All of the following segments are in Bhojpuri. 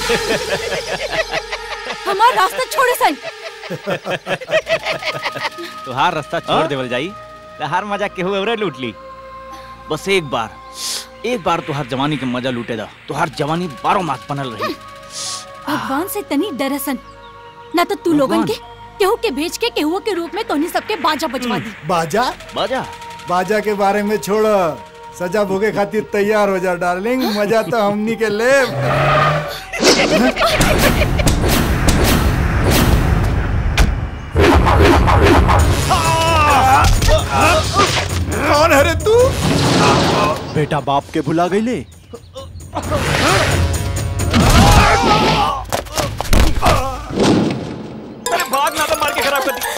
हमारा रास्ता छोड़े सन तुहार रास्ता छोड़ देवल जाई तहार मजा केहू और लूट ली बस एक बार एक बार तुहार जवानी के मजा लूटे दा तुहार जवानी बारो मास बनल रही भगवान से तनी डरसन ना तो तू लोगन के केहू के भेज के केहू के रूप में तोनी सबके बाजा बजवा दी बाजा बाजा बाजा के बारे में छोड़ सजा भोगे खातिर तैयार हो जा डार्लिंग मजा तो हमनी के ले कौन है रे तू बेटा बाप के भुला गईले अरे भाग ना तो मार के खराब कर दी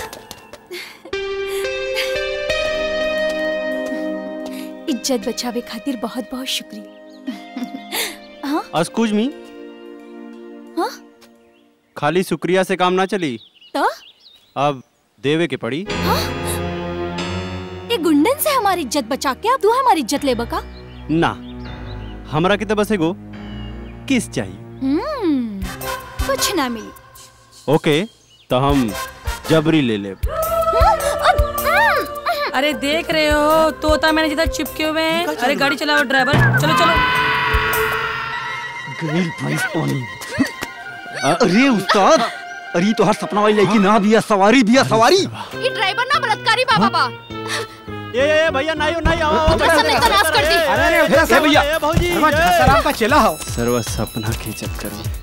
इज्जत बचावे खातिर बहुत बहुत शुक्रिया हाँ एक्सक्यूज मी हाँ खाली शुक्रिया से काम ना चली तो अब देवे के पड़ी ये गुंडन से हमारी इज्जत बचा के अब तू हमारी इज्जत ले बका ना हमरा के तो बस एगो किस चाहिए हम्म कुछ ना मिली ओके तो हम जबरी ले ले अरे देख रहे हो तोता मैंने जिधर चिपके हुए हैं अरे गाड़ी चलाओ ड्राइवर चलो चलो गरीब भैंस पानी अरे उस्ताद अरे तो हर सपना वाली लड़की ना बिया सवारी बिया सवारी ये ड्राइवर ना बलात्कारी बा बाबा ये ये भैया नहीं नहीं आओ कसम नहीं तो नाश कर दी ए भैया भौजी का चला हो सर्व सपना के चक्कर में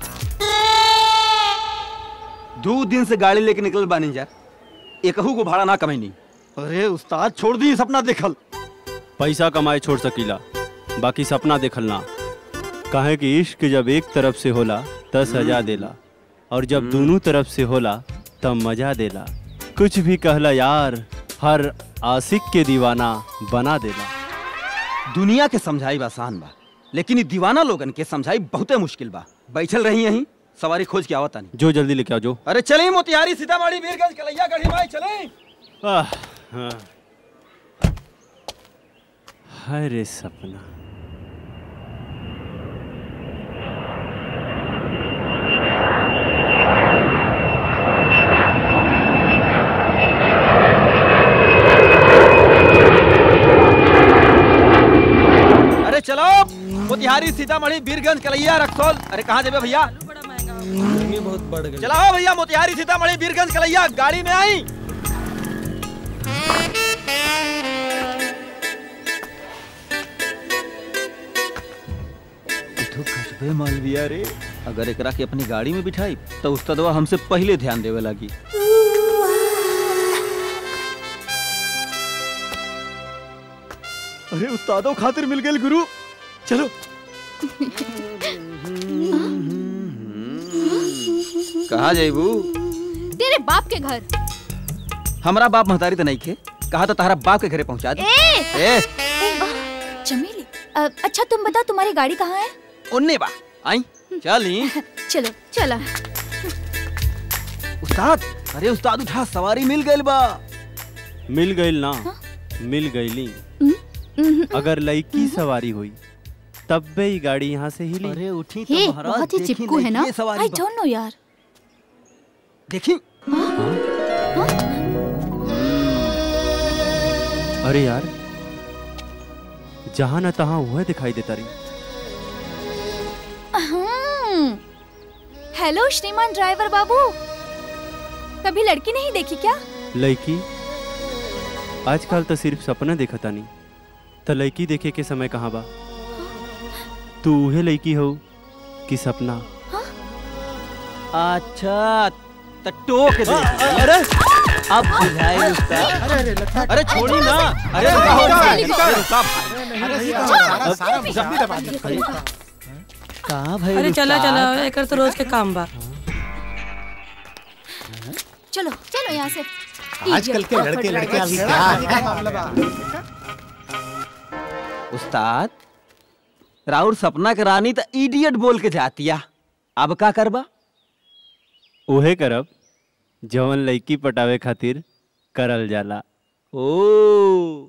दो दिन से गाड़ी लेके निकल बानी जा एकहू को भाड़ा ना कमैनी अरे उस्ताद छोड़ दी सपना देखल पैसा कमाए छोड़ सकीला बाकी सपना देखल ना काहे कि इश्क जब एक तरफ से होला दस हजार देला और जब दोनों तरफ से होला तब मजा देला कुछ भी कहला यार हर आशिक के दीवाना बना देला दुनिया के समझाई बा आसान बा लेकिन ई दीवाना लोगन के समझाई बहुते मुश्किल बा बैठल रही यहीं सवारी खोज के आवता नहीं जो जल्दी लेके आओ जो अरे चले मोतिहारी सीतामढ़ी वीरगंज कलैया गढ़ी भाई चले आह, हाँ। हाय रे सपना अरे चलो मोतिहारी सीतामढ़ी वीरगंज कलैया रक्सौल अरे कहाँ जेबे भैया बड़ा महंगा गर्मी बहुत बढ़ गई चलाओ भैया मोतिहारी सीतामढ़ी वीरगंज कलैया गाड़ी में आई तो कसबे मालविया रे अगर एकरा के अपनी गाड़ी में बिठाई तो उस्तादवा हमसे पहले ध्यान देवे लगी अरे उस्तादों खातिर मिल गए गुरु चलो कहा जाइबू तेरे बाप के घर हमारा बाप महतारी तो नहीं खे कहा तो तारा बाप के घरे पहुंचा दे ए ए चमेली अ, अच्छा तुम बताओ तुम्हारी गाड़ी कहाँ है उन्ने बा आई चली चलो चला उस्ताद अरे उस्ताद उठा सवारी मिल गइल बा मिल गईल ना मिल गईली अगर लड़की सवारी हुई तब भी ई गाड़ी यहाँ से हिली अरे उठी हे तो महाराज बहुत ही देखी चिपकू है ना लड़की सवारी आई बा। डोंट नो यार देखी अरे यार जहाँ न तहाँ वह दिखाई देता रही हम्म। हेलो श्रीमान ड्राइवर बाबू कभी लड़की नहीं देखी क्या लड़की आजकल तो सिर्फ सपना देखता नहीं तो लड़की देखे के समय कहाँ बा तू उहे लड़की हो कि सपना अच्छा तो टोक दे अरे अब बुझाई उस्ताद अरे छोड़ी ना अरे रुका हो चली रुका गो। रुका भाई जल्दी दबा दे कहाँ भाई अरे चला उस्ताद? चला एकर तो रोज के काम बा चलो चलो यहाँ से आजकल के लड़के लड़के अभी क्या उस्ताद राउर सपना के रानी तो इडियट बोल के जातिया अब का करबा उहे करब जवन लड़की पटावे खातिर करल जाला ओ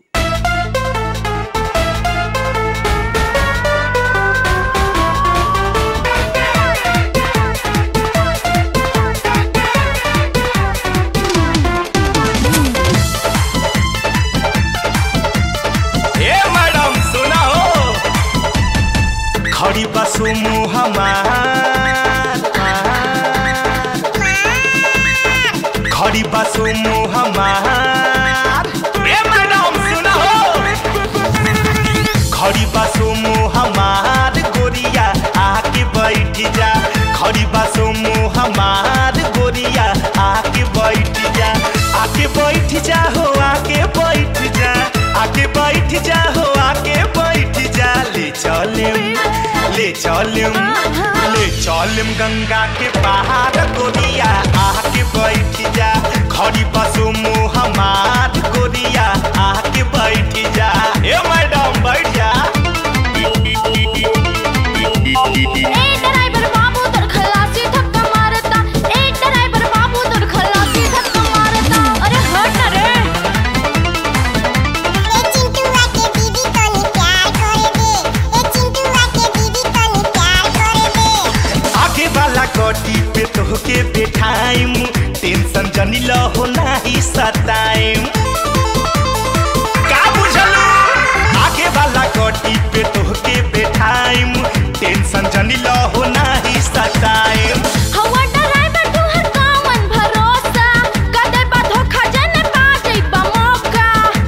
खड़ी बसो मुँह हमार गोरिया आके बैठ जा आके बैठ जा हो आके बैठ जा आके बैठ जा हो आके बैठ जा ले चलिम ले चलिम ले चलिम गंगा के पहाड़ गोरिया आके बैठ जा खड़ी बसो मुँह हमार गोरिया आके बैठ जा ए मैडम बैठ जा ए ड्राइवर बाबू तोर खलासी धक्का मारता ए ड्राइवर बाबू तोर खलासी धक्का मारता अरे हट ना रे ए चिंटूआ के दीदी तनी प्यार करे दे ए चिंटूआ के दीदी तनी प्यार करे दे आगे वाला गोटी पे तोहके बैठाइम टेंशन जनी लहो नाही सताइम का बुझलू आगे वाला गोटी पे तोहके बैठाइम टेंशन जनी लहो नाही सताइम हवा ड्राइवर तू हर कामन भरोसा कदे बा धोखा जने पा जइबा मौका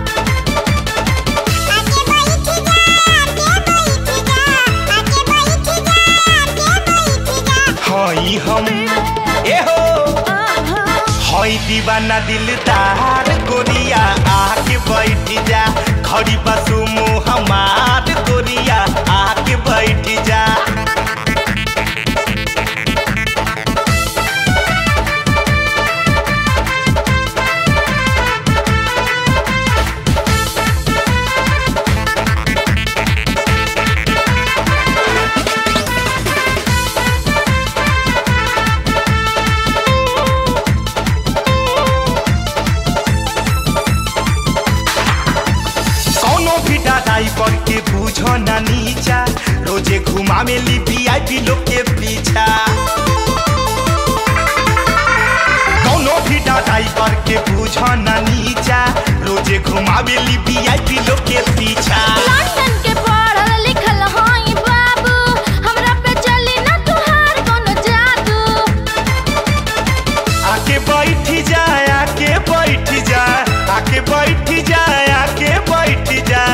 आके बैठ जा आके बैठ जा आके बैठ जा आके बैठ जा हई हम ए हो हई दीवाना दिलदार गोरिया आके बैठ जा खड़ी बसु मुँह हमार गोरिया आके बैठ जा कौनो भी डाराई पर के बूझो ना नीचा रोजे घुमा में ली वीआईपी लोग के पीछा कौनो भी डाराई पर के बूझो ना नीचा रोजे घुमा में ली वीआईपी लोग के पीछा लंदन के पढ़ल लिखल हई बाबू हमरा पे चली ना तुहार कोनो जादू आके बैठ जा आके बैठ जा आके बैठ जा आके बैठ जा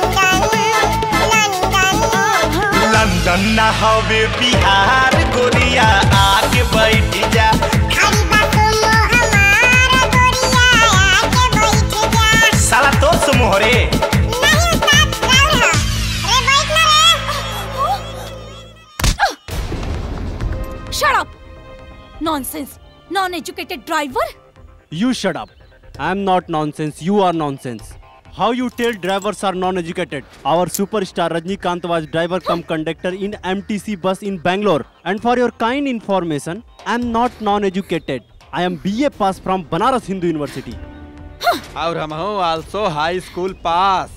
लंदन ना हवे बिहार गोरिया आके बैठ जा साला तो सुमोहरे Shut up! Nonsense! Non-educated driver? You shut up. I am not nonsense. You are nonsense. How you tell drivers are non-educated? Our superstar Rajnikant was driver cum conductor in MTC bus in Bangalore. And for your kind information, I am not non-educated. I am BA pass from Banaras Hindu University. और हम हूँ आल्सो हाई स्कूल पास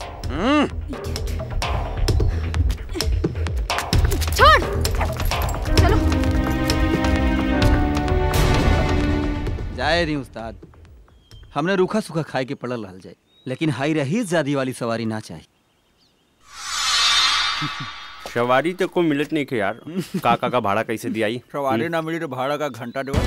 छोड़ चलो जाए रही उस्ताद हमने रूखा सूखा खाए के पड़ल रहल जाए लेकिन हाई रही ज्यादा वाली सवारी ना चाहिए सवारी तो को मिलत नहीं के यार काका का भाड़ा कैसे दिया सवारी ना मिली तो भाड़ा का घंटा दो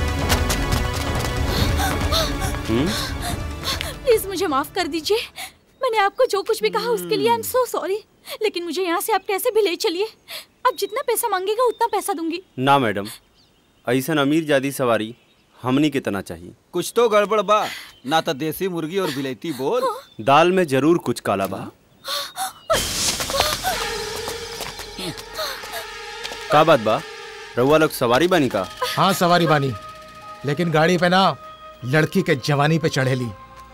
प्लीज मुझे माफ कर दीजिए मैंने आपको जो कुछ भी कहा उसके लिए आई एम सो सॉरी लेकिन मुझे यहाँ से आप कैसे भी ले चलिए आप जितना पैसा मांगेगा उतना पैसा दूंगी ना मैडम ऐसा अमीर जादी सवारी हमनी कितना चाहिए कुछ तो गड़बड़ बा ना तो देसी मुर्गी और बिलैती बोल दाल में जरूर कुछ काला बा का बात बा रउआ लोग सवारी बानी का हाँ सवारी बानी लेकिन गाड़ी पे ना लड़की के जवानी पे चढ़ेली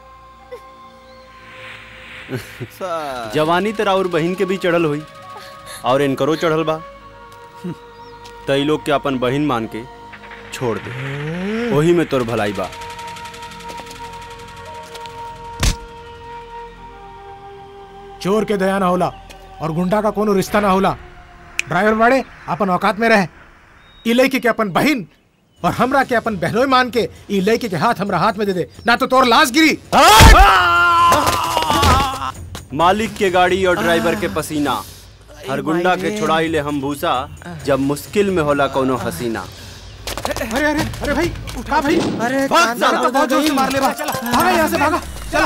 जवानी तेरा और बहन के भी चढ़ल हुई और इनकरो चढ़ल बा तई लोग के अपन बहन मान के छोड़ दे वही में तोर भलाई बा चोर के दया ना होला और गुंडा का कोनो रिश्ता ना होला ड्राइवर बाड़े अपन औकात में रहे ई लड़की के अपन बहन और हमरा के अपन बहनोई मान के ई लड़की के हाथ हमरा हाथ में दे दे ना तो तोर लाश गिरी मालिक के गाड़ी और ड्राइवर के पसीना हर गुंडा के छुड़ाई ले हम भूसा जब मुश्किल में होला कोनो हसीना अरे अरे अरे भाई उठा भाई अरे तो बहुत जोर से मार ले बा चला भागा यहाँ से भागा चला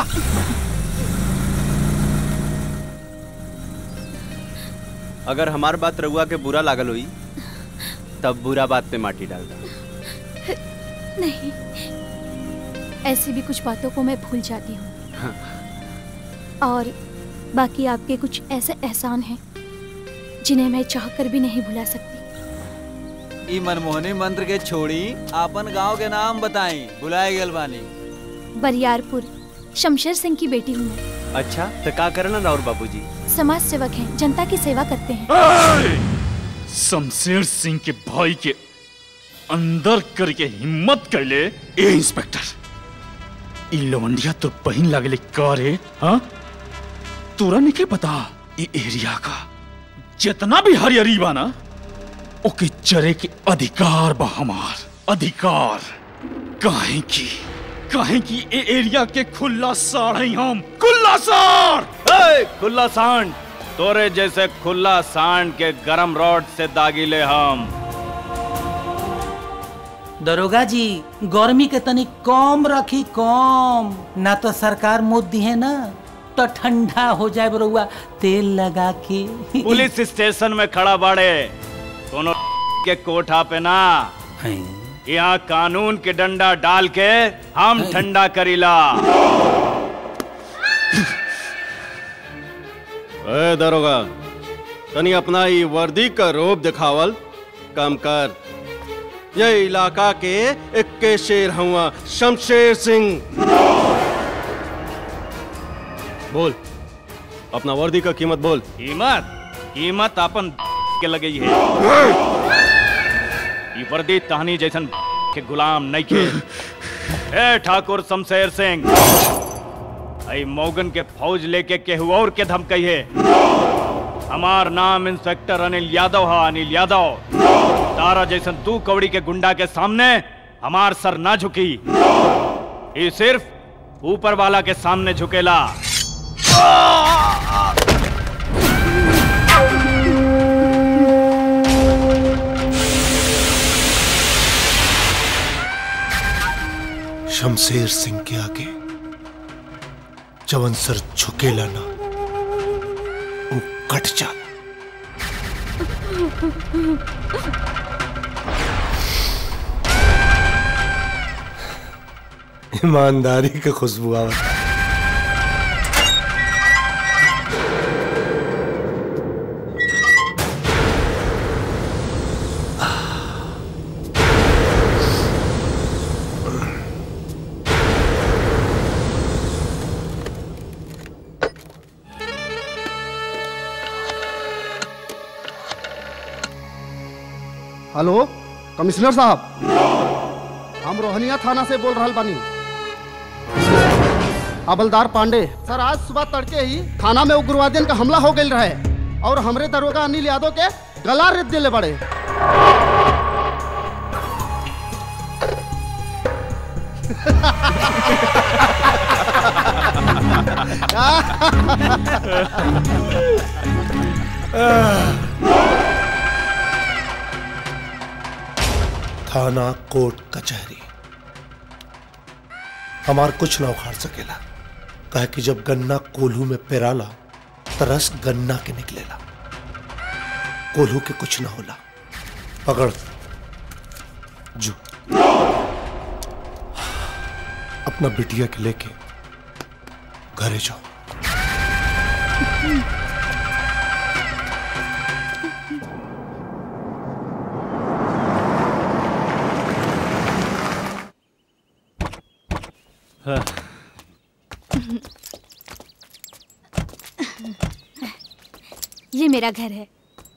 अगर हमार बात रउआ के बुरा लागल हुई तब बुरा बात पे माटी डाल दो नहीं ऐसी भी कुछ बातों को मैं भूल जाती हूँ और बाकी आपके कुछ ऐसे एहसान हैं जिन्हें मैं चाहकर भी नहीं भुला सकती ई मनमोहनी मंत्र के छोड़ी आपन गांव के नाम बताई बुलाए गेल बानी बरियारपुर शमशेर सिंह की बेटी हूँ मैं अच्छा तो का करना राउर बाबूजी समाज सेवक हैं जनता की सेवा करते हैं शमशेर सिंह के भाई के अंदर करके हिम्मत कैले ए इंस्पेक्टर ई लवंडिया तो बहिन लागले का रे हाँ तोरा नहीं पता ई एरिया का जितना भी हरियरी बा ना ओके चरे के अधिकार बा हमार अधिकार काहे की काहे की ए एरिया के खुला साड़ हैं हम खुला साड़ ए, खुला सांड तोरे जैसे खुला सांड के गरम रॉड से दागिले हम दरोगा जी गर्मी के तनी कम रखी कम ना तो सरकार मुद दी है ना तो ठंडा हो जाए बरुआ तेल लगा के पुलिस स्टेशन में खड़ा बाड़े कोनो के कोठा पे ना यहाँ कानून के डंडा डाल के हम ठंडा करीला ए दरोगा तनी अपना ई वर्दी का रोब दिखावल कम कर ये इलाका के इक्के शेर हुआ शमशेर सिंह बोल अपना वर्दी का कीमत बोल कीमत कीमत अपन के लगे है ये वर्दी टहनी जैसन के गुलाम नहीं के ए ठाकुर शमशेर सिंह आई मौगन के फौज लेके केहू और के धमकई है हमार नाम इंस्पेक्टर अनिल यादव है अनिल यादव तारा जैसन तू कौड़ी के गुंडा के सामने हमार सर ना झुकी ये सिर्फ ऊपर वाला के सामने झुकेला शमशेर सिंह के आगे जवन सर झुकेला ना वो कट जा ईमानदारी के खुशबू आवत हेलो कमिश्नर साहब हम रोहनिया थाना से बोल रहा बानी हवलदार पांडे सर आज सुबह तड़के ही थाना में उग्रवादियों का हमला हो गई रहे और हमरे दरोगा अनिल यादव के गला रेत दिले बड़े थाना कोर्ट कचहरी हमार कुछ ना उखाड़ सकेला कहे कि जब गन्ना कोल्हू में पेराला तरस गन्ना के निकलेला कोल्हू के कुछ ना होला पकड़ जो अपना बिटिया के लेके घरे जाओ ये मेरा घर है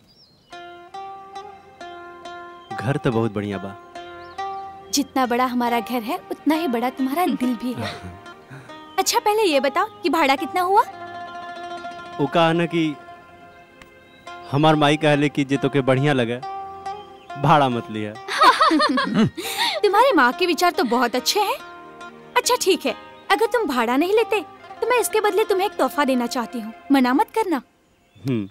घर तो बहुत बढ़िया बा जितना बड़ा हमारा घर है उतना ही बड़ा तुम्हारा दिल भी है अच्छा पहले ये बताओ कि भाड़ा कितना हुआ वो कहा ना कि हमार माई कहले कि जे तो के बढ़िया लगे भाड़ा मत लिया तुम्हारी माँ के विचार तो बहुत अच्छे हैं अच्छा ठीक है अगर तुम भाड़ा नहीं लेते तो मैं इसके बदले तुम्हें एक तोहफा देना चाहती हूँ मना मत करना हम्म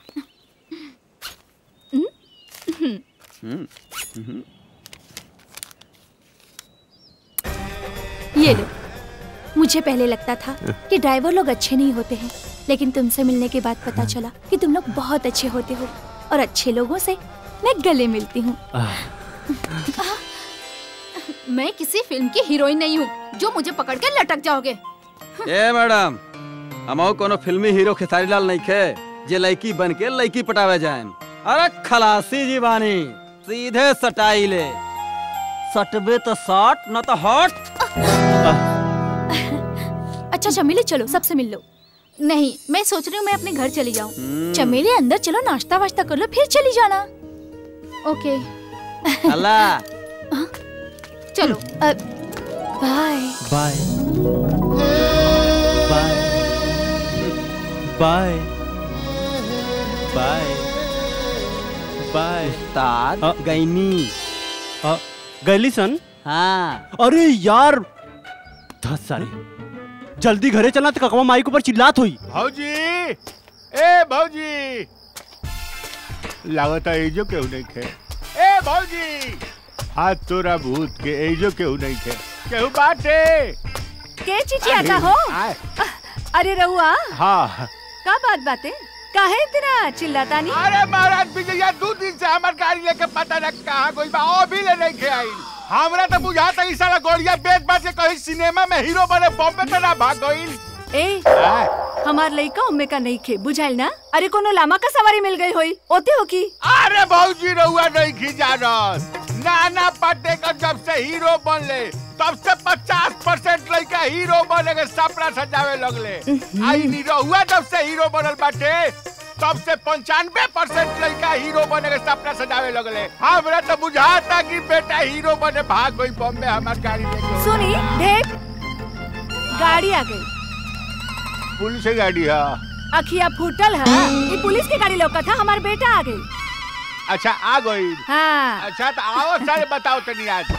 ये लो मुझे पहले लगता था कि ड्राइवर लोग अच्छे नहीं होते हैं लेकिन तुमसे मिलने के बाद पता चला कि तुम लोग बहुत अच्छे होते हो और अच्छे लोगों से मैं गले मिलती हूँ मैं किसी फिल्म की हीरोइन नहीं हूँ जो मुझे पकड़ के लटक जाओगे ए मैडम हमहू कोनो फिल्मी हीरो खेसारी लाल नहीं खे जे लड़की बन के लड़की पटावे जाएन अरे खलासी जी बानी सीधे सटाई ले सटबे तो सट न तो हट अच्छा चमेली चलो सबसे मिल लो नहीं मैं सोच रही हूँ मैं अपने घर चली जाऊँ चमेली अंदर चलो नाश्ता वाश्ता कर लो फिर चली जाना ओके अल्लाह चलो अब bye bye bye bye bye bye उस्ताद गैनी गैली सन हाँ अरे यार दस सारे जल्दी घरे चलना तो ककवा माई के ऊपर चिल्लात हुई भौजी ए भौजी लागत एजो केहू नहीं खे ए भौजी हाथ तोरा भूत के एजो केहू नहीं खे केहू बाटे के चिचिया का हो अरे रहुआ हाँ का बात बाते काहे इतना चिल्लाता नहीं अरे महाराज विजया दो दिन से हमार गाड़ी लेके पता न कहाँ कोई बा ओ भी ले नहीं खे आई हमरा तो बुझाता ई साला गोड़िया बेच बाच के कहीं सिनेमा में हीरो बने बॉम्बे तो ना भाग गईल ए हमार लइका उम्मे का नहीं खे बुझाइल ना अरे कोनो लामा का सवारी मिल गई होई ओते हो की अरे भौजी रहुआ नहीं खींचा नाना पाटेकर जब से हीरो बनले तब से पचास परसेंट लड़का हीरो बने के सपना सजावे लगले आई नी रहुआ जब से हीरो बनल बाटे तब से पंचानवे परसेंट लड़का हीरो बने के सपना सजावे लगले हमरा तो बुझाता कि बेटा हीरो बने भाग गई बॉम्बे हमार गाड़ी लेके सुनी देख गाड़ी आ गई पुलिस की गाड़ी है अखिया फूटल है ये पुलिस की गाड़ी लौका था हमार बेटा आ गई अच्छा आ गई हाँ अच्छा तो आओ सारे बताओ तनी आज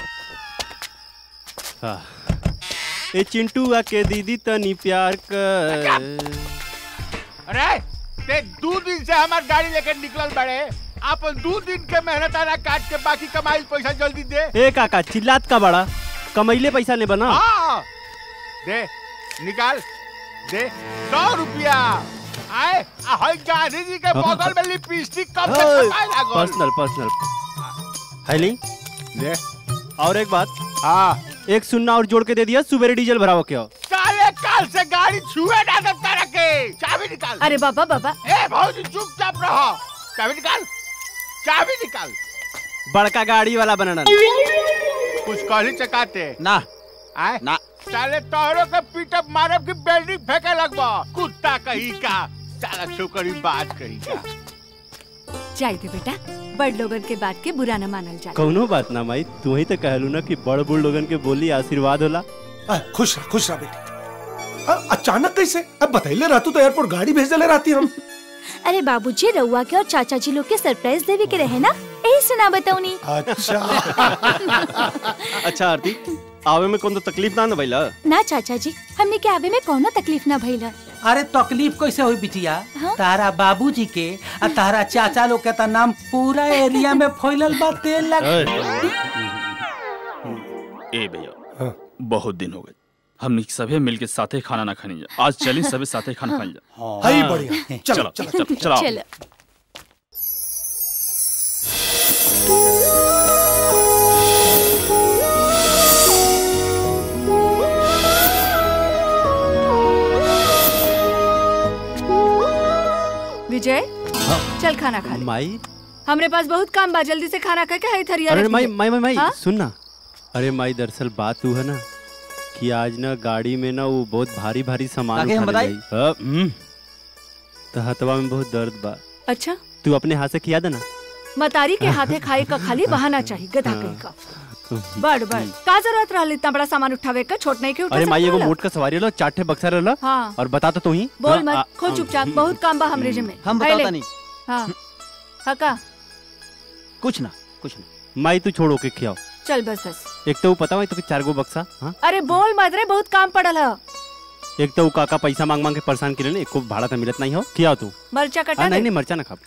हाँ। ए चिंटू आके दीदी तनी प्यार कर अरे ते दो दिन से हमार गाड़ी लेके निकलल बड़े अपन दो दिन के मेहनत आना काट के बाकी कमाई पैसा जल्दी दे ए काका चिल्लात का बड़ा कमैले पैसा ले बना हाँ दे निकाल दे सौ रुपया आए आ हई गांधी जी के बगल में लिपस्टिक कब से कमाए लागल पर्सनल पर्सनल है नहीं ले और एक बात हाँ एक सुनना और जोड़ के दे दिया सुबेरे डीजल भराओ क्या साले काल से गाड़ी छुए ना दे तारा के चाबी निकाल अरे बाबा बाबा ए भौजी चुपचाप रहो चाबी निकाल चाबी निकाल बड़का गाड़ी वाला बनाना कुछ कहली चकाते ना आए ना साले तोहरो के पीटअप मारब की बिल्डिंग फेंके लगबा कुत्ता कहीं का साला छोकरी बात कहीं का जाए दे बेटा बड़ लोगन के बात के बुरा न मानल जाए कौनो बात ना माई तू ही तो कहलू ना कि बड़ बुढ़ लोगन के बोली आशीर्वाद होला आ, खुश रह खुश रह बेटी आ, अचानक कैसे अब बताइले रहतू तो एयरपोर्ट गाड़ी भेज देले रहती हम अरे बाबूजी रउआ के और चाचा जी लोग के सरप्राइज देवे के रहे ना यही सुना बताऊ नी अच्छा अच्छा आरती आवे में कौन तो तकलीफ ना ना भइला ना चाचा जी हमने के आवे में कोनो तकलीफ ना भइला अरे तकलीफ कैसे हुई बिटिया तारा बाबूजी के आ तारा चाचा लोग के तो नाम पूरा एरिया में फैलल बा तेल लग ए भैया बहुत दिन हो गए हमने सभी मिलके साथे खाना ना खानी जा आज चली सभी साथे खाना खानी जा हाई बढ़िया चलो चलो चलो चलो चलो चलो विजय चल खाना खा ले माई हमरे पास बहुत काम बा जल्दी से खाना खा के हई थरिया अरे रख माई दिए। माई माई माई हाँ? सुन ना अरे माई दरअसल बात तू है ना कि आज ना गाड़ी में ना वो बहुत भारी भारी सामान आगे हम उठा ले बताई? जाई। हाँ, हम्म। तो हथवा में बहुत दर्द बा अच्छा तू अपने हाथ से खिया देना मतारी के हाथे खाए का खाली बहाना चाहिए गधा कहीं का बड़ बड़ का जरूरत रहल इतना बड़ा सामान उठावे का छोट नहीं के उठा अरे माई सकत एगो रहला? मोट का सवारी लो चार ठे बक्सा रहला हाँ और बता तो तू ही बोल हाँ, मत आ- खो चुपचाप बहुत काम बा हमरे जिम्मे हम आइले। बताता नहीं हाँ हका कुछ ना कुछ ना माई तू छोड़ो के खियाओ चल बस बस एक तो वो पता है तो चार गो बक्सा हाँ अरे बोल मत रे बहुत काम पड़ल है एक तो वो काका पैसा मांग मांग के परेशान करे एक को भाड़ा तो मिलत नहीं हो खियाओ तू मरचा कटा हाँ, नहीं दे नहीं मरचा ना खा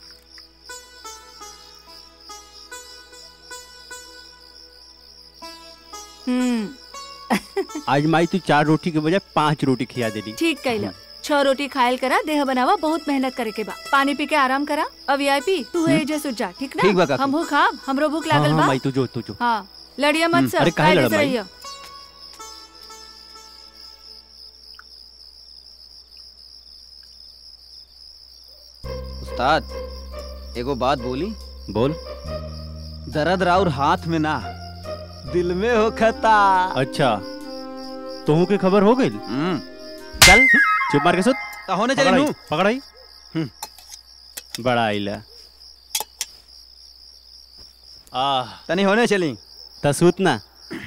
हम्म आज माई तू चार रोटी के बजाय पांच रोटी खिया देली ठीक कैला छह रोटी खायल करा देह बनावा बहुत मेहनत करे के बा पानी पी के आराम करा अब वीआईपी तू है जे सुत जा ठीक ठीक बा ना काकी। हम खा हमरो भूख हाँ लागल हाँ बा माई तू जो तू जो हाँ लड़िया मत हम्म, सर अरे काहे लड़ब, माई? रहियो उस्ताद एगो बात बोली बोल दर्द राउर हाथ में ना दिल में हो खता अच्छा तुहू के खबर हो गई चल चुप मार के सुत तो होने चले पकड़ाई, नू। पकड़ाई बड़ा आइला आह तनी होने चली त सुत ना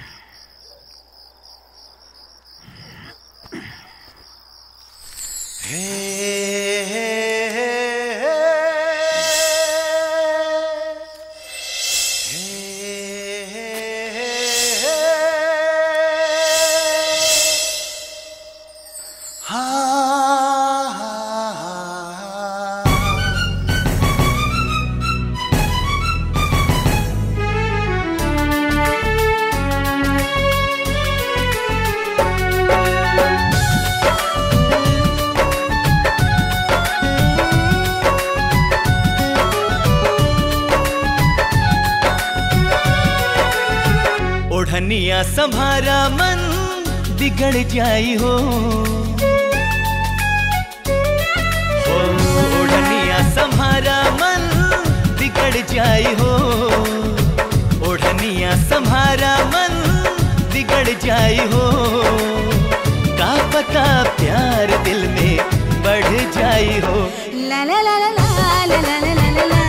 ओढ़निया संभारा मन बिगड़ जाई हो हो, ओढ़निया संभारा मन बिगड़ जाई हो ओढ़निया संभारा मन बिगड़ जाई हो का पता प्यार दिल में बढ़ जाई हो ला ला ला ला ला ला ला ला ला ला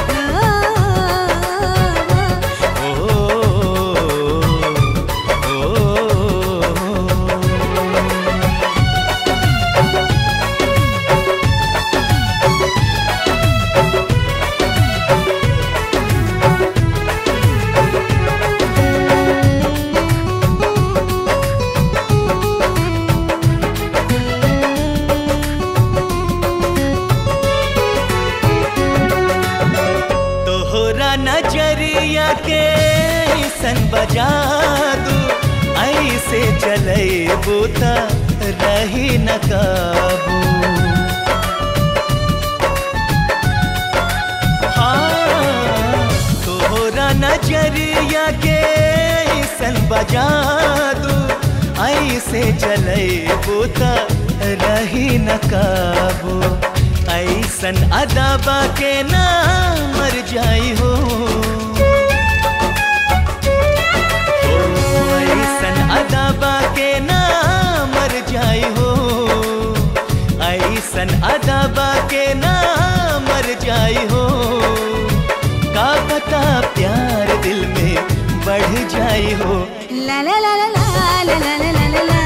तोहरा नजरिया के सन बजा दू ऐसे चले बूता रही न काबू हाँ, तोहरा नजरिया के सन बजा दू ऐसे चले बूता रही न काबू ऐसन अदाबा के ना मर जाई हो ओ, ऐसन अदाबा के ना मर जाई हो ऐसन अदाबा के ना मर जाई हो का पता प्यार दिल में बढ़ जाई हो ला ला ला ला ला ला ला ला ला ला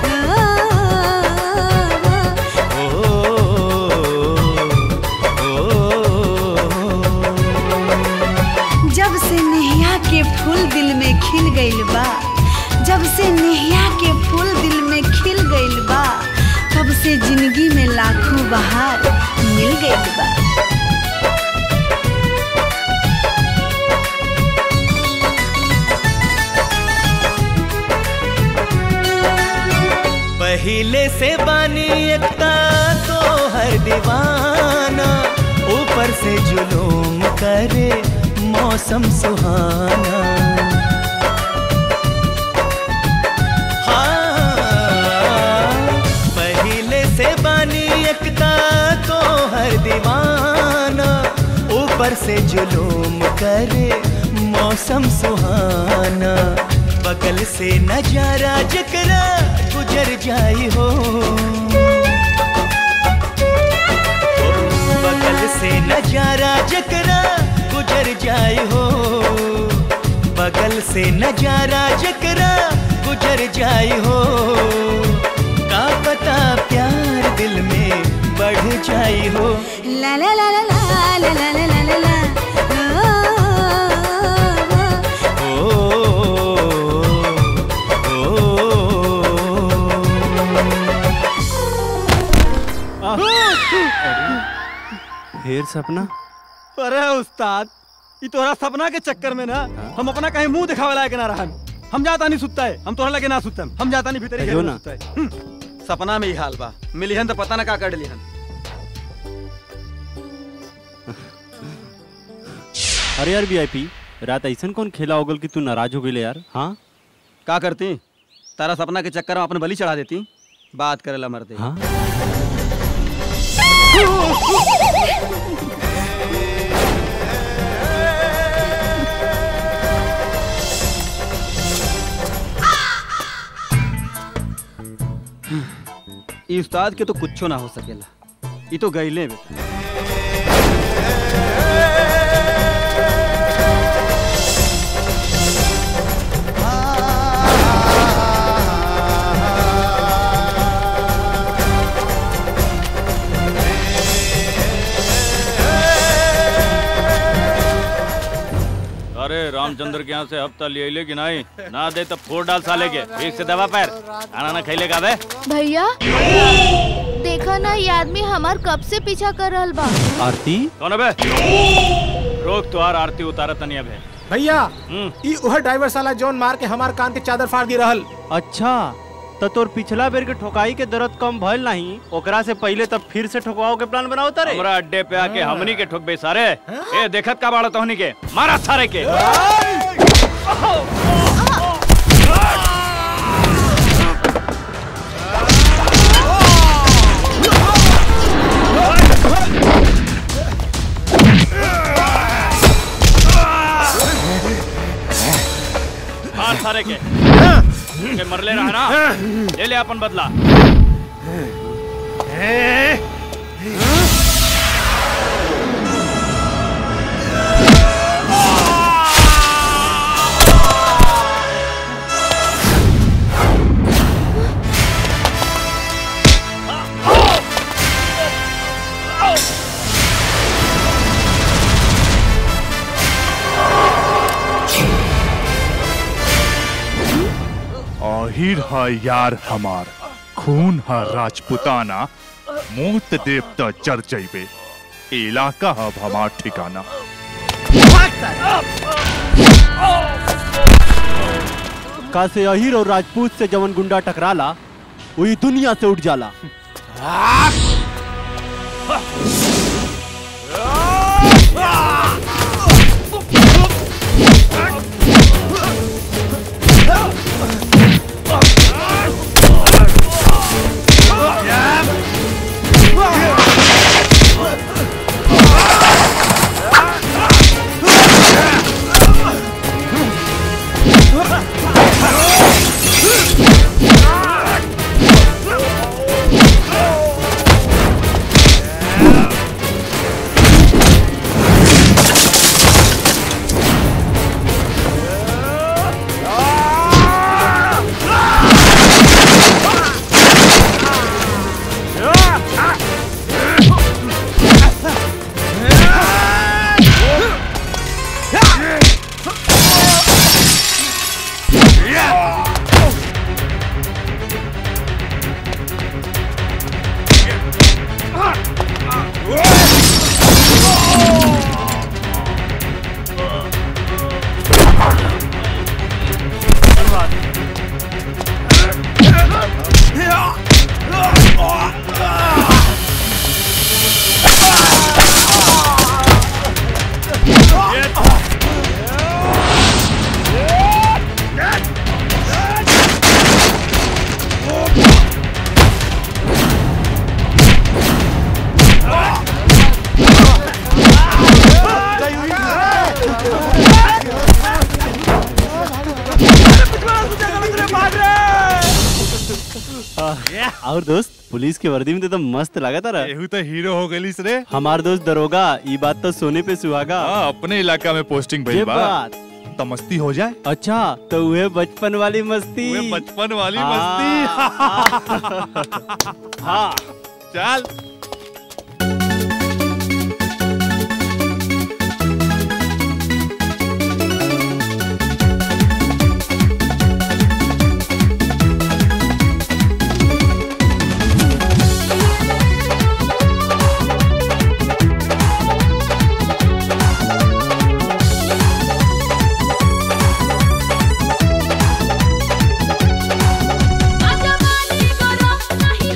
जब से नेहिया के फूल दिल में खिल गइल बा जब से नेहिया के फूल दिल में खिल गइल बा तब से जिंदगी में लाखों बहार मिल गइल बा पहले से बानी एकता तो हर दीवाना ऊपर से जुलूम करे मौसम सुहाना हाँ, पहले से बानी एकता तो हर दीवाना ऊपर से जुलूम करे मौसम सुहाना बगल से नजारा जकरा गुजर जाई हो बगल से नजारा जकरा गुजर जाई हो बगल से नजारा जकरा गुजर जाई हो का पता प्यार दिल में बढ़ जाई हो ला ला ला ला ला ला ला ला ला ला फिर सपना अरे उस्ताद ई तोहरा सपना के चक्कर में ना हम अपना कहीं मुंह दिखावे लायक ना रहन हम जाता नहीं सुतता है हम तोहरा लगे ना सुतम हम जाता नहीं भीतर ही घर कहियो में ना। सुतता है हम्म, सपना में ही हाल बा मिलिहन तो पता ना का कर लिहन अरे यार वीआईपी रात ऐसन कौन खेला होगल कि तू नाराज हो गई यार हाँ का करती तारा सपना के चक्कर में अपन बलि चढ़ा देती बात करेला मरते हाँ? ई उस्ताद के तो कुछो ना हो सकेला ई तो गईले बेटा अरे रामचंद्र के यहाँ से हफ्ता ले ले कि नहीं ना दे तो फोड़ डाल साले के ठीक से दबा पैर खाना ना खैले का बे भैया देखा ना ये आदमी हमार कब से पीछा कर रहल बा आरती कौन है बे रोक तुहार आरती उतारा तनिया बे भैया ई उह ड्राइवर साला जोन मार के हमार कान के चादर फाड़ दी रहल अच्छा तो तोर पिछला बेर के ठोकाई के दर्द कम भइल नहीं ओकरा से पहले तब फिर से ठोकवाओ के प्लान बनाओ तारे हमरा अड्डे पे आके हमनी के ठोक बे सारे ए देखत का बाड़ा तोहनी के मारा सारे के मार सारे के के मरले रहा ना ले ले अपन बदला आहिर है यार हमार खून है राजपुताना मोत देवता जर जैबे इलाका है हमार ठिकाना का से अहिर और राजपूत से जवन गुंडा टकराला वही दुनिया से उठ जाला और दोस्त पुलिस के वर्दी में तो एकदम मस्त लगा था एहू तो हीरो हो गलिस रे हमार दोस्त दरोगा ये बात तो सोने पे सुहागा हाँ, अपने इलाका में पोस्टिंग भइल ये बा बात तो मस्ती हो जाए अच्छा तो वह बचपन वाली मस्ती वह बचपन वाली हाँ। मस्ती हाँ चल नहीं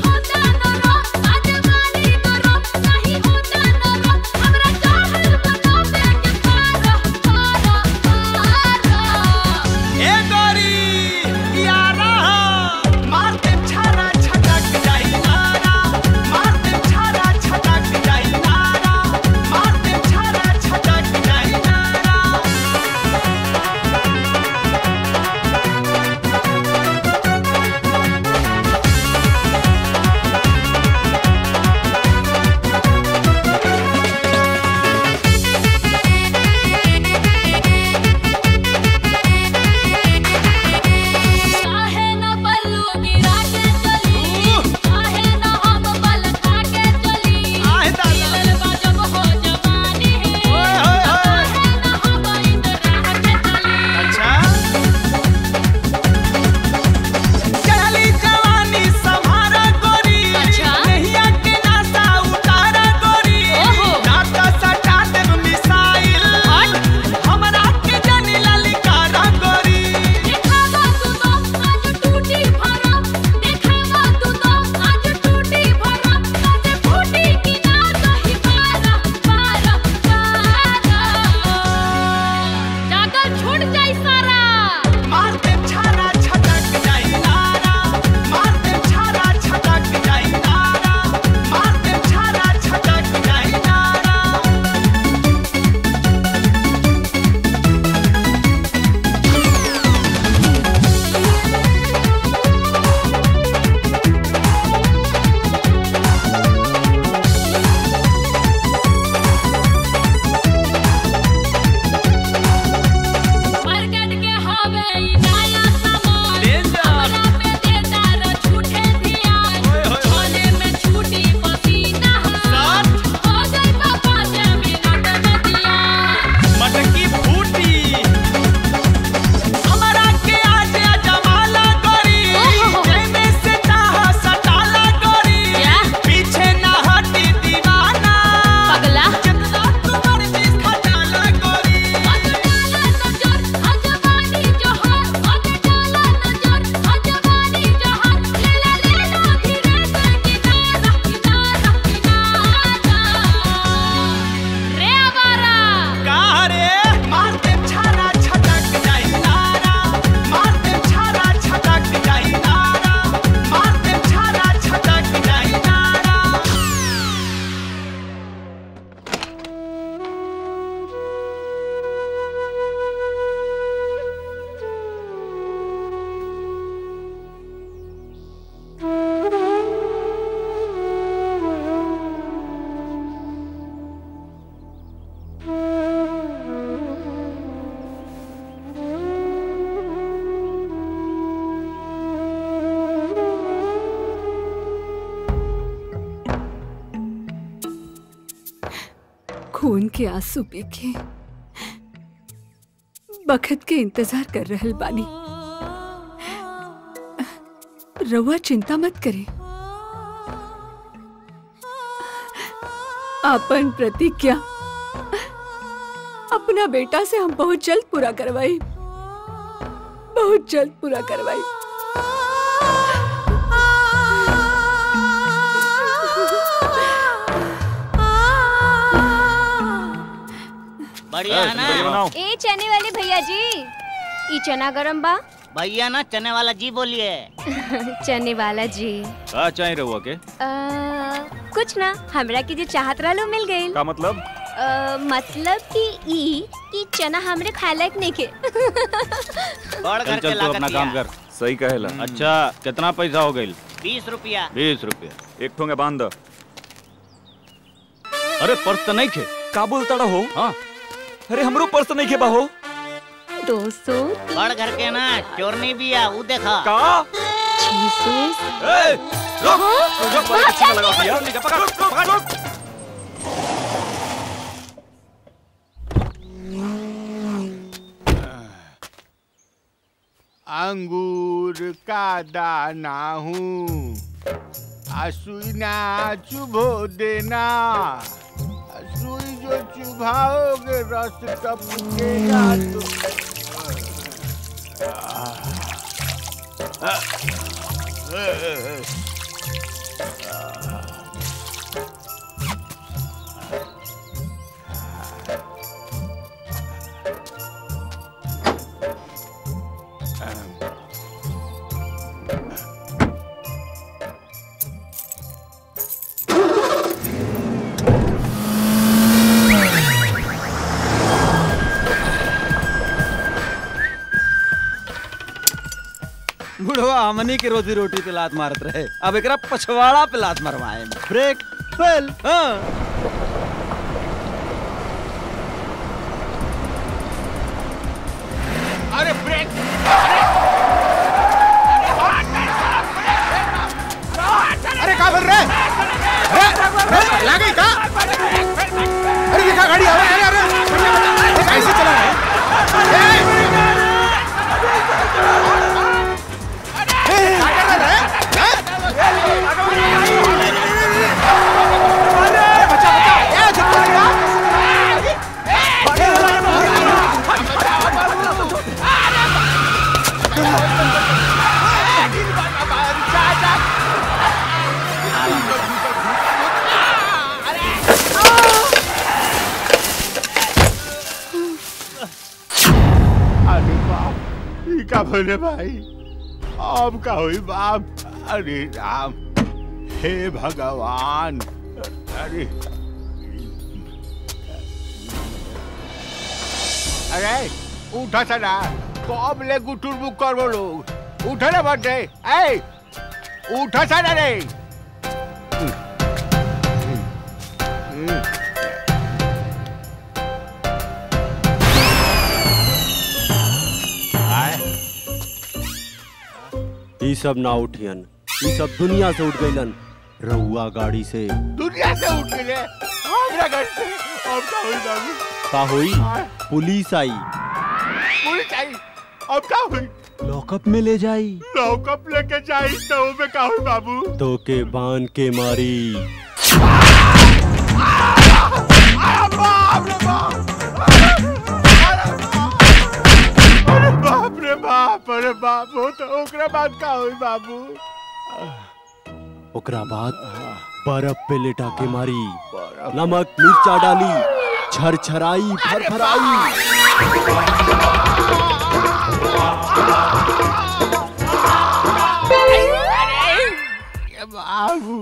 खून के आंसू पी के बखत के इंतजार कर रहल बानी रउआ चिंता मत करे अपन प्रतिज्ञा अपना बेटा से हम बहुत जल्द पूरा करवाई बहुत जल्द पूरा करवाई बढ़िया है ना ए चने वाले भैया जी ई चना गरम बा भैया ना चने वाला जी बोलिए चने वाला जी का चाहे रहुआ के आ, कुछ ना हमरा के जो चाहत रहलो मिल गई का मतलब मतलब कि ई कि चना हमरे खाए लायक नहीं के चल चल तू अपना काम कर सही कहेला अच्छा कितना पैसा हो गई बीस रुपया बीस रुपया एक ठोंगे बांध दो अरे पर्स तो नहीं खे का बोलता हो हाँ अरे हमरो पर्स नहीं खेबा हो दो सौ बड़ घर के ना चोरनी भी आ ऊ देखा का छह सौ रुक रुक पीछे लगा दिया पकड़ पकड़ अंगूर का दाना हूँ सुई ना चुभो देना सुई जो चुभाओगे रस टपकेगा तो बुढ़वा हमनी के रोजी रोटी पे लात मारत रहे अब एकरा पछवाड़ा पे लात मरवाए ब्रेक फेल हाँ अरे ब्रेक अरे का बोल रहे अरे अरे लागे का अरे ये का गाड़ी अरे अरे अरे ये कैसे चला रहा है ए! ए, क्या कर रहा है अरे बच्चा बच्चा ए झटका लगा अरे बाप ये का बोले भाई अब का हुई बाप अरे राम हे भगवान अरे अरे उठा सना कब ले गुटुर बुक कर बोलो उठा ना बटे ए उठा सना रे ई सब ना उठियन ई सब दुनिया से उठ गइलन रहुआ गाड़ी से दुनिया से उठ के ले हमरा घर से अब का हुई बाबू का हुई पुलिस आई पुलिस आई अब का हुई लॉकअप में ले जाई लॉकअप लेके जाई तो में का हुई बाबू तो के बांध के मारी बाप रे बाप अरे बाप रे बाप अरे बाप हो तो ओकरा बाद का हुई बाबू ओकरा बाद बर्फ पे लेटा के मारी नमक मिर्चा डाली छरछराई फरफराई ये बाबू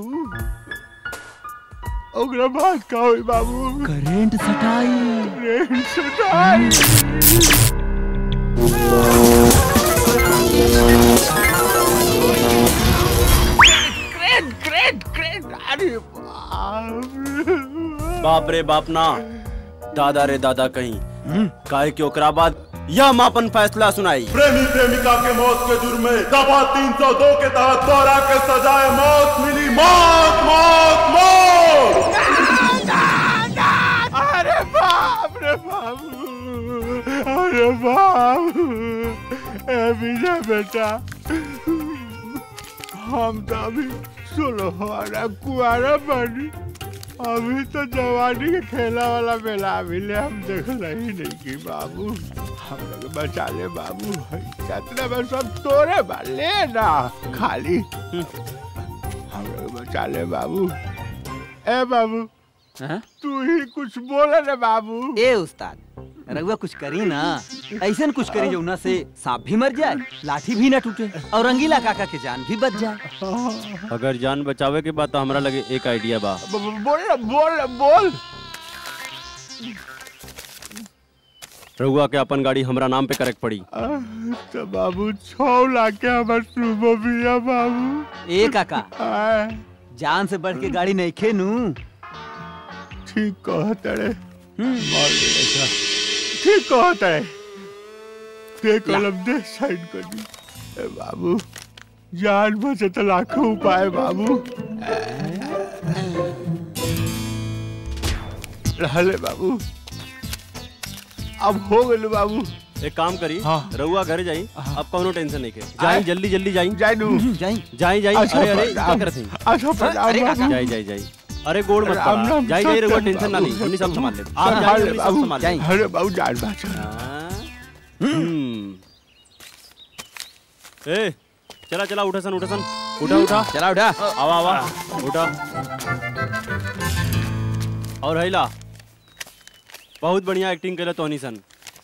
ओकरा बाद का हुई बाबू करेंट सटाई करेंट सटाई ग्रेट ग्रेट ग्रेट अरे बाप रे बाप रे बाप ना दादा रे दादा कहीं काहे कि ओकरा बाद यह मापन फैसला सुनाई प्रेमी प्रेमिका के मौत के जुर्म में दफा 302 के तहत दोहरा के सजाए मौत मिली मौत मौत मौत अरे अरे बाबू अरे बाबू ए विजय बेटा हम तो अभी सुलहवारा कुआरा बनी अभी तो जवानी के खेला वाला मेला अभी ले हम देख रही नहीं की बाबू हम लोग बचा ले बाबू कितने में सब तोरे बा ले ना खाली हम लोग बचा ले बाबू ए बाबू तू ही कुछ बोले ना बाबू ए उस्ताद रघुआ कुछ करी ना ऐसा कुछ करी जो ना से सांप भी मर जाए लाठी भी ना टूटे और रंगीला काका के जान भी बच जाए अगर जान बचावे के बाद तो हमरा लगे एक आइडिया बा ब- ब- बोल ना बोल ना बोल रहुआ के अपन गाड़ी हमरा नाम पे करेक्ट पड़ी आह, तो बाबू छौ लाख के हमार सुबह बिया बाबू ए काका आह, जान से बढ़ के गाड़ी नहीं खेनू ठीक कहत रे मार दे ऐसा ठीक कहत है ते कलम दे साइड कर दी ए बाबू जान बचे तो लाखों उपाय बाबू रहले बाबू अब हो गए बाबू एक काम करी रहुआ घर जाई अब कोनो टेंशन नहीं के आए। जाई जल्दी जल्दी जाई जाई नू जाई जाई जाई अच्छा अरे अरे प्रणाम। क्या करत हई अच्छा प्रणाम अरे बाबू। जाई जाई जाई अरे गोड़ मत राम पड़ा राम जाई जाई रहुआ सत्यम टेंशन ना बाबू। ली हमनी सब संभाल ले आप जाई अरे हमनी सब बाबू संभाल ले अरे बाबू जान बात हम्म ए चला चला उठा सन उठा सन उठा उठा चला उठा आवा आवा उठा और हैला बहुत बढ़िया एक्टिंग करे तोनी सन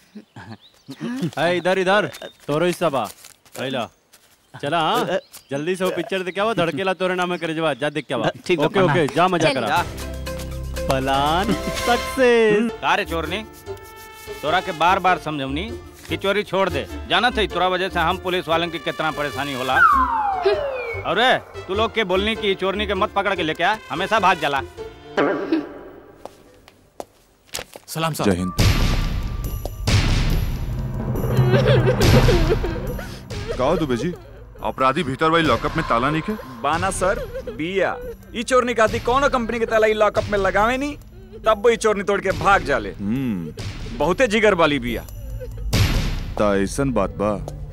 है इधर इधर तोरो हिस्सा बा हैला चला हाँ जल्दी से वो पिक्चर देख आवा धड़केला तोरे नाम करे जवा जा देख के आवा ठीक बा, ओके ओके जा मजा चल। करा प्लान सक्सेस का रे चोरनी तोरा के बार बार समझवनी कि चोरी छोड़ दे जाना थे तोरा वजह से हम पुलिस वालन की कितना परेशानी होला अरे तू लोग के बोलनी की चोरनी के मत पकड़ के लेके आ हमेशा भाग जाला सलाम जय हिंद गाओ दुबे जी अपराधी भीतर वाली लॉकअप में ताला नहीं के बाना सर बिया ई चोरनी खाती कौनो कंपनी के ताला ई लॉकअप में लगावे नी तब वो ई चोरनी तोड़ के भाग जाले हम्म बहुते जिगर वाली बिया ता ऐसन बात बा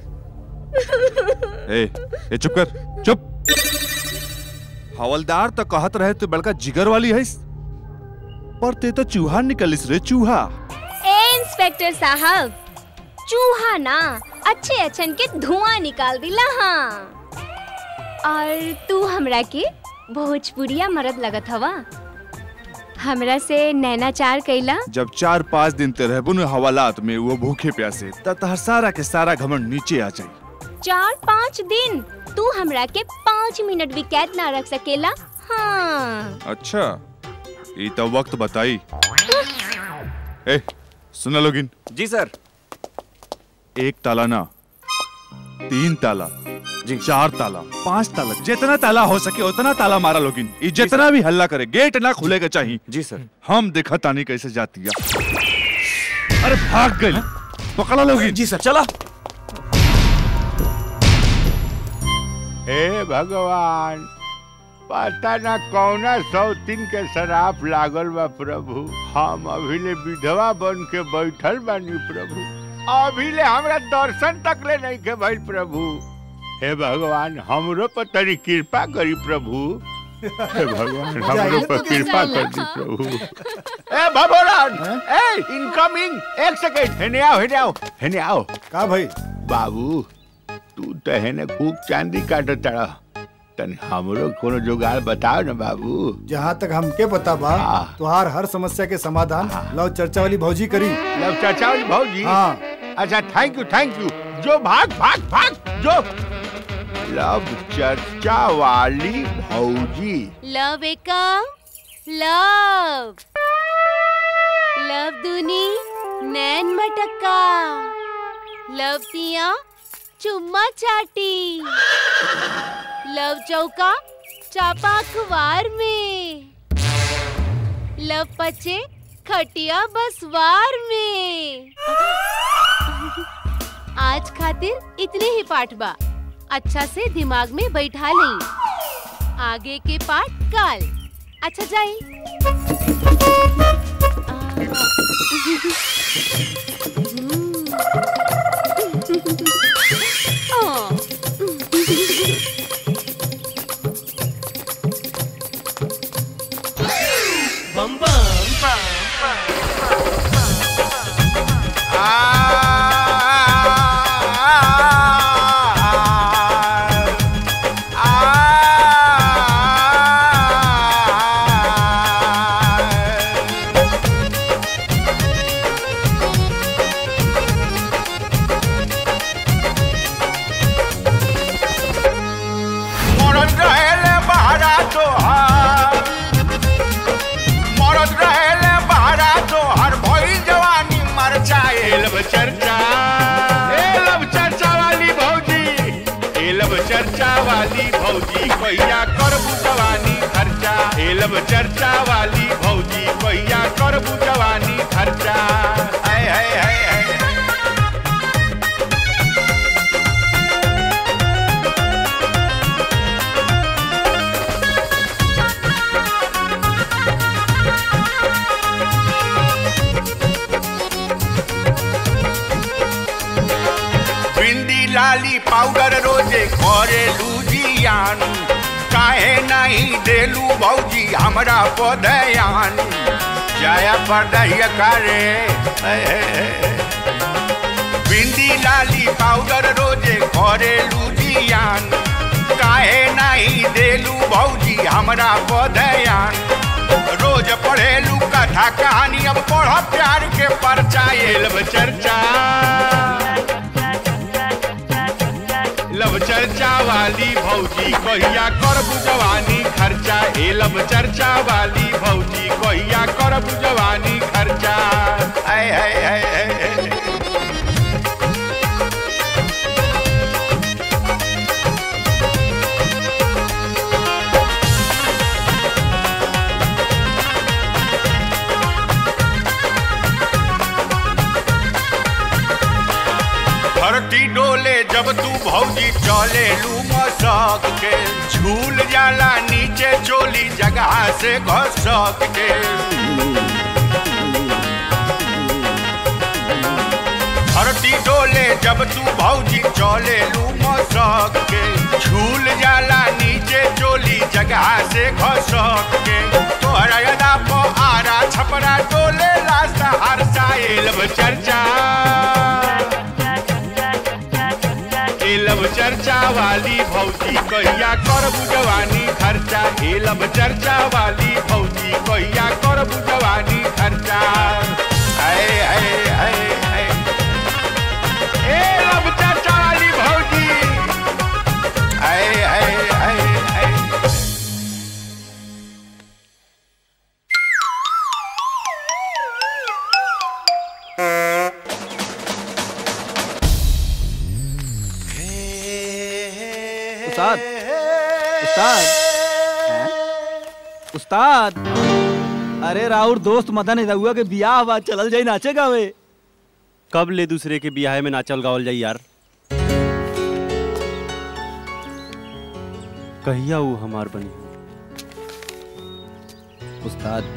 ए ए चुप कर चुप हवलदार तो कहत रहे तू बड़का जिगर वाली है पर ते तो चूहा निकलिस रे चूहा ए इंस्पेक्टर साहब चूहा ना अच्छे अच्छन के धुआं निकाल दिला हाँ और तू हमरा के भोजपुरिया मरद लगत हवा हमरा से नैनाचार कैला जब चार पाँच दिन ते रहबो न हवालात में वो भूखे प्यासे त तहर सारा के सारा घमंड नीचे आ जाई चार पाँच दिन तू हमरा के पाँच मिनट भी कैद ना रख सकेला हाँ अच्छा ये तो वक्त बताई ए सुना लोगिन जी सर एक ताला ना तीन ताला जी चार ताला पांच ताला जितना ताला हो सके उतना ताला मारा लोगिन ये जितना भी हल्ला करे गेट ना खुलेगा चाहिए जी सर हम देखा तानी कैसे जाती है अरे भाग गई पकड़ा लोगिन जी सर चला हे भगवान पता ना कौना सौतीन के शराब लागल बा प्रभु हम अभी ले विधवा बन के बैठल बानी प्रभु अभी ले हमरा दर्शन तक ले नहीं के भइल प्रभु हे भगवान हमरो पर तनी कृपा करी प्रभु हे भगवान हमरो पर कृपा कर दी प्रभु ए भगवान ए इनकमिंग एक सेकंड हेने आओ हेने आओ हेने आओ का भाई बाबू तू तो हेने खूब चांदी काटत तारा तनी हमरो कोनो जुगाड़ बताओ ना बाबू जहाँ तक हमके पता बा तुहार हर समस्या के समाधान लव चर्चा वाली भौजी करी लव चर्चा वाली भौजी हाँ अच्छा थैंक यू थैंक यू जो भाग भाग भाग जो लव चर्चा वाली भौजी लव एकम लव लव दूनी नैन मटक्का लव तिया चुम्मा चाटी लव चौका चापा अखबार में लव पचे खटिया बसवार में आज खातिर इतने ही पाठ बा अच्छा से दिमाग में बैठा लें आगे के पाठ काल अच्छा जाए बम बम मरद रहेले बहरा तोहार मरद रहेले बहरा तोहार भई जवानी मर जाए लब चर्चा ए लब चर्चा वाली भौजी ए लब चर्चा वाली भौजी कहिया करबू जवानी खर्चा ए लब चर्चा वाली भौजी कहिया करबू जवानी खर्चा हाय हाय हाय हाय भिंडी लाली पाउडर रोजे करे लूजियान काहे नहीं देलू भौजी हमरा पदयान जाया पढ़ाइया करे हे, हे, हे। भिंडी लाली पाउडर रोजे करे लूजियान काहे नहीं देलू भौजी हमरा पदयान रोज पढ़ेलू कथा कहानी अब पढ़ प्यार के परचा एलब चर्चा लब चर्चा वाली भौजी कहिया करबू जवानी खर्चा ए लब चर्चा वाली भौजी कहिया करबू जवानी खर्चा आय हाय हाय हाय धरती डोले जब तू भौजी चले लू मसक के झूल जाला नीचे चोली जगह से घसक के धरती डोले जब तू भौजी चले लू मसक के झूल जाला नीचे चोली जगह से घसक के तोहरा यदा पो आरा छपरा डोले लास्ता हर साइल चर्चा एलब चर्चा वाली भौजी कहिया करबू जवानी खर्चा एलब चर्चा वाली भौजी कहिया करबू जवानी खर्चा आए आए आए आए एलब चर्चा वाली भौजी आए आए आए आए उस्ताद उस्ताद हैं? उस्ताद अरे राउर दोस्त मदन रहुआ के बियाह बा चलल जाई नाचे गावे कब ले दूसरे के बियाह में नाचल गावल जाई यार कहिया वो हमार बनी उस्ताद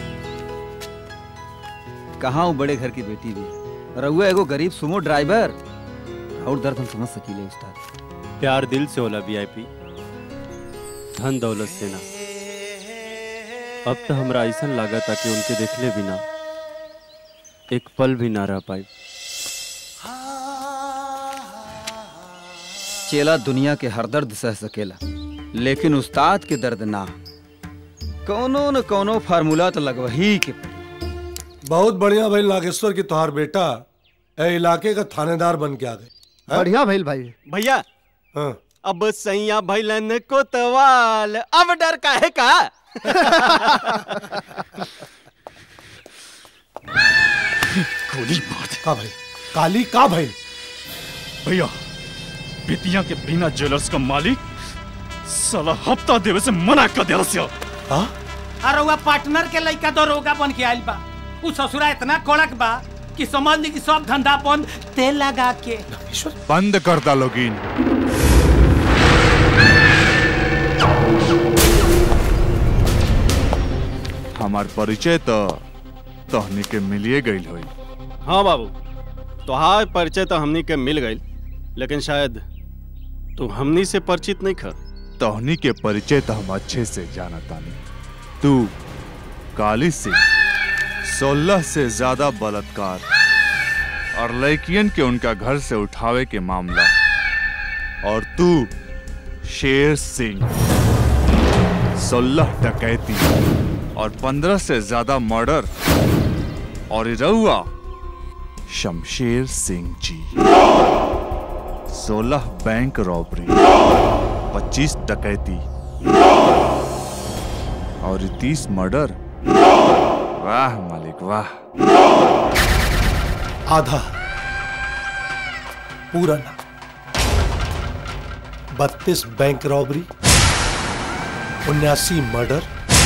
कहाँ हूँ बड़े घर की बेटी भी रहुआ एगो गरीब सुमो ड्राइवर और दर्द हम समझ सकीले उस्ताद प्यार दिल से होला वीआईपी धन दौलत से ना अब तो हमरा ऐसा लगा था कि उनके देखले बिना एक पल भी ना रह पाई चेला दुनिया के हर दर्द सह सकेला लेकिन उस्ताद के दर्द ना कौनो न कौनो फार्मूला तो लगवही के पड़ी। बहुत बढ़िया भाई नागेश्वर की तोहार बेटा ए इलाके का थानेदार बन के आ गए हैं? बढ़िया भइल भाई भैया हाँ। अब सैया भैलन को तवाल अब डर काहे का गोली मार का भाई काली का भाई भैया बेतिया के बिना ज्वेलर्स का मालिक साला हफ्ता देवे से मना कर दिया से अरे वह पार्टनर के लड़का दरोगा बन के आइल बा उ ससुरा इतना कड़क बा कि समझ ली कि सब धंधा बंद तेल लगा के बंद कर दा लोगिन हमार परिचय तो तहनी के मिलिए गईल होई हाँ बाबू तोहार परिचय तो हमनी के मिल गई लेकिन शायद तू हमनी से परिचित नहीं खा तोहनी के परिचय तो हम अच्छे से जाना तानी तू काली सिंह सोलह से ज्यादा बलात्कार और लड़कियन के उनका घर से उठावे के मामला और तू शेर सिंह सोलह डकैती और पंद्रह से ज्यादा मर्डर और रउआ शमशेर सिंह जी सोलह बैंक रॉबरी पच्चीस डकैती और तीस मर्डर वाह मालिक वाह आधा पूरा ना बत्तीस बैंक रॉबरी उन्यासी मर्डर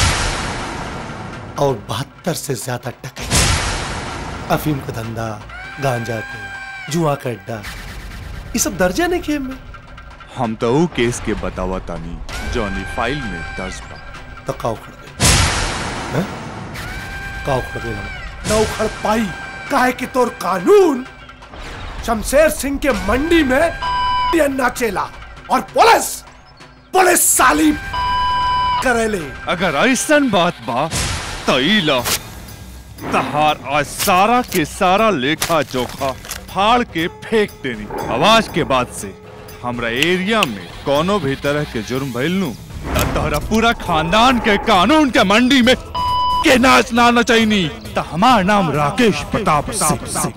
और बहत्तर से ज्यादा टके अफीम का धंधा गांजा के जुआ का अड्डा ये सब दर्जा नहीं खेम में हम तो ऊ केस के बतावा तानी जॉनी फाइल में दर्ज बा तो का उखड़ गई हैं? का उखड़ गई हम ना उखड़ पाई काहे कि तोर कानून शमशेर सिंह के मंडी में ये नाचेला और पुलिस पुलिस साली करेले अगर ऐसन बात बा तो ई लो तहार आज सारा के सारा लेखा जोखा फाड़ के फेंक देनी आवाज के बाद से हमरा एरिया में कोनो भी तरह के जुर्म भइल नु त तोहरा पूरा खानदान के कानून के मंडी में के नाच ना नचैनी त हमार नाम राकेश प्रताप सिंह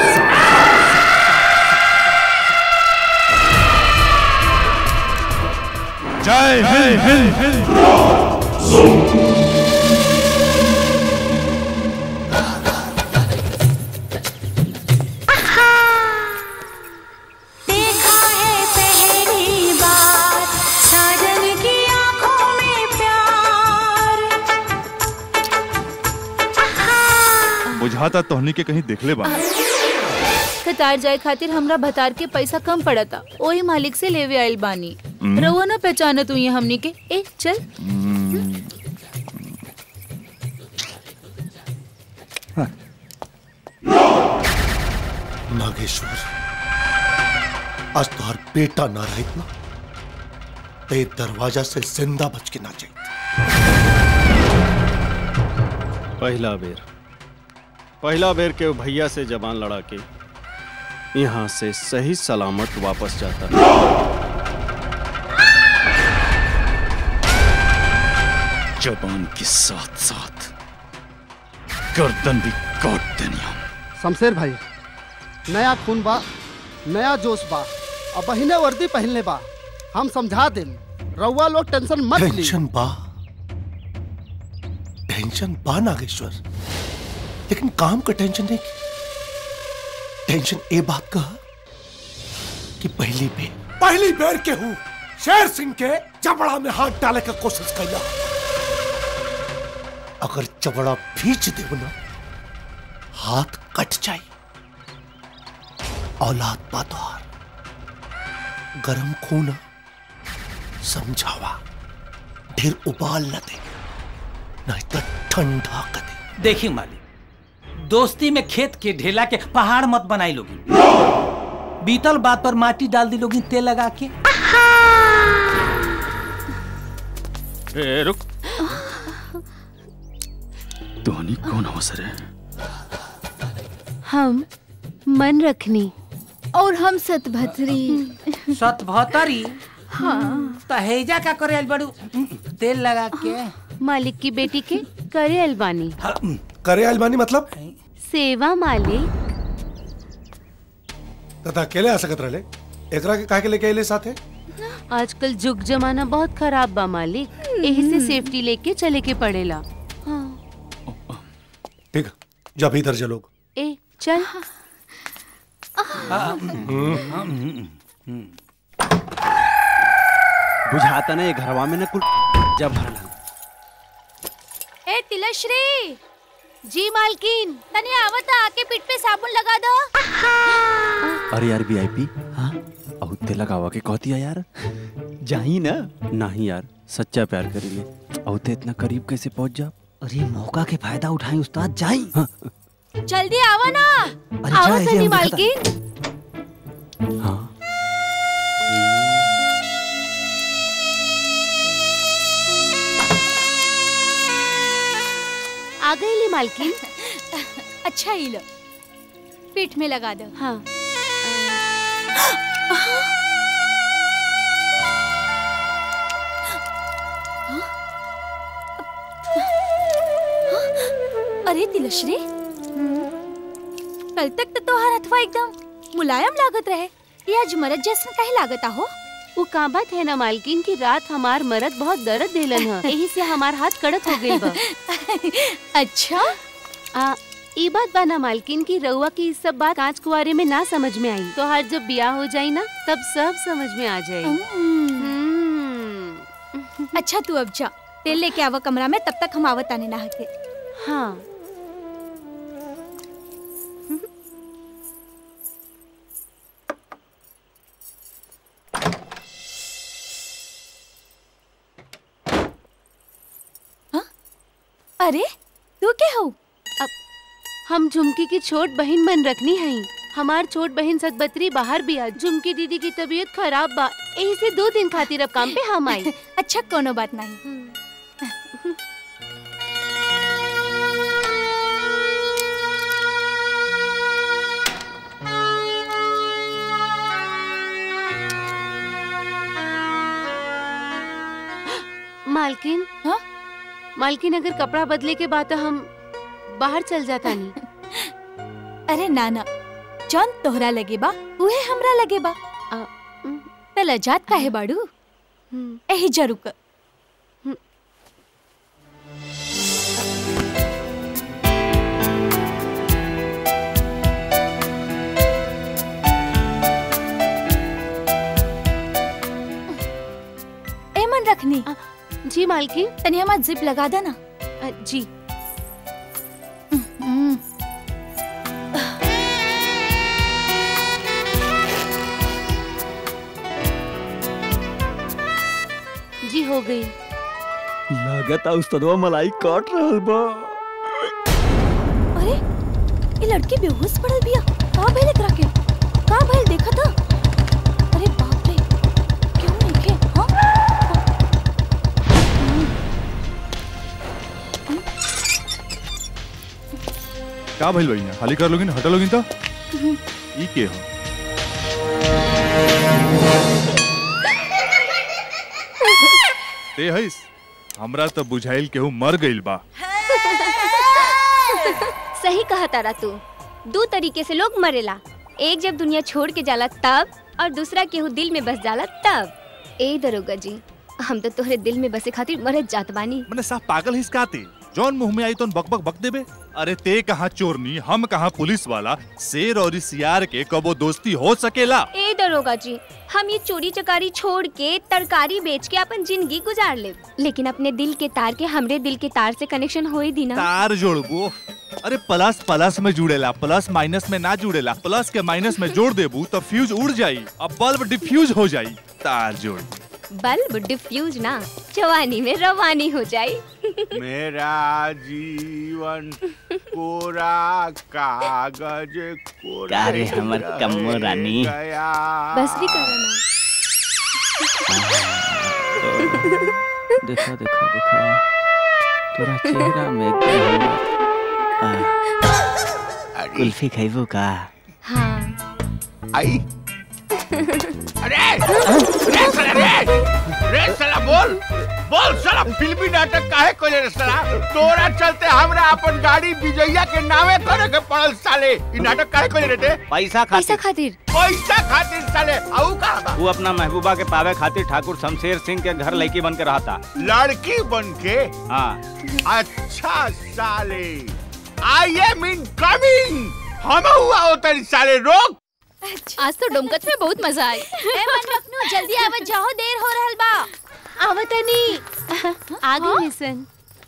जय हिंद देखा है पहली बार साजन की आंखों में प्यार बुझाता तोहनी के कहीं देखले बा कतार जाए खातिर हमरा भतार के पैसा कम पड़ता ओही मालिक से लेवे आइल बानी हम्म। रउआ ना पहचानत हुई हमनी के ए चल नागेश्वर आज तुहार बेटा ना रहित ना ते दरवाजा से जिंदा बच के ना जाई पहला बेर पहला बेर के भैया से जबान लड़ा के यहाँ से सही सलामत वापस जाता जबान के साथ साथ गर्दन भी काट देनी हम शमशेर भाई नया खून बा नया जोश बा अब बहिने वर्दी पहनले बा हम समझा देम रउआ लोग टेंशन मत ली टेंशन बा टेंशन बा नागेश्वर लेकिन काम का टेंशन नहीं टेंशन ए बात का कि पहली बेर पहली बेर के हूँ शेर सिंह के चबड़ा में हाथ डाले का कोशिश कैला अगर चबड़ा भींच देव ना हाथ कट जाए औलाद पातवार गरम खून समझावा ढेर उबाल न दे नहीं तो ठंडा कर दे देखी मालिक दोस्ती में खेत के ढेला के पहाड़ मत बनाई लोगी बीतल बात पर माटी डाल दी लोगी तेल लगा के ए रुक तोहनी कौन अवसर है हम मन रखनी और हम सतभद्री सतभतरी हाँ तहेजा का करे आइल बड़ू तेल लगा के मालिक की बेटी के करे अलबानी करे अलमानी मतलब सेवा मालिक तथा अकेले आ सकत रहे एकरा के काहे के लेके आइले साथे आजकल जुग जमाना बहुत खराब बा मालिक यही से सेफ्टी लेके चले के पड़ेला हाँ ठीक है, जब इधर चलोग ए चल बुझाता ना ये घरवा में ना कुल जब भरला ए तिलश्री जी मालकिन तनी आवत आके पीठ पे साबुन लगा दो अरे यार वीआईपी हाँ औते लगावा के कहती है यार जाही ना नहीं यार सच्चा प्यार करेंगे औते इतना करीब कैसे पहुंच जा अरे मौका के फायदा उठाएं उस्ताद जाई हाँ, जल्दी आवा ना अरे जा, आवा ये तनी हम देखता। मालकिन आ गई ली मालकिन अच्छा ही लो पीठ में लगा दो हाँ अरे तिलश्री कल तक तो तोहार हथवा एकदम मुलायम लागत रहे ये आज मरद जैसन काहे लागत हो वो का बात है ना मालकिन की रात हमार मरद बहुत दर्द देलन है यही से हमार हाथ कड़क हो गई बा अच्छा आ ई बात बा ना मालकिन की रउआ की सब बात कांच कुआरे में ना समझ में आई तो हर जब ब्याह हो जाई ना तब सब समझ में आ जाई अच्छा तू अब जा तेल लेके आवा कमरा में तब तक हम आवत आने नहा के हाँ अरे तू क्या हो अब हम झुमकी की छोट बहन मन रखनी है हमार छोट बहन सतबतरी बाहर भी आ झुमकी दीदी की तबीयत खराब बा यही से दो दिन खातिर अब काम पे हम आई अच्छा कोनो बात नहीं मालकिन हाँ मालकिन अगर कपड़ा बदले के बाद तो हम बाहर चल जाता नहीं अरे नाना जौन तोहरा लगे बा उहे हमरा लगे बा तला जात काहे बाड़ू एही जरूक ए मन रखनी जी मालकिन तनी हमार जिप लगा देना जी जी हो गई लागत उस्तदवा मलाई काट रहल बा अरे ये लड़की बेहोश पड़ल बिया का भइल एकरा के का भइल देखा था अरे बाप रे क्यों देखे हां का भइल भैया खाली कर लोगिन हटा लोगिन तो ई के हो ते हईस हमरा तो बुझाइल केहू मर गइल बा सही कहा तारा तू दो तरीके से लोग मरेला एक जब दुनिया छोड़ के जाला तब और दूसरा केहू दिल में बस जाला तब ए दरोगा जी हम तो तोहरे दिल में बसे खातिर मरत जात बानी मने साफ पागल हिस काते जौन मुंह में आई तो बक बक बक देबे अरे ते कहाँ चोरनी हम कहाँ पुलिस वाला शेर और इस यार के कबो दोस्ती हो सकेला ए दरोगा जी हम ये चोरी चकारी छोड़ के तरकारी बेच के अपन जिंदगी गुजार ले लेकिन अपने दिल के तार के हमरे दिल के तार से कनेक्शन हो ही दी ना तार जोड़बो अरे प्लस प्लस में जुड़ेला प्लस माइनस में ना जुड़ेला प्लस के माइनस में जोड़ देबू तो फ्यूज उड़ जाई अब बल्ब डिफ्यूज हो जाई तार जोड़ बल्ब डिफ्यूज ना जवानी में रवानी हो जाए मेरा जीवन कोरा कागज कोरा का रे हमर रह कम्मो रानी? गया। बस भी करो ना देखो देखो देखो तोरा चेहरा में एकदम आ, कुल्फी खैबो का हाँ आई अरे अरे साला रे रे साला बोल बोल साला फिल्मी नाटक काहे कोले रे साला तोरा चलते हमरा अपन गाड़ी विजया के नामे करे के पड़ल साले ई नाटक काहे कोले रे ते पैसा पैसा खातिर खातिर पैसा खातिर साले आऊ का बा वो अपना महबूबा के पावे खातिर ठाकुर शमशेर सिंह के घर लड़की बन के रहा था लड़की बन के हाँ अच्छा साले आई एम इन कमिंग हम हुआ होता साले रोक आज तो डुमकत में बहुत मजा आई ए मन रखनो जल्दी आवत जाओ देर हो रहल बा आवतनी आ गई मिसन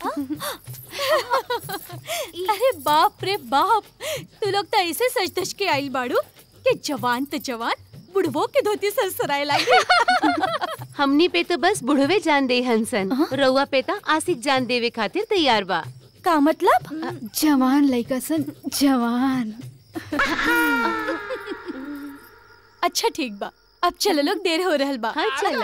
अरे बाप रे बाप तू लोग तो ऐसे सच धज के आइल बाड़ू कि जवान तो जवान बुढ़वो के धोती सरसराए लागी हमनी पे तो बस बुढ़वे जान दे हंसन रउआ पे तो आशिक जान देवे खातिर तैयार बा का मतलब जवान लड़का सन जवान अच्छा ठीक बा अब चलो लोग देर हो रहल बा हाँ चला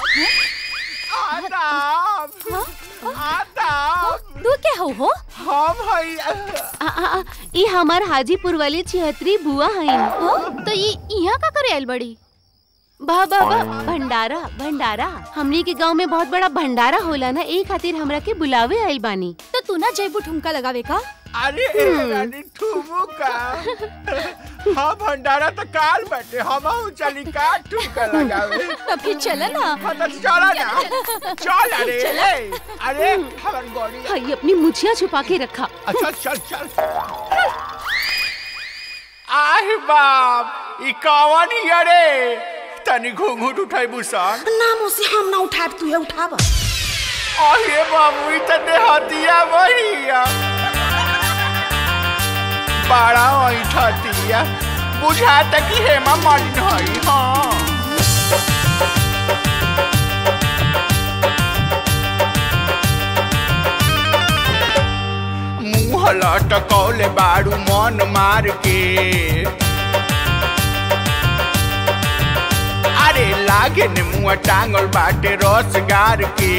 तू क्या हो हो हम हई आ, आ, आ, ई हमार हाजीपुर वाली छिहत्तरी बुआ हईन तो ये यहाँ का करे आइल बड़ी बा बा बा भंडारा भंडारा हमनी के गांव में बहुत बड़ा भंडारा होला ना ए खातिर हमरा के बुलावे आइल बानी तो तू ना जयबू ठुमका लगावे का अरे रानी ठुमू का हाँ भंडारा तो काल बैठे हम चली का ठुमका लगावे तो फिर चल ना हाँ तो चला ना चल अरे चला। अरे हमारी बॉडी हई अपनी मुछिया छुपा के रखा अच्छा चल चल आह बाप ई कौन ही अरे तनी घूंघूट उठाई बुसान नामों से हम ना उठाब तू उठाब अरे बाबू ई तने हतिया बढ़िया बड़ा ऐठतिया बुझाता कि हेमा मालिन हई हाँ मुंह लटकौले बारू मन मार के अरे लागे ने मुंह टांगल बाटे रस गार के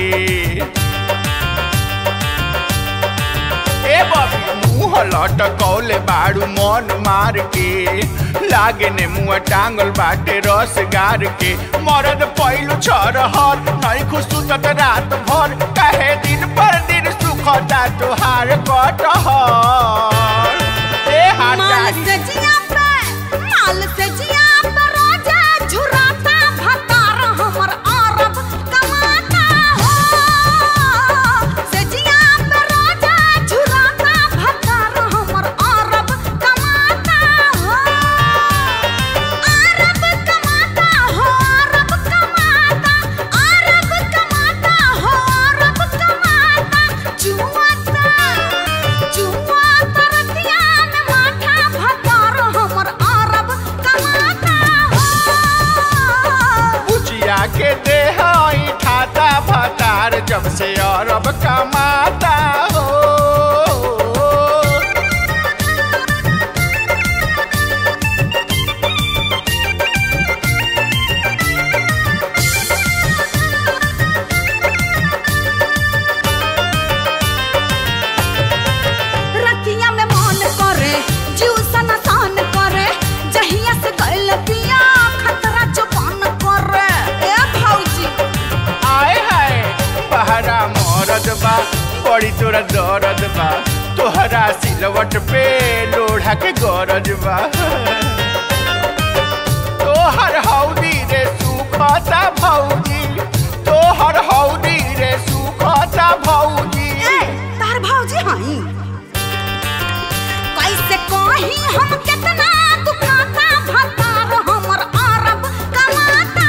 ए बाबी मुंह लटकौले बारू मन मार के लागे ने मुंह टांगल बाटे रस गार के मरद पहिलो छर हर नहीं खुशुत रात भर कहे दिन पर दिन सुखता तुहार कटहर ए माल हाटारी से जिया पे माल से जिया पे रोजा झुराता भतार हमर अरब कमाता हो से जिया पे रोजा झुराता भतार हमर अरब कमाता हो अरब कमाता हो अरब कमाता अरब कमाता हो अरब कमाता जुआता जुआता रतिया में माथा भतार हमर अरब कमाता बुचिया के देह ई ठाता भतार जब से अरब कमाता हो रतिया में मन करे जीव सन सन करे जहिया से गइल पिया खतरा जवान करे ए भौजी आए हाय बहरा मरद बा बड़ी तोरा दर्द बा तोहरा सिलवट पे लोढ़ा के गरज बा तोहर हौदी रे सुखता भौजी तोहर हौदी रे सुखता भौजी तार भौजी हई कैसे कही हम कितना दुखाता भतार हमर अरब कमाता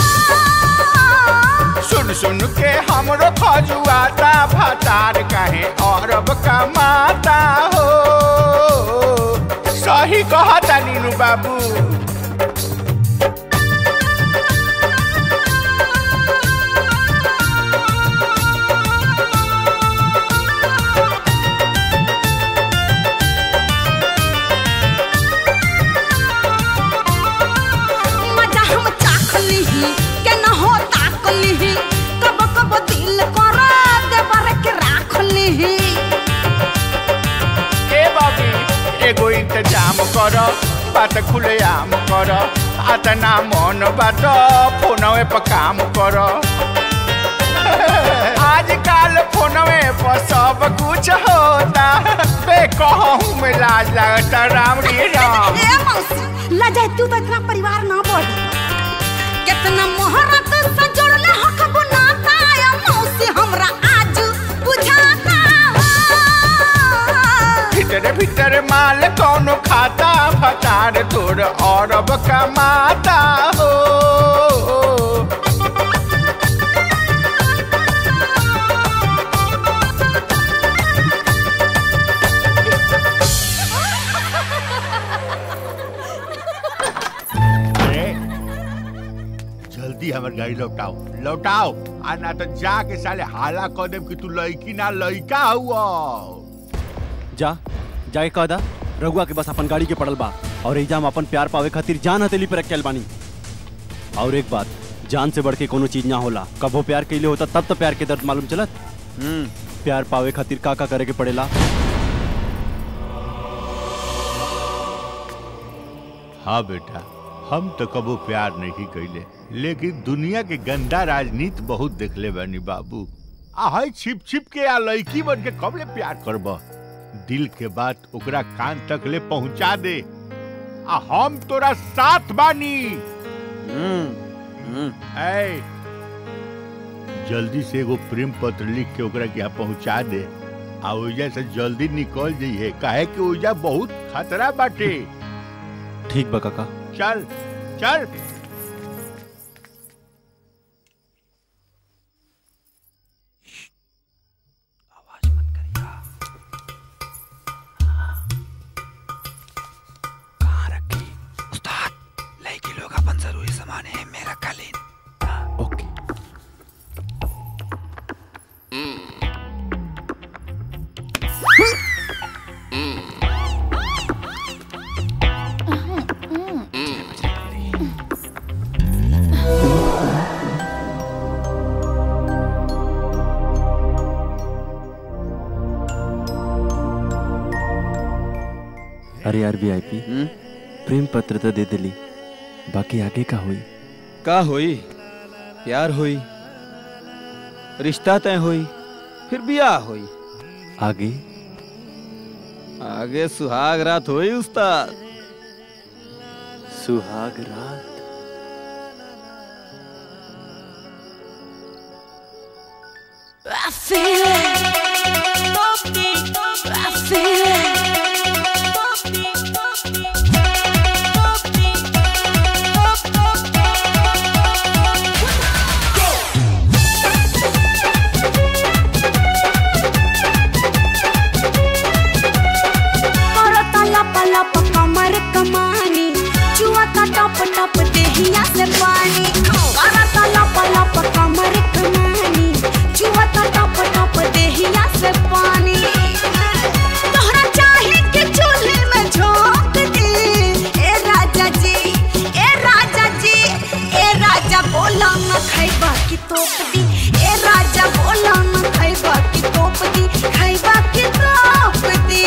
सुन सुन के हमरो खजुआता भतार कहे अरब कमाता हो सही कहता नीनू बाबू मजा हम चाख लीही के न हो ताक लीही कब कब दिल कर देवर के राख लीही ए बाबी एगो इंतजाम कर बात खुले आम कर आतना मन बात फोनवे पर काम कर आजकल फोनवे पर सब कुछ होता बे कहूँ में लाज लगता राम रे राम ए मौसी लजा तू तो इतना परिवार ना बढ़ी कितना मोहरत सजोड़ले हक बुनाता या मौसी हमरा आज बुझाता भीतर भीतर माल कौनो खाता भतार तोर अरब कमाता हो अरे, जल्दी हमर गाड़ी लौटाओ लौटाओ आ ना तो जाके साले हाला कह देम कि तू लड़की ना लड़का हुआ जा जाके कह दा रघुआ के बस अपन गाड़ी के पड़ल बा और एजाम अपन प्यार पावे खातिर जान हथेली पे रख के आइल बानी और एक बात जान से बढ़ के कोनो चीज ना होला कबो प्यार के लिए होता तब तो प्यार के दर्द मालूम चलत प्यार पावे खातिर का का करे के पड़ेला हाँ बेटा हम तो कबो प्यार नहीं कैले लेकिन दुनिया के गंदा राजनीति बहुत देखले बानी बाबू आहै छिप छिप के आ लड़की बन के कब ले प्यार करब दिल के बात ओकरा कान तक ले पहुंचा दे आ हम तोरा साथ बानी ऐ जल्दी से एगो प्रेम पत्र लिख के ओकरा के यहाँ पहुंचा दे आ ओइजा से जल्दी निकल जाइए काहे कि ओइजा बहुत खतरा बाटे ठीक बा काका चल चल लड़की लोग अपन जरूरी सामान है मेरा कालीन ओके अरे यार वीआईपी प्रेम पत्र तो दे दिली बाकी आगे का हुई का होई प्यार होई रिश्ता तय होई फिर बियाह होई आगे आगे सुहाग रात होई उस्ताद सुहाग रात I feel it. I feel it. करता लप लप कमर कमानी चुआता टप टप देहिया से पानी करता लप लप कमर कमानी चुआता टप टप देहिया से पानी तोहरा चाहे कि चूल्हे में झोंक दी ए राजा जी ए राजा जी ए राजा बोला न खैबा की तोप दी ए राजा बोला न खैबा की तोप दी खैबा की तोप दी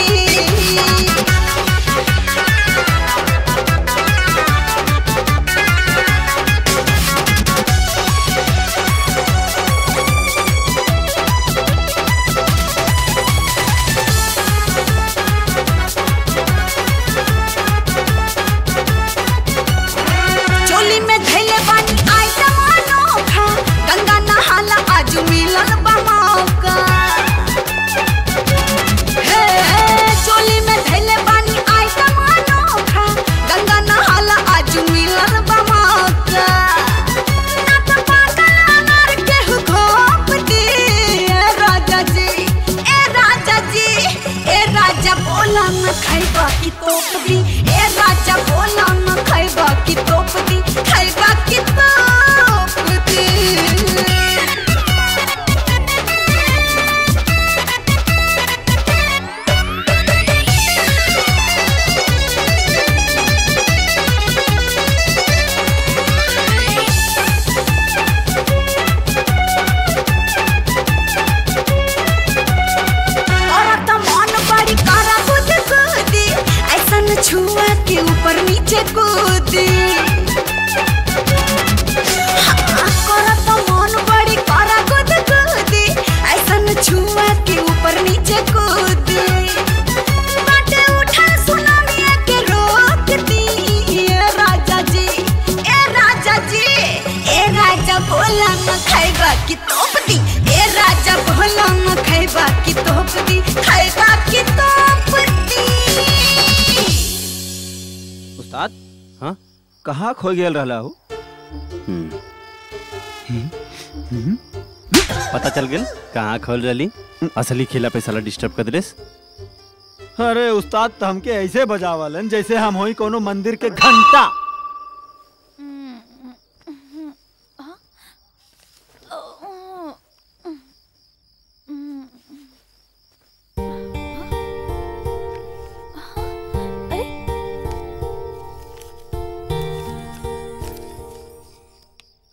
चोली में धैले बानी आइटम अनोखा गंगा नहाला आज मिलल बा मौका हे चोली में धैले बानी आइटम अनोखा गंगा नहाला आज मिलल बा मौका ना तो पागल अनार केहू घोप दी ए राजा जी ए राजा जी ए राजा बोला न खैबा की तोप दी ए राजा बोला न खैबा की तोप दी खैबा की तोप दी औरत मन बड़ी करा खुद कूदी ऐसन छुआ के ऊपर नीचे कूदी हाँ, औरत मन बड़ी करा खुद कूदी ऐसन छुआ के ऊपर नीचे कूदी बाटे उठा सुनामिया के रोक दी ए राजा जी ए राजा जी ए राजा बोला न खाएगा कि तोप दी ए राजा बोला न खाएगा कि तोप दी खाएगा कि तोप दी उस्ताद हाँ कहाँ खो गेल रहला हो पता चल गेल कहाँ खोल रही असली खेला पे साला डिस्टर्ब कर दिलेस अरे उस्ताद तो हमके ऐसे बजावलन जैसे हम होई कोनो मंदिर के घंटा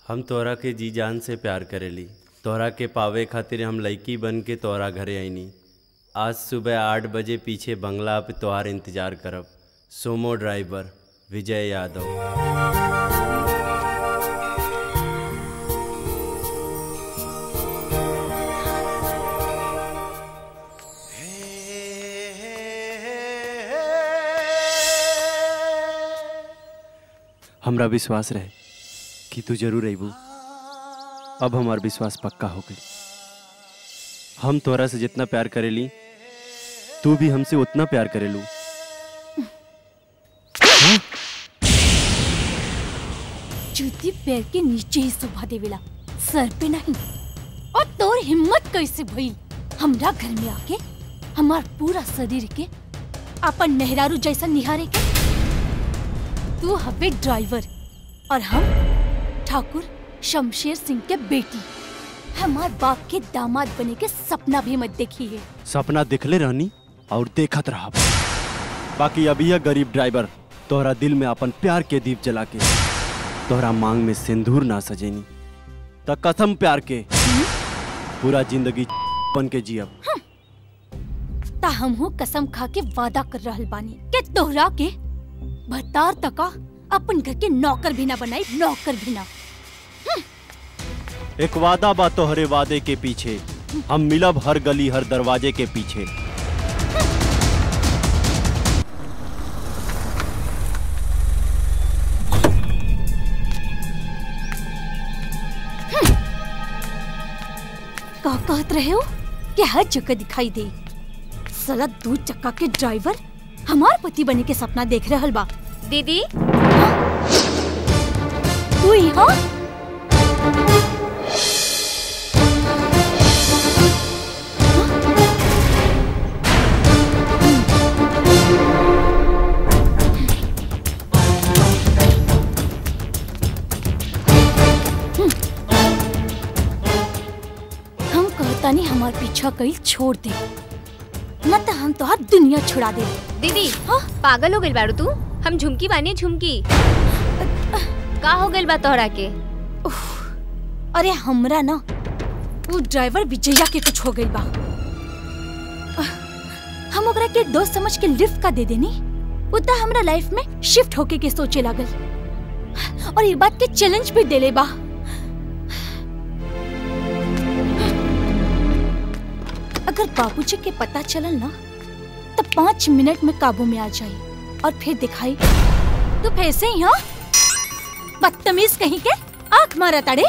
हम तोहरा के जी जान से प्यार करेली तोहरा के पावे खातिर हम लड़की बन के तोहरा घरे आईनी आज सुबह आठ बजे पीछे बंगला पे तोहार इंतजार करब सोमो ड्राइवर विजय यादव हमरा विश्वास रहे कि तू जरूर अबू अब हमार विश्वास पक्का हो गई हम तोहरा से जितना प्यार करेली तू भी हमसे उतना प्यार करेलू जूती पैर के नीचे ही सुबह देवेला सर पे नहीं और तोर हिम्मत कैसे भई हमरा घर में आके हमार पूरा शरीर के अपन मेहरारू जैसा निहारे के तू हवे ड्राइवर और हम ठाकुर शमशेर सिंह के बेटी हमार बाप के दामाद बने के सपना भी मत देखी है सपना दिखले रहनी और देखत रहा बाकी अभी यह गरीब ड्राइवर तोहरा दिल में अपन प्यार के दीप जला के तोहरा मांग में सिंदूर ना सजेनी त कसम प्यार के पूरा जिंदगी बन के जियब ता हमहू कसम खा के वादा कर रहल बानी के तोहरा के भतार तका अपन घर के नौकर भी ना बनाई नौकर भी ना एक वादा बा तोहरे वादे के पीछे हम मिलब हर गली हर दरवाजे के पीछे का कहत रहे हो कि हर जगह दिखाई दे साला दू चक्का के ड्राइवर हमार पति बने के सपना देख रहल बा दीदी तू यहाँ हम कहता नहीं हमार पीछा कईल छोड़ दे न तो हम तोहार दुनिया छुड़ा दे दीदी पागल हो गइल बारू तू हम झुमकी बानी झुमकी का हो गइल बा तोहरा के अरे हमरा ना वो ड्राइवर विजया के कुछ हो गइल बा हम ओकरा के दोस्त समझ के लिफ्ट का दे देनी उतना हमरा लाइफ में शिफ्ट होके के सोचे लागल और ये बात के चैलेंज भी देले बा अगर बाबूजी के पता चलल ना तो पाँच मिनट में काबू में आ जाई और फिर दिखाई तू फिर से ही हाँ बदतमीज कहीं के आंख मारा ताड़े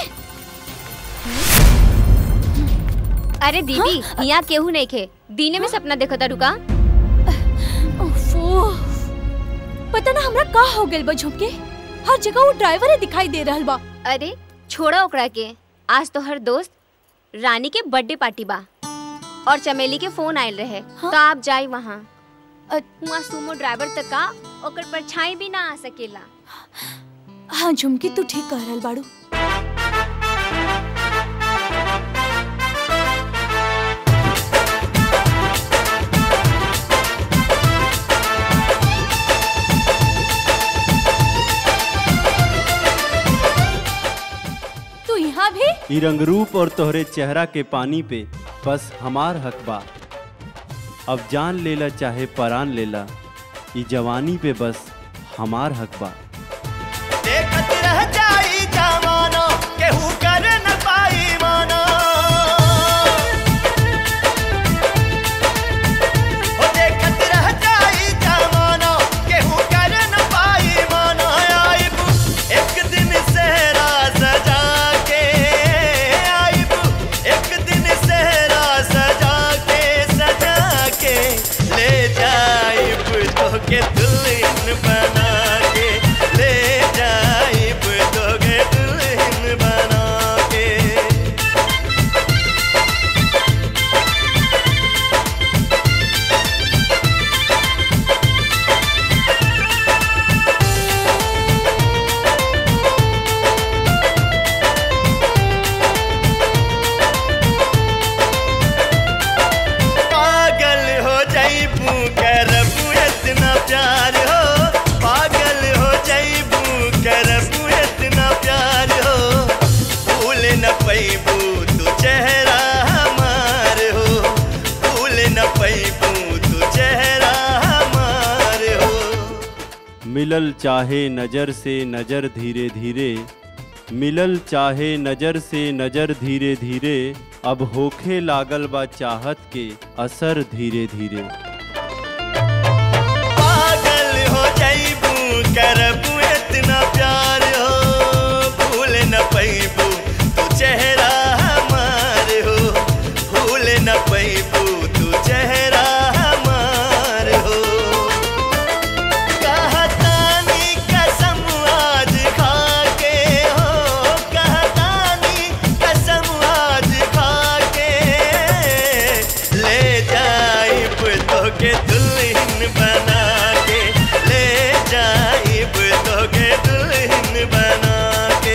अरे दीदी यहाँ केहू नहीं खे दीने में सपना देखो था रुका ओफो पता ना हमरा का हो गइल बा झुमके हर जगह वो ड्राइवर ही दिखाई दे रहल बा अरे छोड़ा ओकरा के आज तो हर दोस्त रानी के बर्थडे पार्टी बा और चमेली के फोन आयल रहे तो आप जाई वहाँ वहाँ सुमो ड्राइवर तक का ओकर परछाई भी ना आ सकेला हाँ झुमकी तू ठीक कह रहल बाड़ू तू यहाँ भी ई रंग रूप और तोहरे चेहरा के पानी पे बस हमार हक बा अब जान लेला चाहे परान लेला ई जवानी पे बस हमार हक बा देखत रह जाई जमाना केहू कर न पाई माना ओ देखत रह जाई जमाना केहू कर न पाई माना आइब एक दिन सहरा सजा के आइब एक दिन सहरा सजा के सजा के ले जाइब तो के दुल्हन बना के पैबू तू चेहरा हमार हो भूल न पैबू तू चेहरा हमार हो मिलल चाहे नजर से नजर धीरे धीरे मिलल चाहे नजर से नजर धीरे धीरे अब होखे लागल बा चाहत के असर धीरे धीरे पागल हो जाइबू करबू इतना प्यार हो भूल न पैबू तू चेहरा हमार हो भूल न पैबू तू चेहरा हमार हो कहतानी कसम आज खा के हो कहतानी कसम आज खा के ले जाइब तोके दुल्हन बना के ले जाइब तोके दुल्हन बना के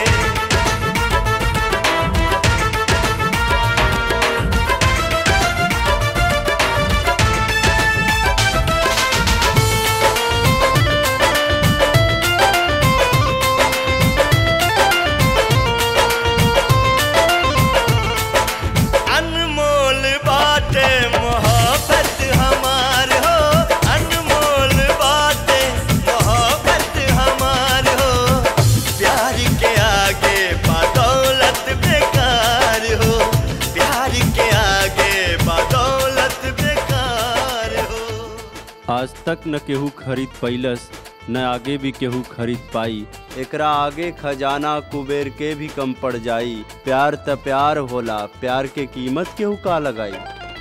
अनमोल बाटे मोहब्बत हमार हो अनमोल बाटे मोहब्बत हमार हो प्यार के आगे बदौलत बेकार हो प्यार के आगे बदौलत बेकार हो आज तक न केहू खरीद पैलस न आगे भी केहू खरीद पाई एकरा आगे खजाना कुबेर के भी कम पड़ जाई प्यार त प्यार होला प्यार के कीमत केहू का लगाई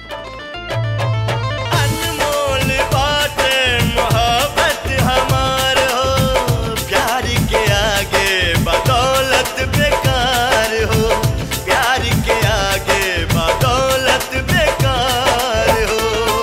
अनमोल बाटे मोहब्बत हमार हो प्यार के आगे बदौलत बेकार हो प्यार के आगे बदौलत बेकार हो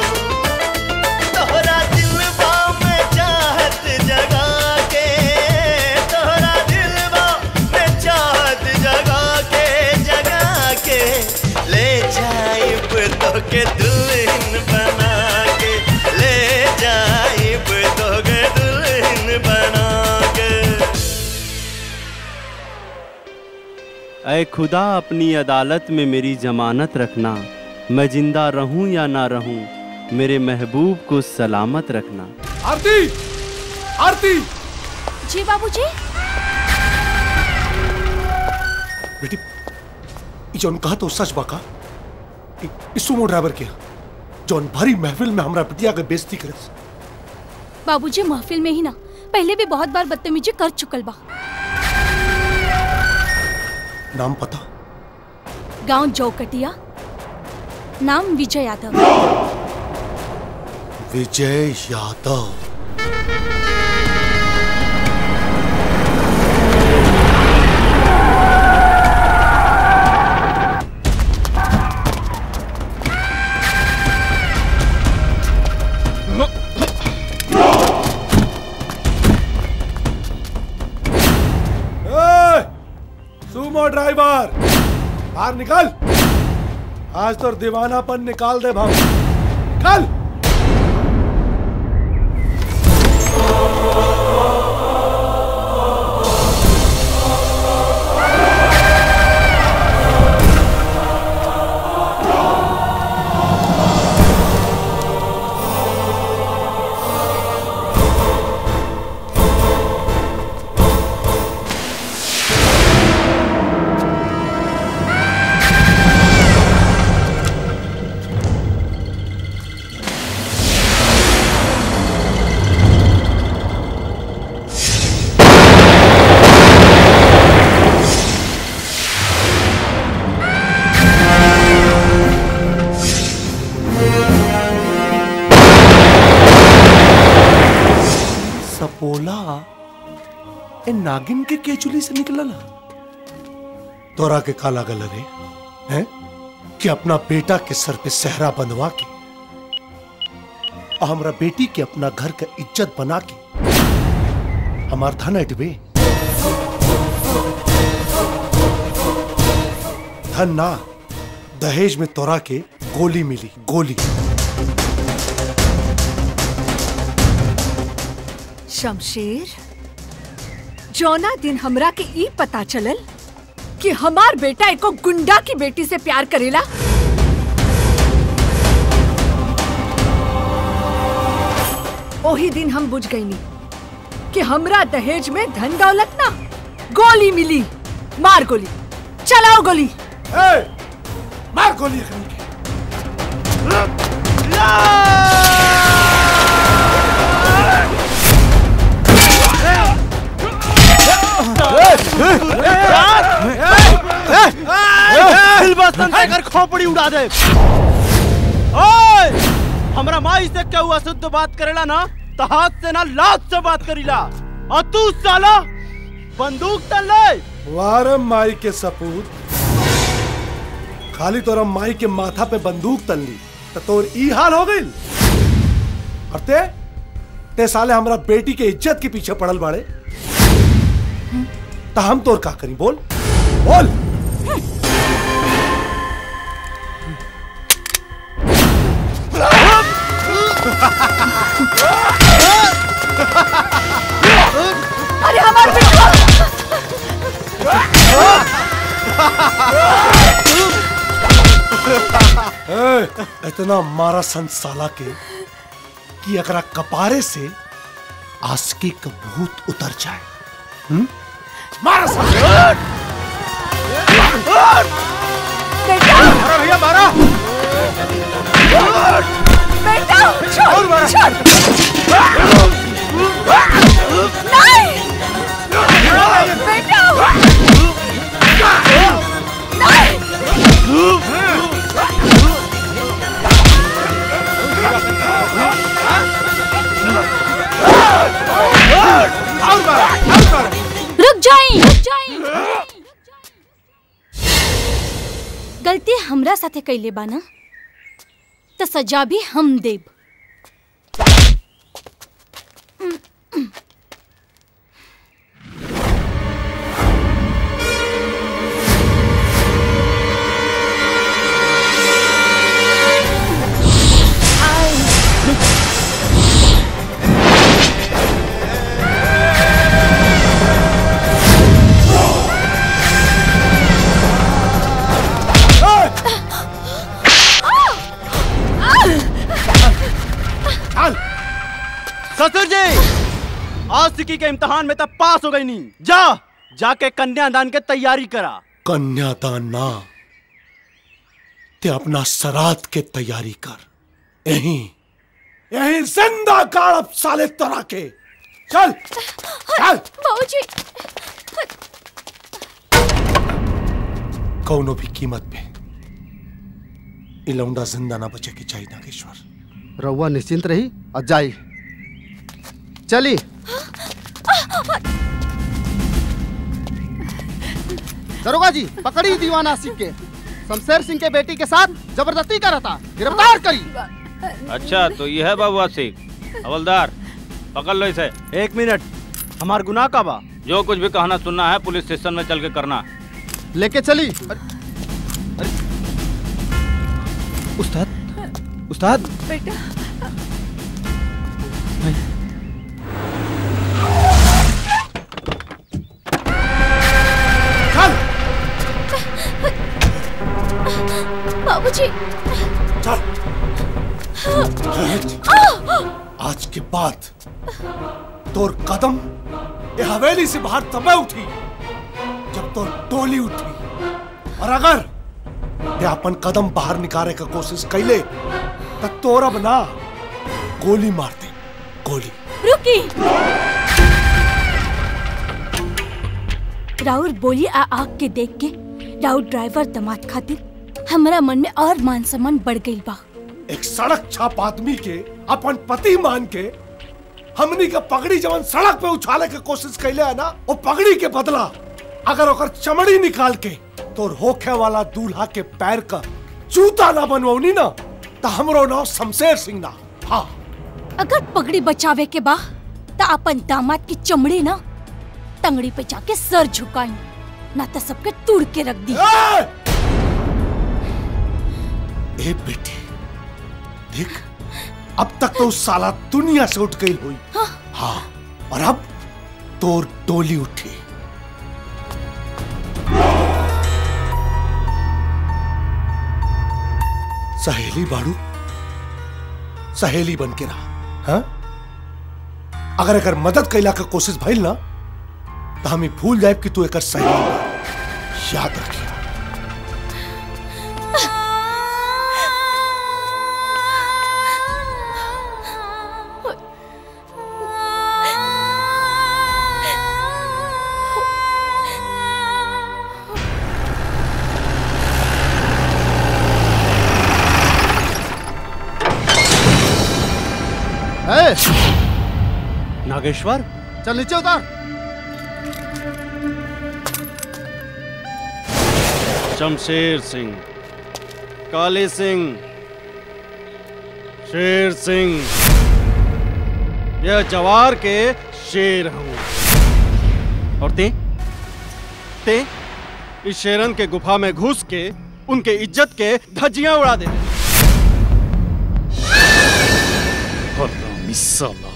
तोहरा दिलवा में चाहत जगा के तोहरा दिलवा में चाहत जगा के जगा के ले जाइब तोके दुल्हन बना के ले जाइब तोके दुल्हन बना के ऐ खुदा अपनी अदालत में मेरी जमानत रखना मैं जिंदा रहूं या ना रहूं मेरे महबूब को सलामत रखना आरती आरती जी बाबूजी बेटी ई जौन कहा तो सच बाका ई- ई सुमो ड्राइवर के जौन भारी महफिल में हमरा बिटिया के बेइज्जती करे बाबूजी महफिल में ही ना पहले भी बहुत बार बदतमीजी कर चुकल बा नाम पता गांव जौकटिया नाम विजय यादव विजय यादव ए, सुमो ड्राइवर बाहर निकल आज तो दीवानापन निकाल दे भाव निकल सपोला ए नागिन के केचुली से निकलल तोरा के काला गल रे हैं कि अपना बेटा के सर पे सहरा बंधवा के और हमरा बेटी के अपना घर का इज्जत बना के हमार धन अटबे धन ना दहेज में तोरा के गोली मिली गोली शमशेर जौना दिन हमरा के ई पता चलल कि हमार बेटा एको गुंडा की बेटी से प्यार करेला ओही दिन हम बुझ गईनी कि हमरा दहेज में धन दौलत ना गोली मिली मार गोली चलाओ गोली ए, मार गोली अखनी के। खोपड़ी उड़ा दे ओए हमरा माई से केहू अशुद्ध बात करेला ना तो हाथ से ना लात से बात करीला और तू साला बंदूक तल ले वार माई के सपूत खाली तोरा माई के माथा पे बंदूक तलली तो तोर ई हाल हो गई और ते ते साले हमरा बेटी के इज्जत के पीछे पड़ल बाड़े तो हम तोर का करी बोल बोल अरे हमार बेटा ए, इतना मारा संसाला के कि अकरा कपारे से आसकी का भूत उतर जाए हम्म? मारा संसाला बेटा भैया मारा बेटा छोड़ छोड़ नहीं बेटा रुक जाई रुक जाई गलती हमरा साथे कैले बाना तो सजा भी हम देब चल ससुर जी आशिकी के इम्तिहान में तब पास हो गई नहीं जा जाके कन्यादान के तैयारी करा कन्यादान ना ते अपना सराद के तैयारी कर यहीं यहीं जिंदा काड़प साले तरह के चल चल बाबूजी कौनो भी कीमत पे ये लौंडा जिंदा ना बचे की चाहिए नागेश्वर रउआ निश्चिंत रही और जाई चली दरोगा जी पकड़ी दीवाना सिंह के शमशेर सिंह के बेटी के साथ जबरदस्ती कर था गिरफ्तार करी अच्छा तो यह है बाबू सिंह हवलदार पकड़ लो इसे एक मिनट हमार गुनाह का बा जो कुछ भी कहना सुनना है पुलिस स्टेशन में चल के करना लेके चली उस्ताद उस्ताद बेटा बाबूजी आज के बाद तोर कदम ये हवेली से बाहर तबे उठी जब तोर टोली उठी और अगर ये अपन कदम बाहर निकाले का कोशिश कैले तो तोर अब ना गोली मार दे गोली रुकी राउर बोली आ आग के देख के राउर ड्राइवर दमाद खातिर हमारा मन में और मान सम्मान बढ़ गई बा एक सड़क छाप आदमी के अपन पति मान के हमनी के पगड़ी जवन सड़क पे उछाले के कोशिश कैले है ना वो पगड़ी के बदला अगर ओकर चमड़ी निकाल के तोर होखे वाला दूल्हा के पैर का जूता ना बनवनी ना तो हमरो नाम शमशेर सिंह ना हाँ अगर पगड़ी बचावे के बा तो अपन दामाद की चमड़ी ना टंगड़ी पे जाके सर झुकाई ना तो सबके तोड़ के रख दी ए बेटी देख अब तक तो उस साला दुनिया से उठ गई हुई हाँ और अब तोर डोली उठी सहेली बाड़ू सहेली बन के रहा हाँ? अगर अगर मदद कैला का कोशिश भइल ना तो हम ही भूल जाए कि तू एक सहेली बा। याद रखिए ए, नागेश्वर चल नीचे उतार शमशेर सिंह काले सिंह शेर सिंह यह जवार के शेर हूं और ते ते इस शेरन के गुफा में घुस के उनके इज्जत के धज्जियां उड़ा दे हरामी साला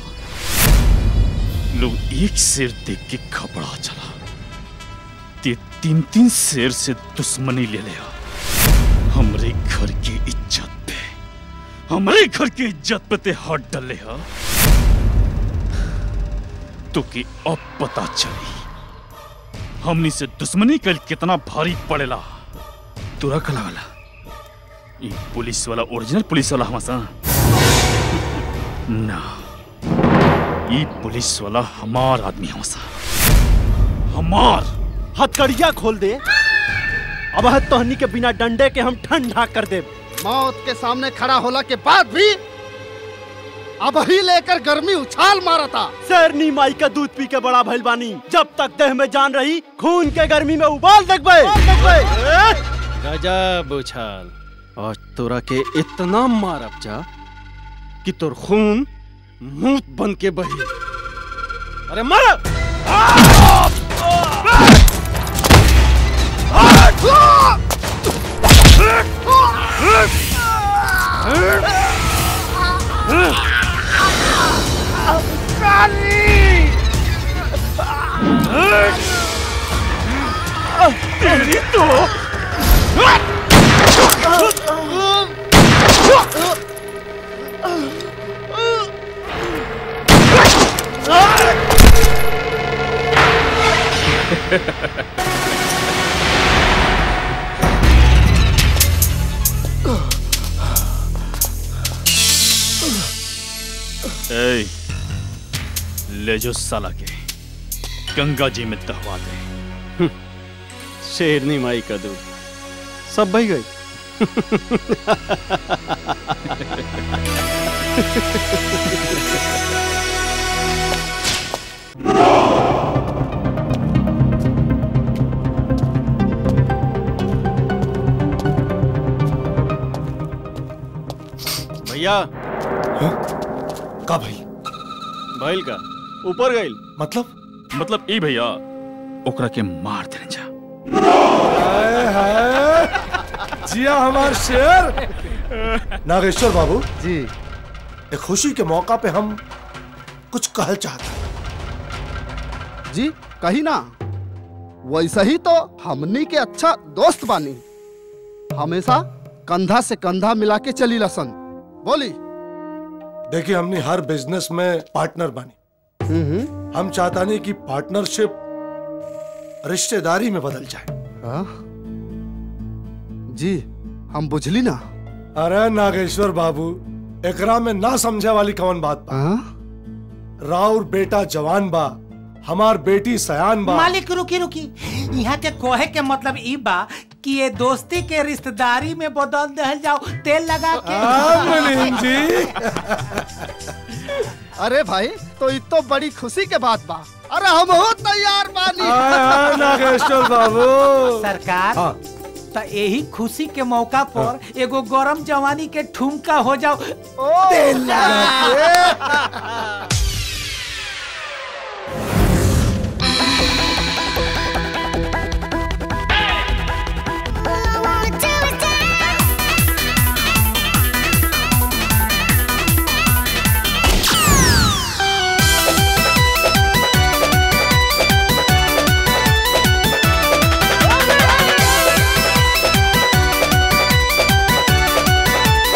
लोग एक शेर देख के घबरा चला ते तीन तीन शेर से दुश्मनी ले लिया हमरे घर की इज्जत पे हमरे घर की इज्जत पे ते हाथ डाले हा तो कि अब पता चली हमनी से दुश्मनी कल कितना भारी पड़ेला तुरा कला वाला ये पुलिस वाला ओरिजिनल पुलिस वाला हमासा ना ये पुलिस वाला हमार आदमी हमासा हमार हथकड़िया खोल दे अब है तोहनी के बिना डंडे के हम ठंडा कर दे मौत के सामने खड़ा होला के बाद भी अब ही लेकर गर्मी उछाल मारा था शेरनी माई का दूध पी के बड़ा भइल बानी जब तक देह में जान रही खून के गर्मी में उबाल देखबे गजब उछाल और तोरा के इतना मारब जा कि तोर खून मूत बन के बही अरे मर तेरी तो ए, ले जो साला के गंगा जी में दहवा दे शेरनी माई का दूध सब बही गई भैया का भाई भइल का ऊपर गइल मतलब मतलब ई भैया ओकरा के मार देने जा जिया हमार शेर नागेश्वर बाबू जी एक खुशी के मौका पे हम कुछ कहल चाहते हैं जी कही ना वैसा ही तो हमनी के अच्छा दोस्त बानी हमेशा कंधा से कंधा मिला के चली लसन बोली देखिए हमने हर बिजनेस में पार्टनर बनी हम चाहता नहीं कि पार्टनरशिप रिश्तेदारी में बदल जाए हाँ? जी हम बुझली ना अरे नागेश्वर बाबू एकरा में ना समझे वाली कौन बात बा राउर बेटा जवान बा हमार बेटी सयान बा मालिक रुकी रुकी यहाँ के कोहे के मतलब ई बा कि ये दोस्ती के रिश्तेदारी में बदल दहल जाओ तेल लगा के हाँ, मुनीम जी। अरे भाई तो ये तो बड़ी खुशी के बात बा अरे हम हो तैयार बानी हाँ, नागेश्वर बाबू सरकार हाँ। तो यही खुशी के मौका पर एगो गरम जवानी के ठुमका हो जाओ तेल लगा Thank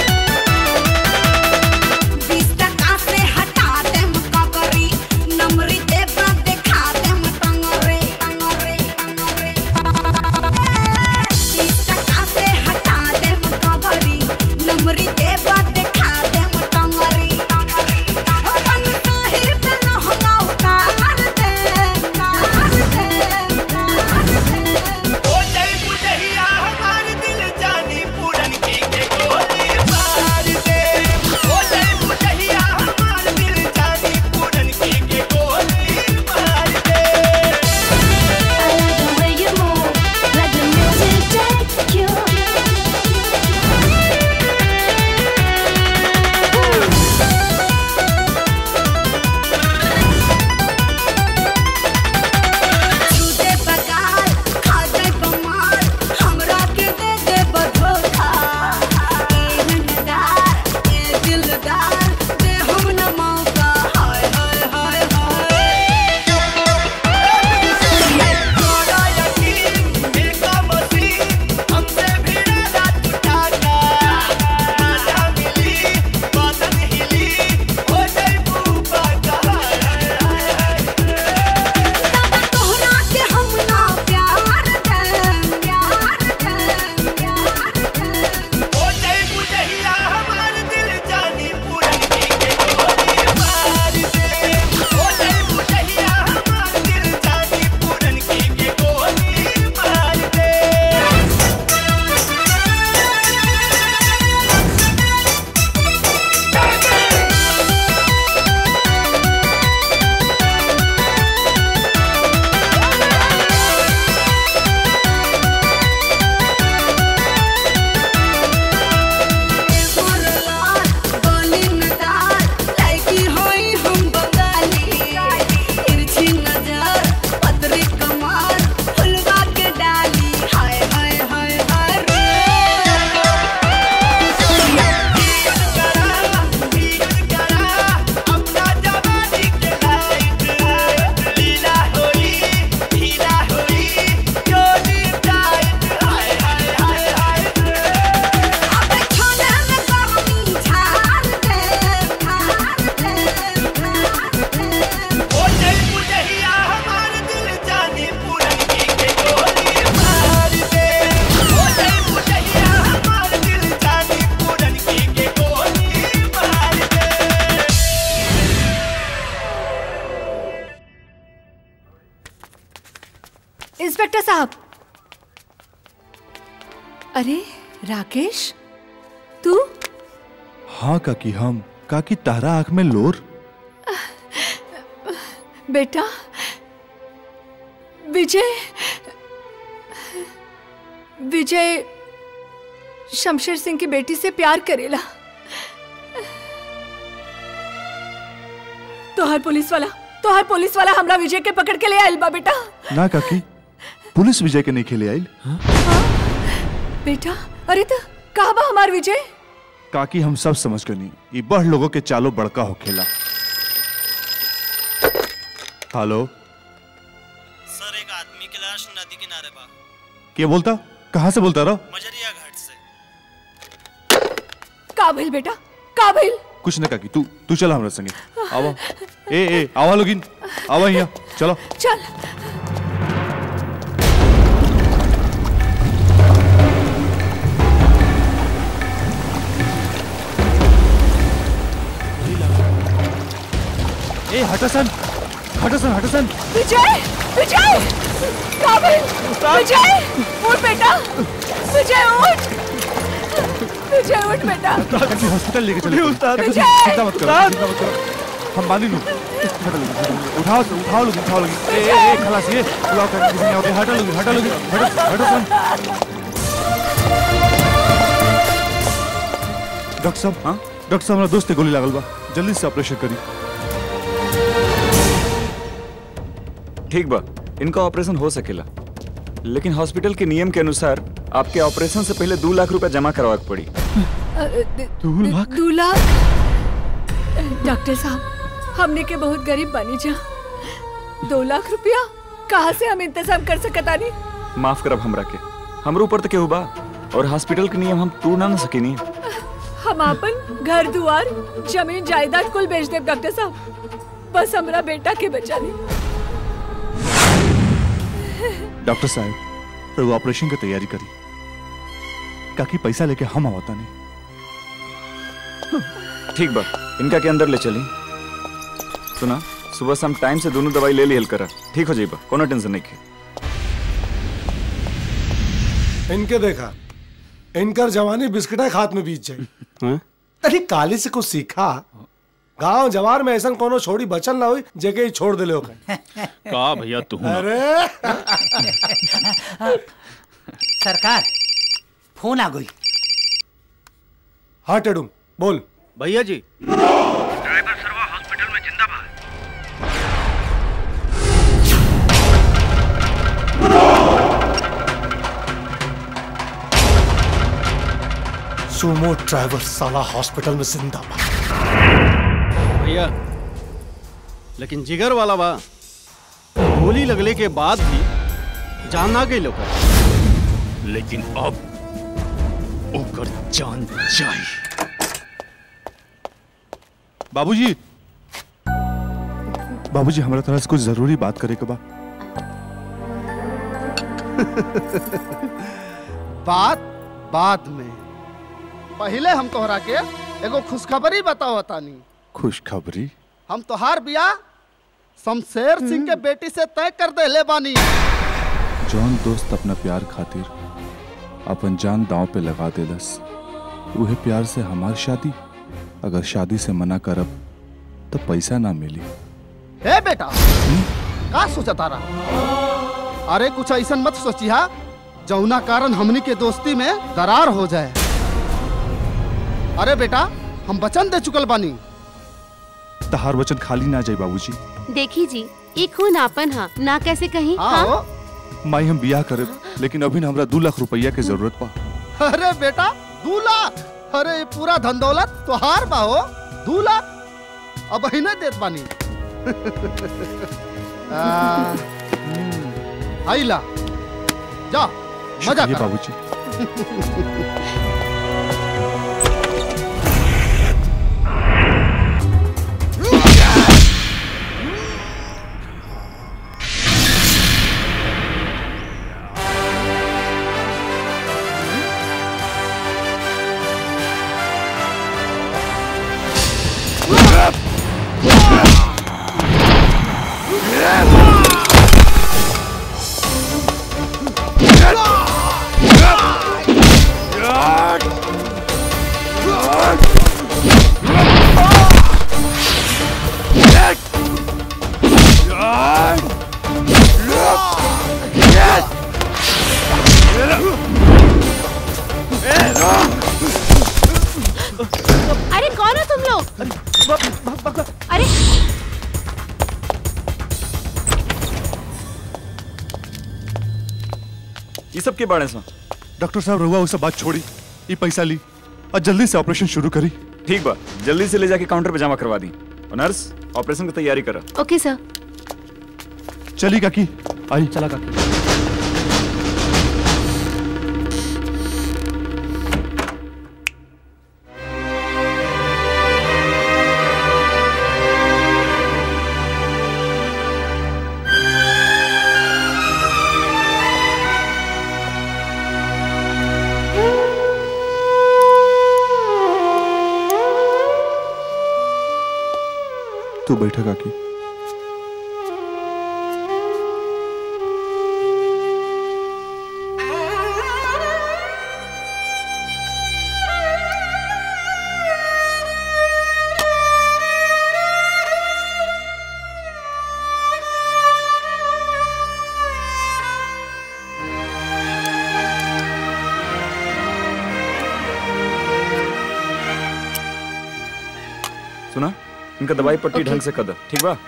डॉक्टर साहब अरे राकेश तू हाँ काकी हम काकी तारा आंख में लोर बेटा विजय विजय शमशेर सिंह की बेटी से प्यार करेला तोहर पुलिस वाला तोहर पुलिस वाला हमरा विजय के पकड़ के ले आइल बा बेटा ना काकी पुलिस विजय के नहीं खेले आइल बेटा अरे तो कहा बा हमार विजय काकी हम सब समझ गए नहीं ये बढ़ लोगों के चालो बड़का हो खेला हेलो सर एक आदमी की लाश नदी किनारे बा क्या बोलता कहाँ से बोलता रहो मजरिया घाट से का भइल बेटा का भइल कुछ ना काकी तू तू चला हमरा संगे आवा ए ए आवा लोगिन आवा यहाँ चलो चल ए हटसन हटसन हटसन विजय विजय का भइल विजय उठ बेटा विजय उठ विजय उठ बेटा काकी हॉस्पिटल लेके चले उस्ताद। काकी, विजय! चिंता मत करो उस्ताद! चिंता मत करो हम बांधी लूं हटो लोगिन, हटो लोगिन। उठाओ उठाओ लोगिन उठाओ लोगिन ए ए ए खलास ये बुलाओ काकी किसी ने आओ हटो लोगिन हटो लोगिन हटो हटो सन डॉक्टर साहब हाँ डॉक्टर साहब हमारा दोस्त के गोली लागल बा जल्दी से ऑपरेशन करी ठीक बा इनका ऑपरेशन हो सकेला लेकिन हॉस्पिटल के नियम के अनुसार आपके ऑपरेशन से पहले दो लाख रुपए जमा करवा के पड़ी दो लाख दो लाख डॉक्टर साहब हमने के बहुत गरीब बनी जा दो लाख रुपया कहाँ से हम इंतजाम कर सकता नहीं माफ करब हमरा के हमरो ऊपर तो केहू बा और हॉस्पिटल के नियम हम तोड़ ना सकेनी हम अपन घर दुआर जमीन जायदाद कुल बेच देव डॉक्टर साहब बस हमरा बेटा के बचा ली डॉक्टर साहब फिर वो ऑपरेशन की तैयारी करी काकी पैसा लेके हम आवता नहीं ठीक बा इनका के अंदर ले चली सुना सुबह शाम टाइम से दोनों दवाई ले ली करा ठीक हो जाइबा कोनो टेंशन नहीं के इनके देखा इनकर जवानी बिस्किटा खात में बीत जाए अरे काली से कुछ सीखा गांव जवार में ऐसा कोनो छोड़ी बचल ना हुई जगह ही छोड़ दिले होकर का भैया तू अरे सरकार फोन आ गई हाँ टेडुम बोल भैया जी सुमो ड्राइवर साला हॉस्पिटल में जिंदा बा भैया लेकिन जिगर वाला बा गोली लगले के बाद भी जान ना गई लोग लेकिन अब ओकर जान जाई बाबूजी बाबूजी हमरा तरह से कुछ जरूरी बात करे के बा बात बाद में पहले हम तोहरा के एगो खुशखबरी बताओ तानी खुशखबरी हम तोहार बिया शमशेर सिंह के बेटी से तय कर देले बानी जौन दोस्त अपना प्यार खातिर अपन जान दांव पे लगा देलस उहे प्यार से हमार शादी अगर शादी से मना करब तो पैसा ना मिली हे बेटा का सोचा तारा अरे कुछ ऐसा मत सोचिहा जौना कारण हमनी के दोस्ती में दरार हो जाए अरे बेटा हम वचन दे चुकल बानी तहार वचन खाली ना जाए बाबूजी देखी जी ये खून आपन हा ना कैसे कहीं हाँ? माई हम बियाह करे लेकिन अभी ना हमरा दो लाख रुपया के जरूरत बा अरे बेटा दू लाख अरे ये पूरा धन दौलत तोहार बा हो दू लाख अब ही नहीं देत बानी आ, हम्म, आइला जा मजा शुक्रिया कर बाबूजी के बारे सा डॉक्टर साहब रहुआ वो सब बात छोड़ी ये पैसा ली और जल्दी से ऑपरेशन शुरू करी ठीक बा जल्दी से ले जाके काउंटर पे जमा करवा दी और नर्स ऑपरेशन की तैयारी करा ओके सर चली काकी आई चला काकी तू बैठा काकी सुना इनका दवाई पट्टी ढंग से कर दो ठीक बा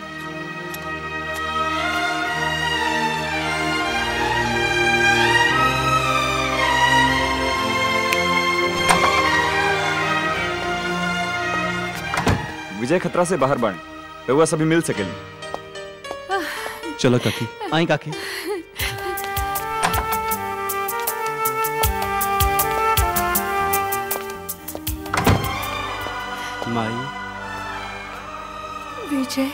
विजय खतरा से बाहर बाढ़ रहुआ सभी मिल सकेली चला काकी आई काकी माई विजय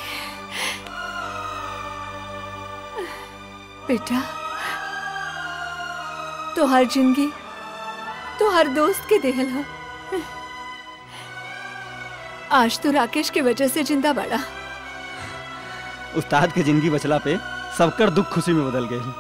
बेटा तो हर जिंदगी तो हर दोस्त के देहल हो आज तो राकेश की वजह से जिंदा बड़ा उस्ताद के जिंदगी बचला पे सबकर दुख खुशी में बदल गए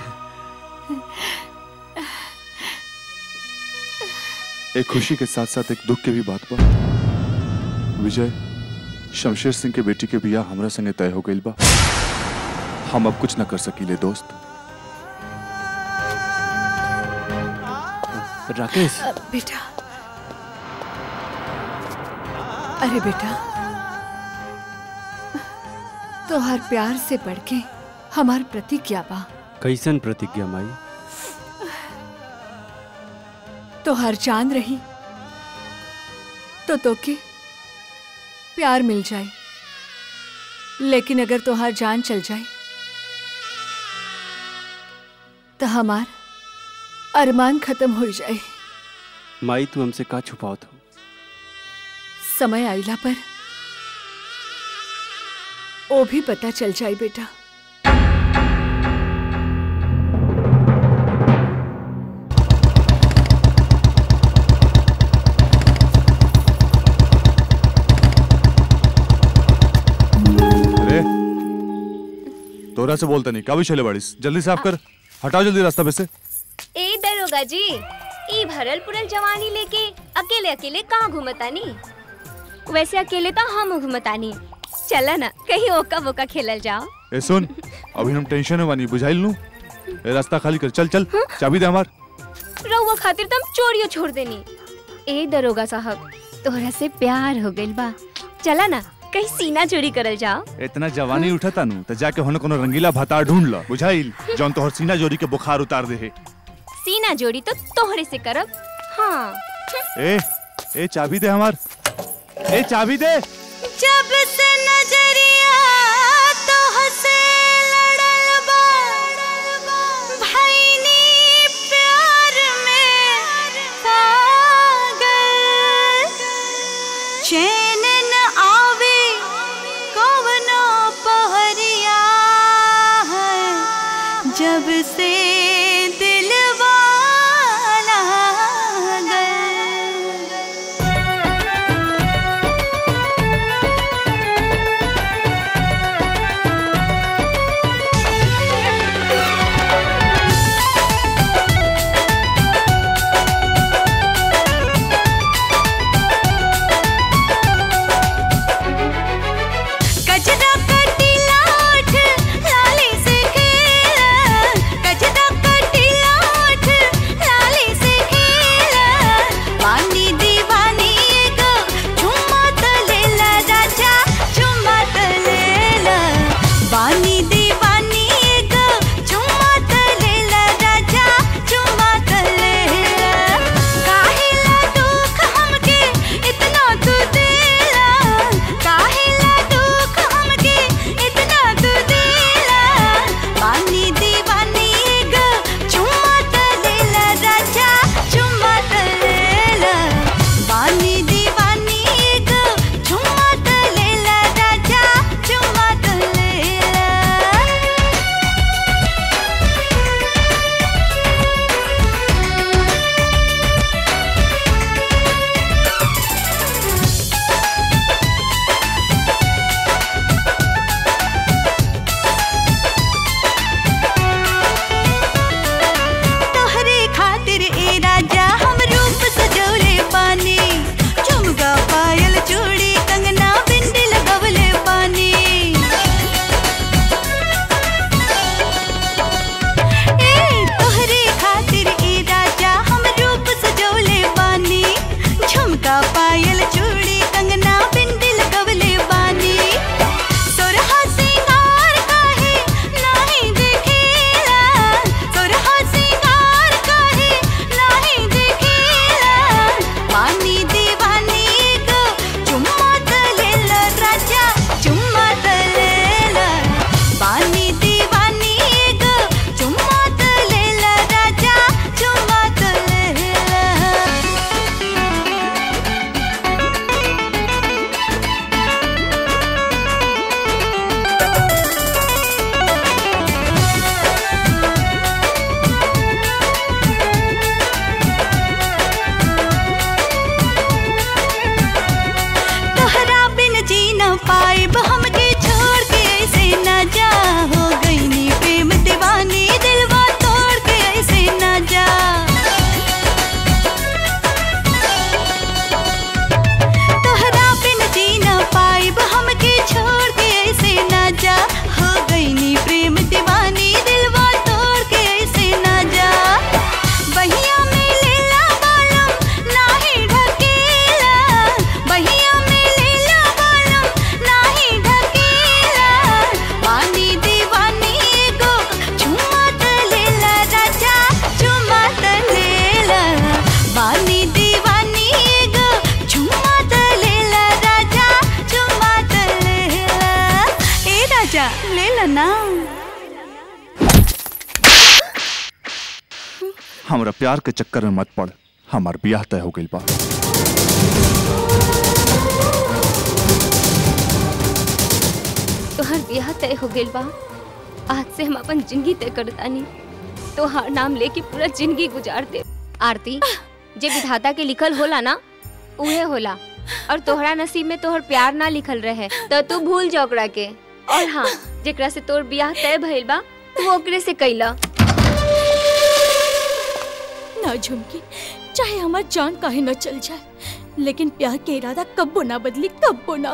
एक खुशी के साथ साथ एक दुख के भी बात बा विजय शमशेर सिंह के बेटी के बियाह हमरा संगे तय हो गइल बा हम अब कुछ न कर सकीले दोस्त राकेश अ, बेटा अरे बेटा तो हर प्यार से बढ़ के हमार प्रतिज्ञा बा कैसन प्रतिज्ञा माई तो हर चांद रही तो तोके प्यार मिल जाए लेकिन अगर तोहार जान चल जाए तो हमार अरमान खत्म हो जाए माई तू हमसे का छुपाओ हो समय आइला पर वो भी पता चल जाए बेटा अरे तोरा से बोलता नहीं का भी चले बाड़ीस जल्दी साफ कर हटाओ जल्दी रास्ता पे से ए दरोगा जी ई भरल पुरल जवानी लेके अकेले अकेले कहाँ घूमतानी वैसे अकेले तो हम घूमतानी चला ना कहीं ओका बोका खेलल जाओ ए सुन अभी हम टेंशन में बानी बुझाइल नू ए रास्ता खाली कर चल चल चाबी दे हमार रहुआ खातिर तुम चोरियो छोड़ देनी ए दरोगा साहब तोहरा से प्यार हो गइल बा चला ना कहीं सीना चोरी करल जाओ इतना जवानी उठता नू तो जाके होने कोनो रंगीला भातार ढूंढ लो बुझाइल जौन तोहर सीना जोरी के बुखार उतार दे है सीना जोड़ी तो तोहरे से करब हाँ ए ए चाबी दे हमार ए चाबी दे जब से नजरिया तो हसे लड़ल बा भईनी प्यार में पागल चैन न आवे कवनो पहरिया है जब से दिलवा लागल हमरा प्यार के चक्कर में मत पड़ हमार ब्याह तय हो गइल बा तोहर ब्याह तय हो गइल बा आज से हम अपन जिंदगी तय करतानी तोहार नाम लेके पूरा जिंदगी गुजार दे आरती जे विधाता के लिखल होला ना उहे होला और तोहरा नसीब में तोहर प्यार ना लिखल रहे तो तू भूल जा ओकरा के और हाँ जेकरा से तोर ब्याह तय भइल बा तू ओकरे से कैला ना झुमकी चाहे हमार जान काहे न चल जाए लेकिन प्यार के इरादा कब्बो ना बदली कब्बो ना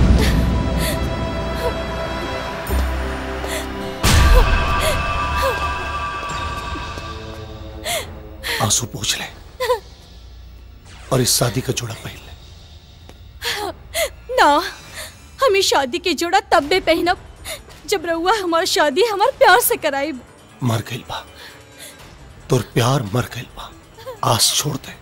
आंसू पूछ ले और इस शादी का जोड़ा पहन ले ना हमें शादी के जोड़ा तब भी पहनब जब रहुआ हमार शादी हमार प्यार से कराई मर गइल बा तोर प्यार मर गइल बा आस छोड़ दे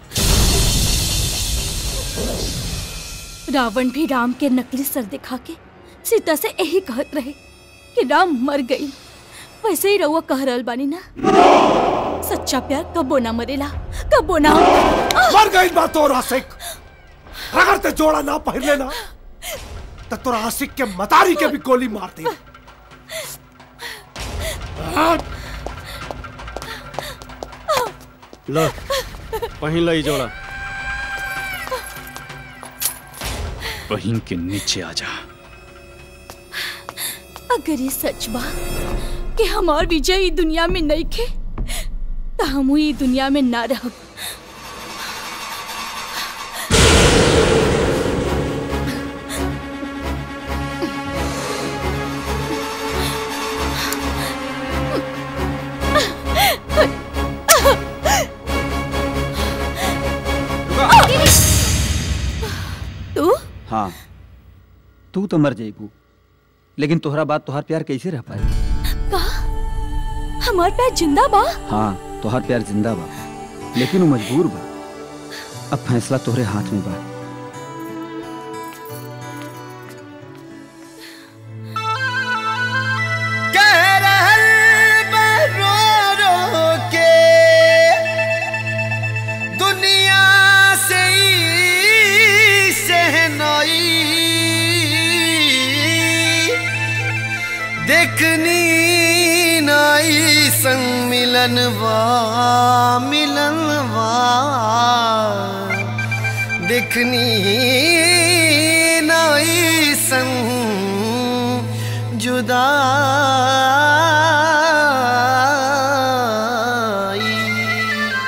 रावण भी राम के नकली सर दिखा के सीता से यही कहत रहे कि राम मर गई वैसे ही रहुआ कह रहल बानी ना सच्चा प्यार कबो ना मरेला कबो ना मर गई बा तोर आशिक अगर ते जोड़ा ना पहन लेना तो तोर आशिक के मतारी के भी गोली मार दी लो पहिन लो ई जोड़ा बहिन के नीचे आ जा अगर ये सच बा कि हमार विजय ई दुनिया में नहीं खे तो हम ई दुनिया में ना रहब तू हाँ तू तो मर जाइबू लेकिन तोहरा बात तोहार प्यार कैसे रह पाई का हमार प्यार जिंदा बा हाँ तोहार प्यार जिंदा बा लेकिन वो मजबूर बा अब फैसला तोहरे हाथ में बा कह रहल बा रो रो के दुनिया से ई सहनाई देखनी नाई संग मिलनवा मिलनवा देखनी नाई संग जुदाई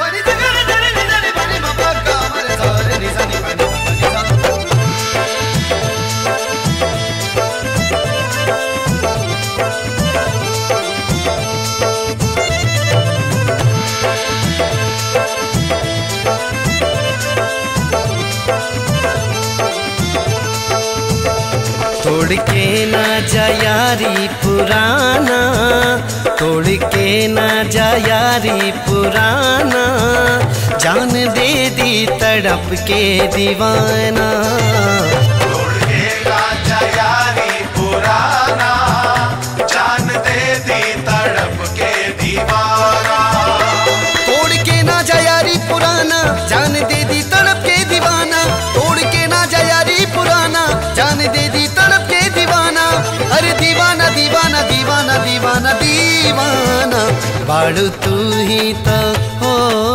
तोड़ के ना जा यारी पुराना तोड़ के ना जा यारी पुराना जान दे दी तड़प के दीवाना तोड़ के राजा यारी पुराना जान दे दी तड़प के दीवाना तोड़ के ना जा यारी पुराना जान दे दी तड़प के दीवाना तोड़ के ना जा यारी पुराना जान दे दी तड़प के दीवाना अरे दीवाना दीवाना दीवाना दीवाना दीवाना बाड़ू तू ही तो हो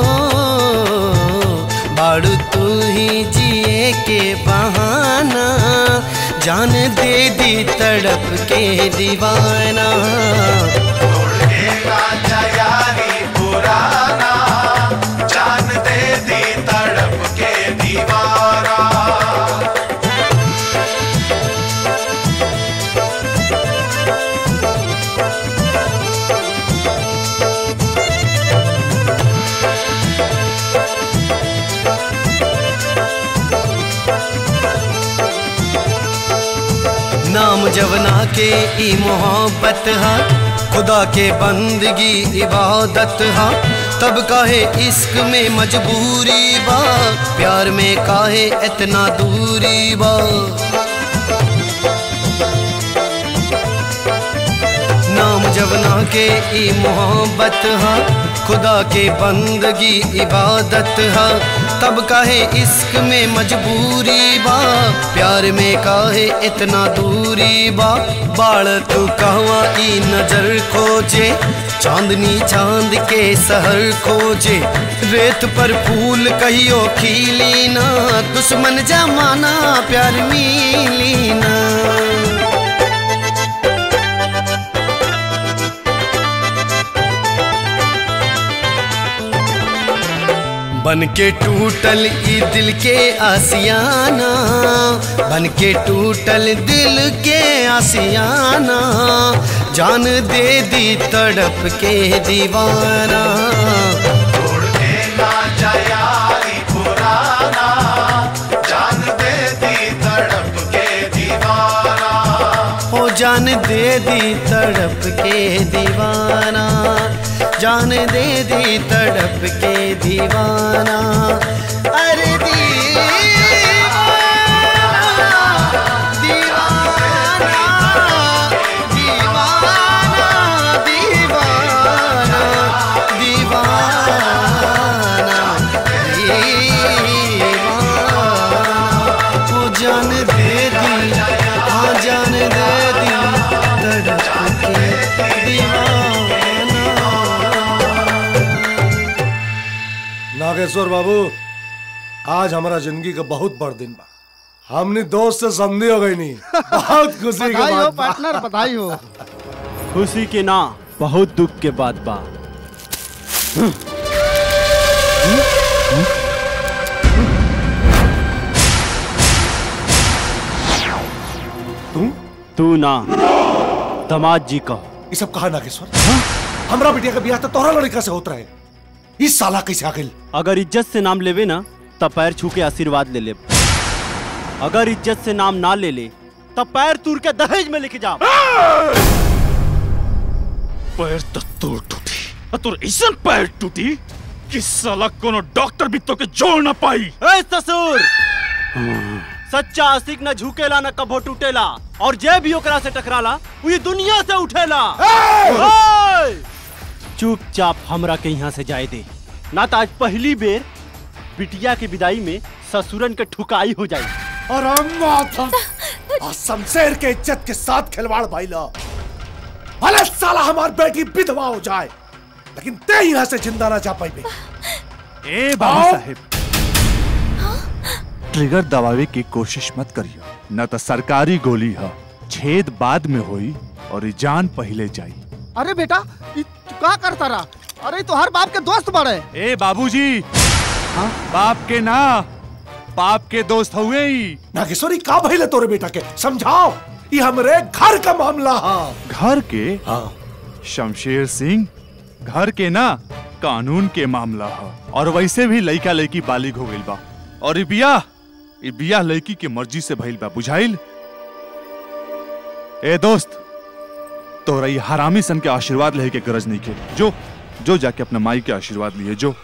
बाड़ू तू ही जिए के बहाना जान दे दी तड़प के दीवाना राजा यारी पुराना जान दे दी तड़प के दीवारा नाम जवना के ई मोहब्बत हा खुदा के बंदगी इबादत हा तब काहे इश्क में मजबूरी बा प्यार में काहे इतना दूरी बा नाम जवना के ई मोहब्बत हा खुदा के बंदगी इबादत हा तब काहे इश्क में मजबूरी बा प्यार में काहे इतना दूरी बा बाल तू कहवा ई नजर खोजे चांदनी चांद के सहर खोजे रेत पर फूल कहियो खिली ना दुश्मन जमाना प्यार मिली ना बन के टूटल ई दिल के आसियाना बन के टूटल दिल के आसियाना जान दे दी तड़प के दीवाना हो जान दे दी तड़प के दीवाना जान दे दी तड़प के दीवाना अरे दीवाना दीवाना दीवाना वो जान दे दी हाँ जान दे दी तड़प के दीवाना नागेश्वर बाबू आज हमारा जिंदगी का बहुत बड़ दिन बा हमने दोस्त से संधि हो गई नहीं बहुत खुशी की बधाई हो बात बा। पार्टनर बधाई हो खुशी के ना बहुत दुख के बात बा तू तू ना दमाद जी कहो ये सब कहा नागेश्वर हमरा बिटिया का ब्याह तो तोहरा लड़का से होता है इस साला कैसे आ गई अगर इज्जत से नाम लेवे ना तब पैर छू के आशीर्वाद ले ले अगर इज्जत से नाम ना ले ले तब पैर तूर के दहेज में लेके जा पैर तो तोड़ टूटी और तोर ऐसा पैर टूटी कि साला कोनो डॉक्टर भी तो के जोड़ ना पाई ए ससुर सच्चा आशिक न झुकेला न कभो टूटेला और जे भी ओकरा से टकराला वो ये दुनिया से उठेला ओए! चुपचाप हमरा के यहाँ से जाए दे ना तो आज पहली बेर बिटिया की विदाई में ससुरन के ठुकाई हो जाए और अम्मा तुम और शमशेर के इज्जत के साथ खिलवाड़ भाई लो भले साला हमार बेटी विधवा हो जाए लेकिन ते यहाँ से जिंदा ना जा पाई ए बाबू साहेब ट्रिगर दबावे की कोशिश मत करियो न तो सरकारी गोली है छेद बाद में होई और ई जान पहले जाई अरे बेटा ई तू का करता रहा अरे ई तो हर बाप के दोस्त बड़े ए बाबूजी बाप के ना बाप के दोस्त हुए ही नागेश्वरी का भइले तोरे बेटा के समझाओ ये हमरे घर का मामला हा घर के शमशेर सिंह घर के ना कानून के मामला है और वैसे भी लड़का लड़की बालिग हो गइल बा और ई बियाह ई बियाह लड़की के मर्जी से भइल बा बुझाइल ए दोस्त तोरा ये हरामी सन के आशीर्वाद लेके गरज नहीं के जो जो जाके अपना माई के आशीर्वाद लिए जो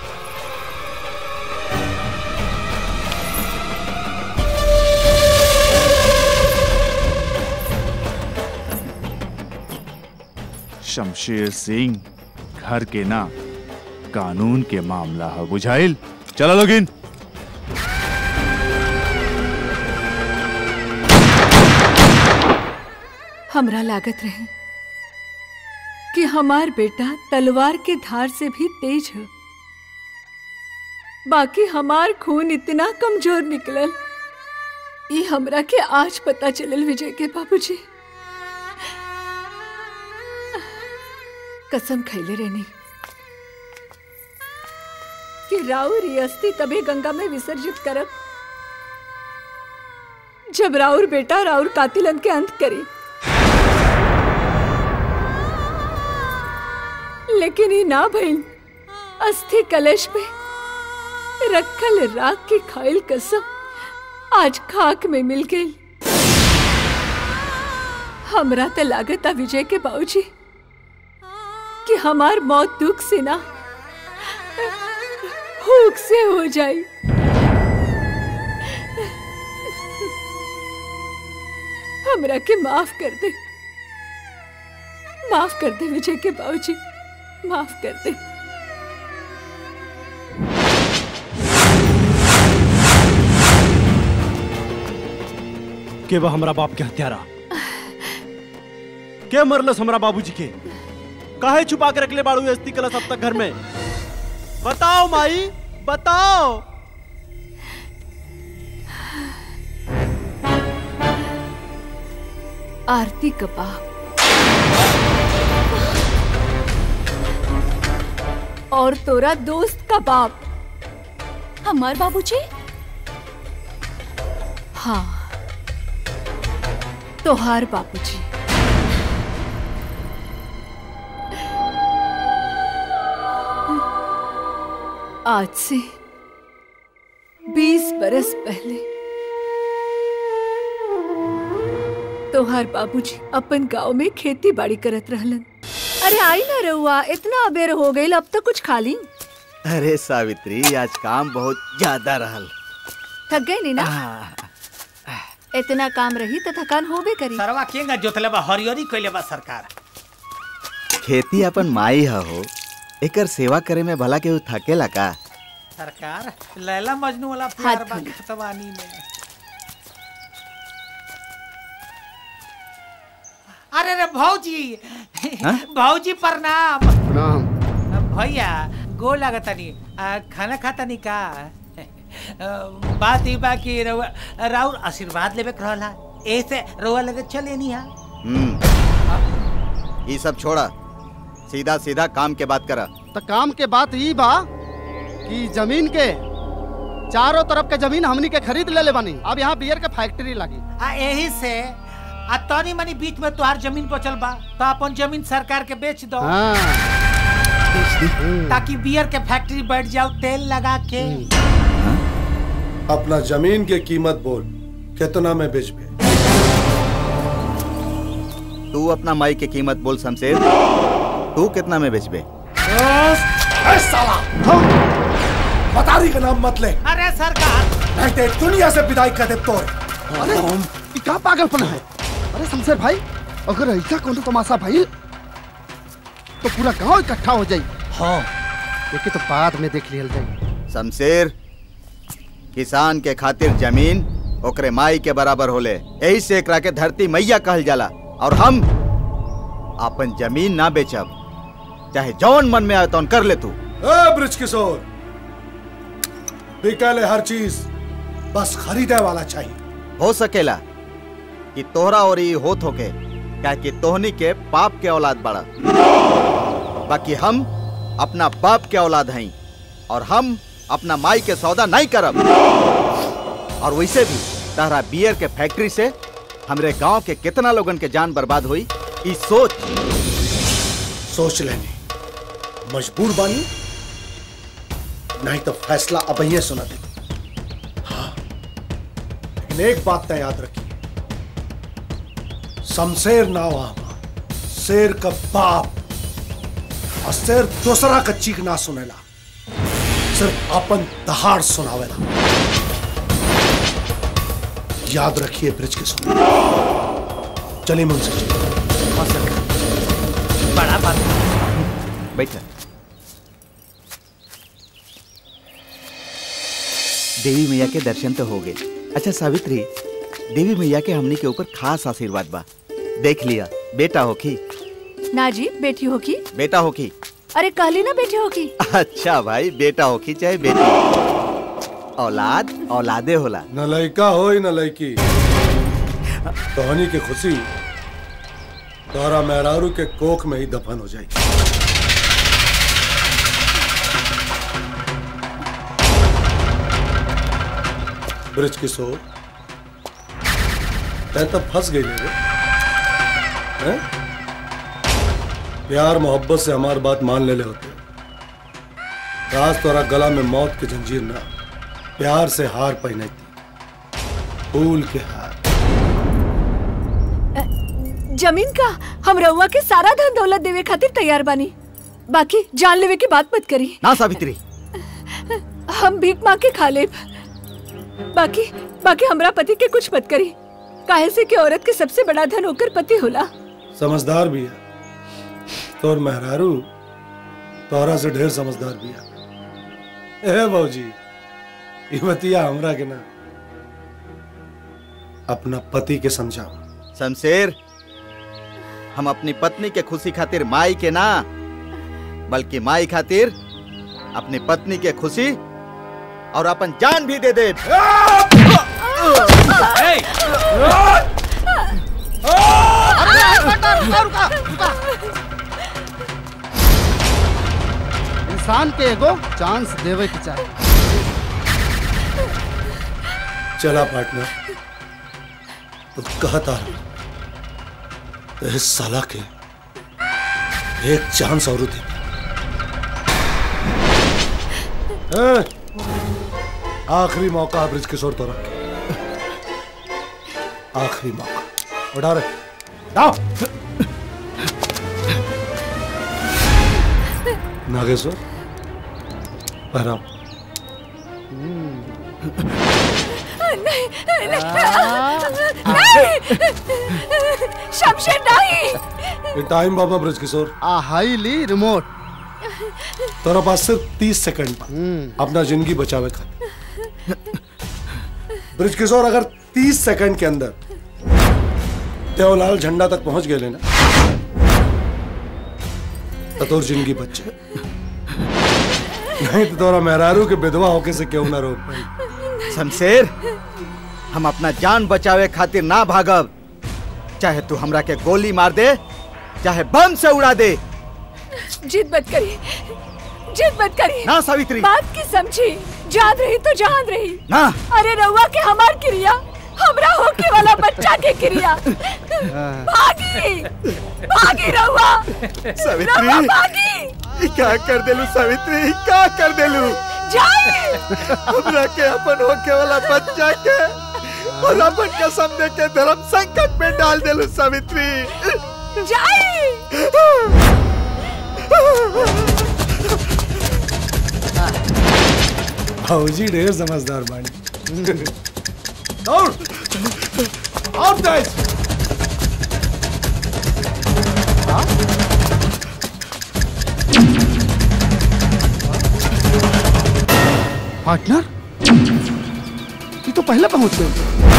शमशेर सिंह घर के ना कानून के मामला है बुझाइल चलो लोगिन हमरा लागत रहे कि हमार बेटा तलवार के धार से भी तेज है बाकी हमार खून इतना कमजोर निकलल ये हमरा के आज पता चलल विजय के बाबूजी कसम खैले रहनी कि राउर ये अस्थि तबे गंगा में विसर्जित करब जब राउर बेटा राउर कातिलन के अंत करी लेकिन ये ना भइल अस्थि कलश में रखल राख की खाइल कसम आज खाक में मिल गई हमरा तो लागत आ विजय के बाबूजी कि हमार मौत दुख से ना भूख से हो जाई हमरा के माफ कर दे माफ कर दे विजय के बाबूजी माफ कर दे के बा हमरा बाप के हत्यारा के मरलस हमरा बाबूजी के काहे छुपा के रखले बाड़ू अस्थि कलश अब तक घर में बताओ माई बताओ आरती का बाप और तोरा दोस्त का बाप हमार बाबूजी हाँ तोहार बाबूजी आज से बीस बरस पहले तोहार बाबूजी अपन गांव में खेती बाड़ी करत रहलन अरे आई ना रहुआ इतना अबेर हो गई अब तो कुछ खा ली अरे सावित्री आज काम बहुत ज्यादा रहल थक गई नी ना इतना काम रही तो थकान होबे करी सरवा केंगा जोतले बा हरियरी कइले बा सरकार खेती अपन माई ह हो एकर सेवा करे में भला केहू थकेला का सरकार लैला मजनू वाला प्यार बा खतवानी में अरे रे भौजी हाँ? भौजी प्रणाम प्रणाम भैया गो लागतनी आ, खाना खातनी का आ, बात ई बा कि रउआ राउर आशीर्वाद लेवे के रहला ऐसे रउआ लगे चले नहीं हा हम्म ये सब छोड़ा सीधा सीधा काम के बात करा तो काम के बात ई बा कि जमीन के चारों तरफ के जमीन हमनी के खरीद ले ले बानी अब यहाँ बियर के फैक्ट्री लगी आ यही से आ तनी मनी बीच में तुहार जमीन बचल बा तो अपन जमीन सरकार के बेच दो ताकि बियर के फैक्ट्री बैठ जाओ तेल लगा के अपना जमीन के कीमत बोल कितना में बेचबे तू अपना माई की कीमत बोल शमशेर तू कितना में बेचबे ए साला बतारी का नाम मत ले अरे सरकार नहीं तो दुनिया से विदाई कर दे तो अरे ये का पागलपन है अरे शमशेर भाई अगर ऐसा कोनो तमाशा भाई तो पूरा गांव इकट्ठा हो जाई हाँ लेकिन तो बाद में देख लियल जाई शमशेर किसान के खातिर जमीन ओकरे माई के बराबर होले यही से एकरा के धरती मैया कहल जाला और हम अपन जमीन ना बेचब चाहे जौन मन में आए तौन कर ले तू ए ब्रिज किशोर बिकले हर चीज बस खरीदे वाला चाहिए हो सकेला कि तोहरा और ये होत होके क्या कि तोहनी के पाप के औलाद बड़ा बाकी हम अपना बाप के औलाद हई और हम अपना माई के सौदा नहीं करब और वैसे भी तारा बियर के फैक्ट्री से हमरे गांव के कितना लोगन के जान बर्बाद हुई ई सोच सोच लेने मजबूर बानी नहीं तो फैसला अब ये सुना दे हाँ लेकिन एक बात तो याद रखिए शमशेर ना वहां शेर का बाप और शेर दूसरा का चीख ना सुनेला सिर्फ अपन दहाड़ सुनावेला याद रखिए ब्रिज के सुन चलिए मुंशी जी बड़ा बात बैठ देवी मैया के दर्शन तो हो गए अच्छा सावित्री देवी मैया के हमनी के ऊपर खास आशीर्वाद बा देख लिया बेटा होखी ना जी बेटी होगी बेटा होखी अरे कहली ना बेटी होगी अच्छा भाई बेटा होखी चाहे बेटी औलाद औलादे होला न लड़का हो न लड़की तोहनी की खुशी तोहरा मेहरारू के कोख में ही दफन हो जाएगी ब्रिज किशोर तै तब फंस गई रे हैं? प्यार मोहब्बत से हमारी बात मान ले ले होते राज तोरा गला में मौत की जंजीर ना प्यार से हार पहने थी फूल के हार जमीन का हम रउआ के सारा धन दौलत देवे खातिर तैयार बानी बाकी जान लेवे की बात मत करी ना सावित्री हम भीख मांग के खा ले बाकी बाकी हमरा पति के कुछ मत करी काहे से कि औरत के सबसे बड़ा धन होकर पति होला समझदार भी है तोर मेहरारू तोहरा से ढेर समझदार बिया ए बाबूजी ई बतिया हमरा के ना अपना पति के समझाओ शमशेर हम अपनी पत्नी के खुशी खातिर माई के ना बल्कि माई खातिर अपनी पत्नी के खुशी और अपन जान भी दे दे इंसान के एगो चांस देवे के चाहे चला पार्टनर तो कहता तो इस साला के एक चांस और दे ए, आखिरी मौका है ब्रिज किशोर तो रख आखिरी मौका उठा रे डाओ नागेश्वर पहराओ नहीं नहीं शमशेर नहीं ये टाइम बाबा ब्रिज किशोर आ हाईली रिमोट तेरा पास सिर्फ तीस सेकंड बा अपना जिंदगी बचावे खातिर ब्रिज किशोर अगर तीस सेकंड के अंदर देवलाल झंडा तक पहुंच गए लेना तो तोर जिंदगी बचे नहीं तो तोरा मेहरारू के विधवा होके से क्यों ना रोक पाई शमशेर हम अपना जान बचावे खातिर ना भागब चाहे तू हमरा के गोली मार दे चाहे बम से उड़ा दे जिद मत करी जिद मत करी ना सावित्री बात की समझी जान रही तो जान रही ना अरे रउआ के हमार क्रिया हमरा होके वाला बच्चा के क्रिया भागी भागी रउआ सावित्री रउआ भागी ई क्या कर देलू सावित्री ई क्या कर देलू जाए हमरा के अपन होके वाला बच्चा के और अपन कसम दे के धर्म संकट में डाल देलू सावित्री भाजी ढेर समझदार बानी दौड़ और तेज पार्टनर ये तो पहले पहुंच गए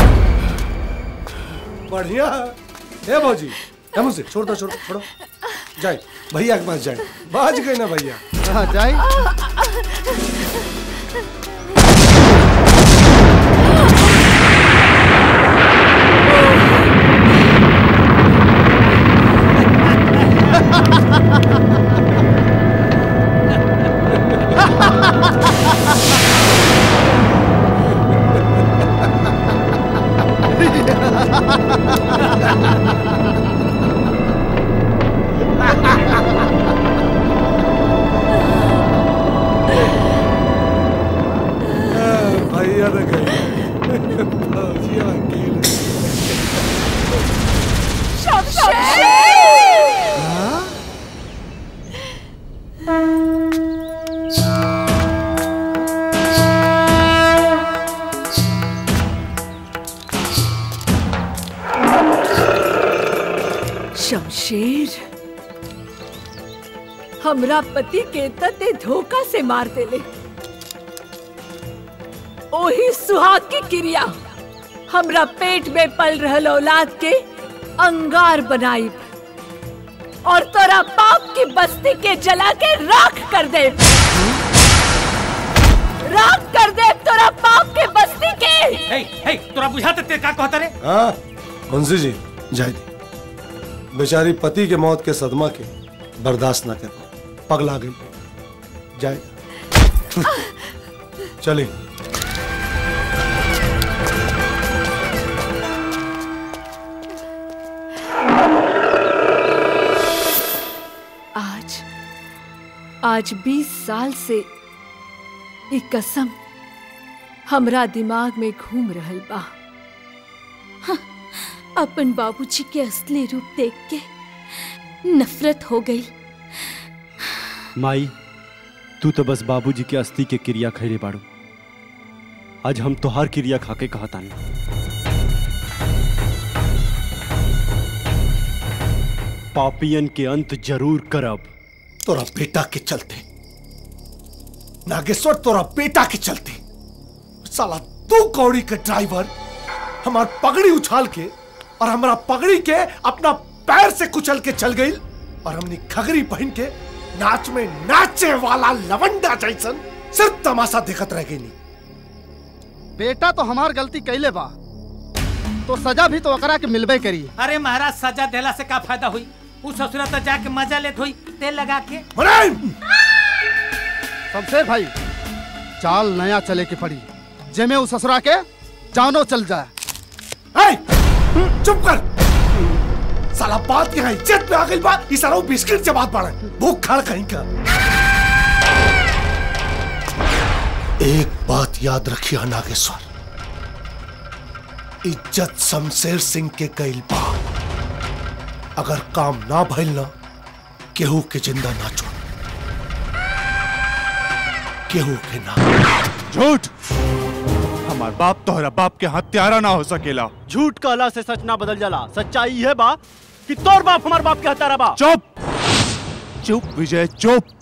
बढ़िया है भाजी है मुझसे छोड़ दो छोड़ो छोड़ो जाए भैया के पास जाए बाज गए ना भैया हाँ जाए भैया तो गए भाजी अकेले शमशेर हमरा पति के तते धोखा से मार देले ओही सुहाग की क्रिया हमरा पेट में पल रहल औलाद के अंगार बनाई और तोरा पाप की बस्ती के जला के राख कर दे राख कर दे तोरा पाप के बस्ती के हे हे तोरा बुझाते ते का कहता रे हाँ मुंशी जी जाए दी बेचारी पति के मौत के सदमा के बर्दाश्त ना कर पाई पगला गई जाए चलिए आज आज 20 साल से एक कसम हमरा दिमाग में घूम रहल बा अपन बाबूजी के असली रूप देख के नफरत हो गई माई तू तो बस बाबूजी के अस्थि के क्रिया खैले बाड़ू आज हम तोहार क्रिया खाके कहतानी पापियन के अंत जरूर करब तोरा बेटा के चलते नागेश्वर तोरा बेटा के चलते साला तू कौड़ी के ड्राइवर हमार पगड़ी उछाल के और हमारा पगड़ी के अपना पैर से कुचल के चल गई और हमने खगरी पहन के नाच में नाचे वाला लवंडा जैसन सिर्फ तमाशा देखत रह गई बेटा तो हमार गलती कैले बा तो सजा भी तो ओकरा के मिलबे करी अरे महाराज सजा देला से का फायदा हुई उ ससुरा तो जाके मजा लेत हुई तेल लगा के शमशेर भाई चाल नया चले के पड़ी जेमे उस ससुरा के जानो चल जाए चुप कर साला बात यहाँ इज्जत में आ गई बा इस सारा बिस्किट से बात पड़े भूख खाड़ कहीं का एक बात याद रखिए नागेश्वर इज्जत शमशेर सिंह के गईल बा अगर काम ना भइल ना केहू के जिंदा ना छोड़ केहू के ना झूठ हमार बाप तोहरा बाप के हत्यारा ना हो सकेला झूठ कहला से सच ना बदल जाला सच्चाई है बा कि तोर बाप हमार बाप के हत्यारा बा चुप चुप विजय चुप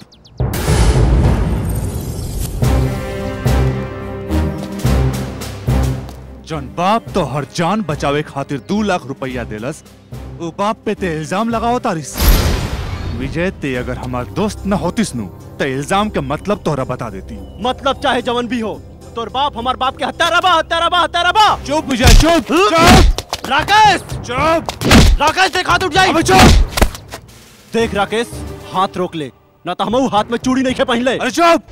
जौन बाप तो हर जान बचावे खातिर दू लाख रुपया देलस वो बाप पे ते इल्जाम लगाओ तारिस विजय ते अगर हमार दोस्त न होतिस नु तो इल्जाम के मतलब तोहरा बता देती मतलब चाहे जवन भी हो तोर बाप हमार बाप के हत्यारा बा हत्यारा बा हत्यारा बा चुप विजय चुप चुप राकेश चुप राकेश देख हाथ उठ जाई चुप देख राकेश हाथ रोक ले ना तो हमहू हाथ में चूड़ी नहीं खे पहन ले अरे चुप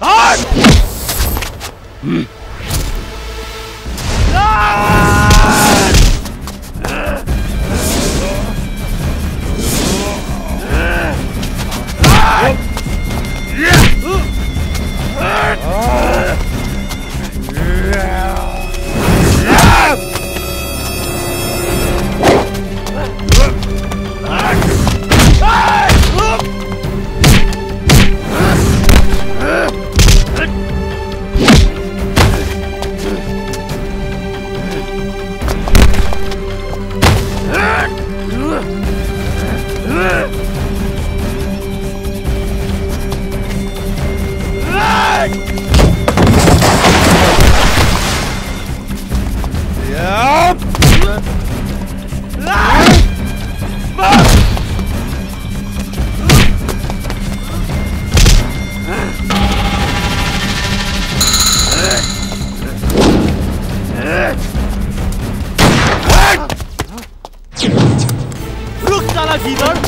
रुक साला गीदड़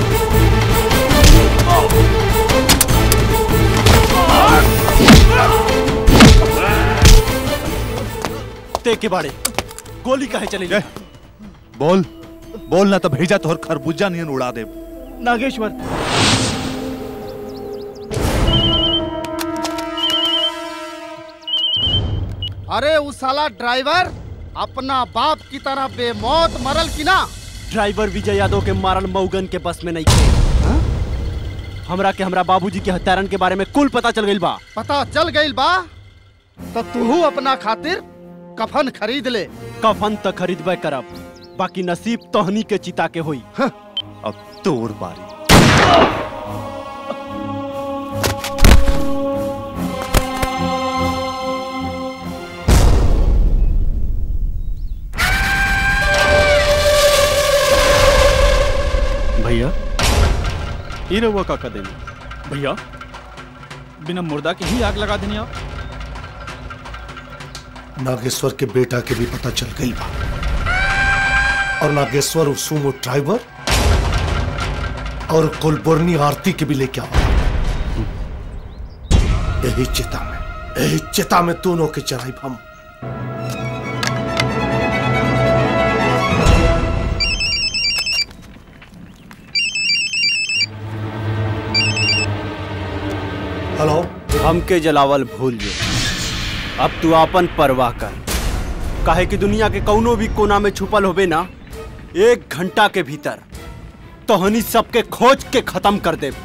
ते के बाड़े गोली काहे चली बोल बोल ना तो भेजा तोहर खरबूजा नियन उड़ा दे नागेश्वर अरे उस साला ड्राइवर अपना बाप की तरह बेमौत मरल की ना ड्राइवर विजय यादव के मारल मऊगन के बस में नहीं थे हमरा के हमरा बाबूजी के हत्यारन के बारे में कुल पता चल गइल बा पता चल गइल बा तो तू अपना खातिर कफन खरीद ले कफन त खरीदबे करब बाकी नसीब तोहनी के चिता के होई अब तोर बारी भैया ई रहुआ का देनी भैया बिना मुर्दा के ही आग लगा देनी आप नागेश्वर के बेटा के भी पता चल गई बा और नागेश्वर उस सुमो ड्राइवर और कुलबुर्नी आरती के भी लेके आवा यही चिता में यही चिता में दोनों के चढ़ाई हम हेलो हमके जलावल भूल जो अब तू आपन परवाह कर काहे कि दुनिया के कौनो भी कोना में छुपल होबे ना एक घंटा के भीतर तोहनी सबके खोज के खत्म कर दे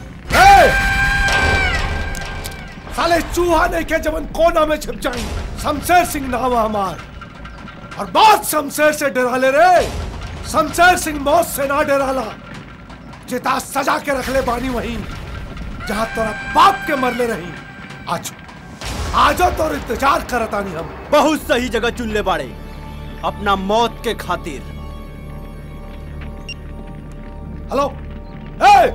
साले चूहा नहीं के जवन कोना में छिप जाई शमशेर सिंह नाम है हमार और बात शमशेर से डरा ले रे शमशेर सिंह मौत से ना डराला चिता सजा के रख ले बानी वहीं जहां तोरा बाप के मरले रही आज आजो तोर इंतजार करतानी हम बहुत सही जगह चुन ले बाड़े अपना मौत के खातिर हेलो ए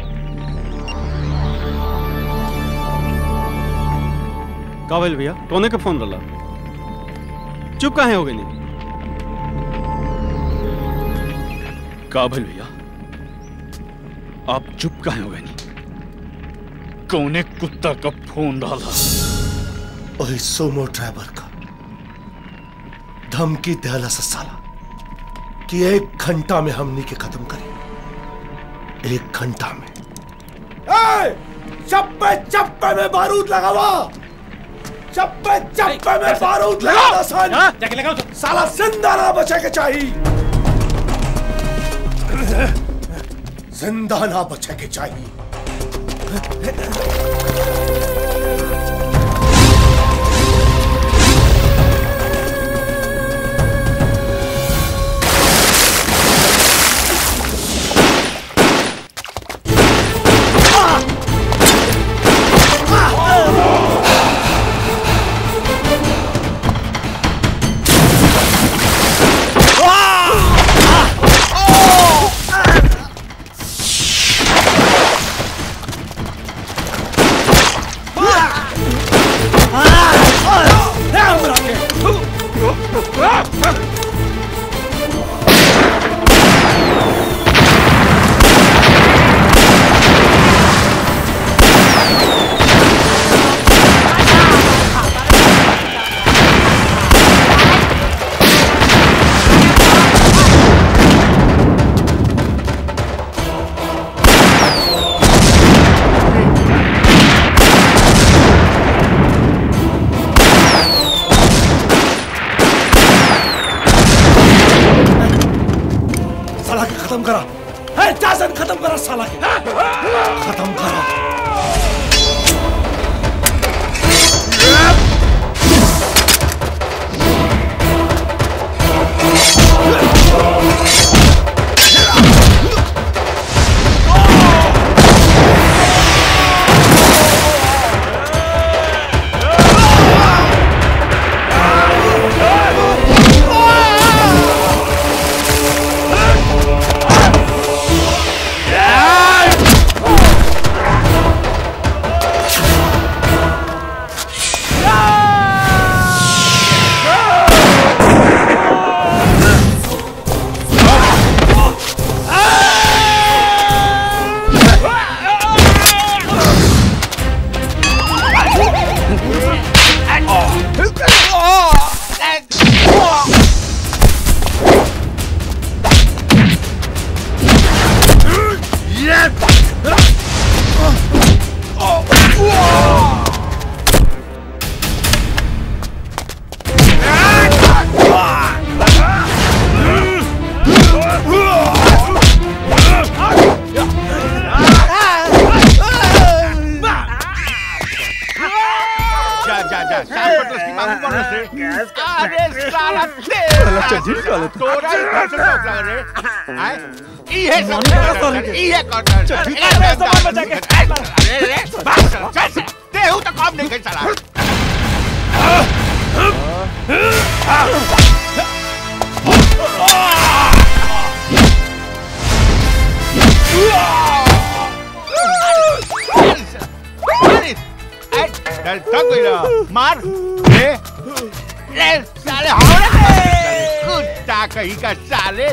का भइल भैया तोने के फोन रला चुप काहे हो गई नहीं का भइल भैया आप चुप काहे हो गए कौने कुत्ता का फोन डाला वही सोमो ड्राइवर का धमकी दहला से साला कि एक घंटा में हमनी के खत्म करें एक घंटा में ए! चप्पे चप्पे में बारूद लगावा चप्पे चप्पे में बारूद लगा दो सन जाके लगाओ तो साला जिंदा ना बचे के चाहिए जिंदा ना बचे के चाहिए साला के खत्म करा है जासन खत्म करा साला के खत्म करा जा जा जा शाम को तो उसकी मांगू कौन से अरे साला तेरा चल, ठीक है, तोरा ही घर से टोक लग रे आए ई है सब ई है कॉर्नर चल, ठीक है, अरे सामान बचा के। अरे रे बस चल चल ते हूं तो काम नहीं कर चला चल थक गई ना मार ले ले साले हावड़े कुत्ता कहीं का साले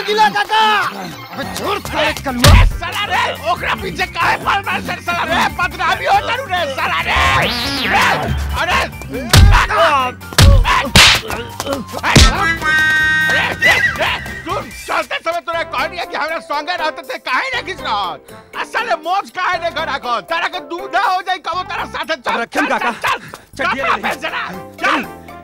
गिला काका अबे छोड़ साले कलुआ साला रे ओकरा पीछे काहे पड़ रहा है साला रे बदनामी होता रू रे साला रे रे, अरे अरे, रे, रे, सुन चलते समय तूने कहनी है कि हमरा संगे रहते थे काहे नहीं खींच रहा साले मोच काहे नहीं घर आको तारा के दूधा हो जाई कबो तारा साथे चल रखम चल, काका। चल चल चढ़िए कपड़ा नहीं। पहन जरा चल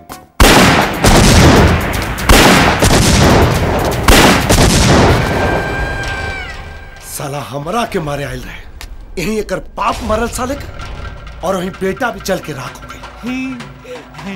साला हमरा के मारे आयल रहे यही एकर पाप मरल साले के और वही बेटा भी चल के राख हो गई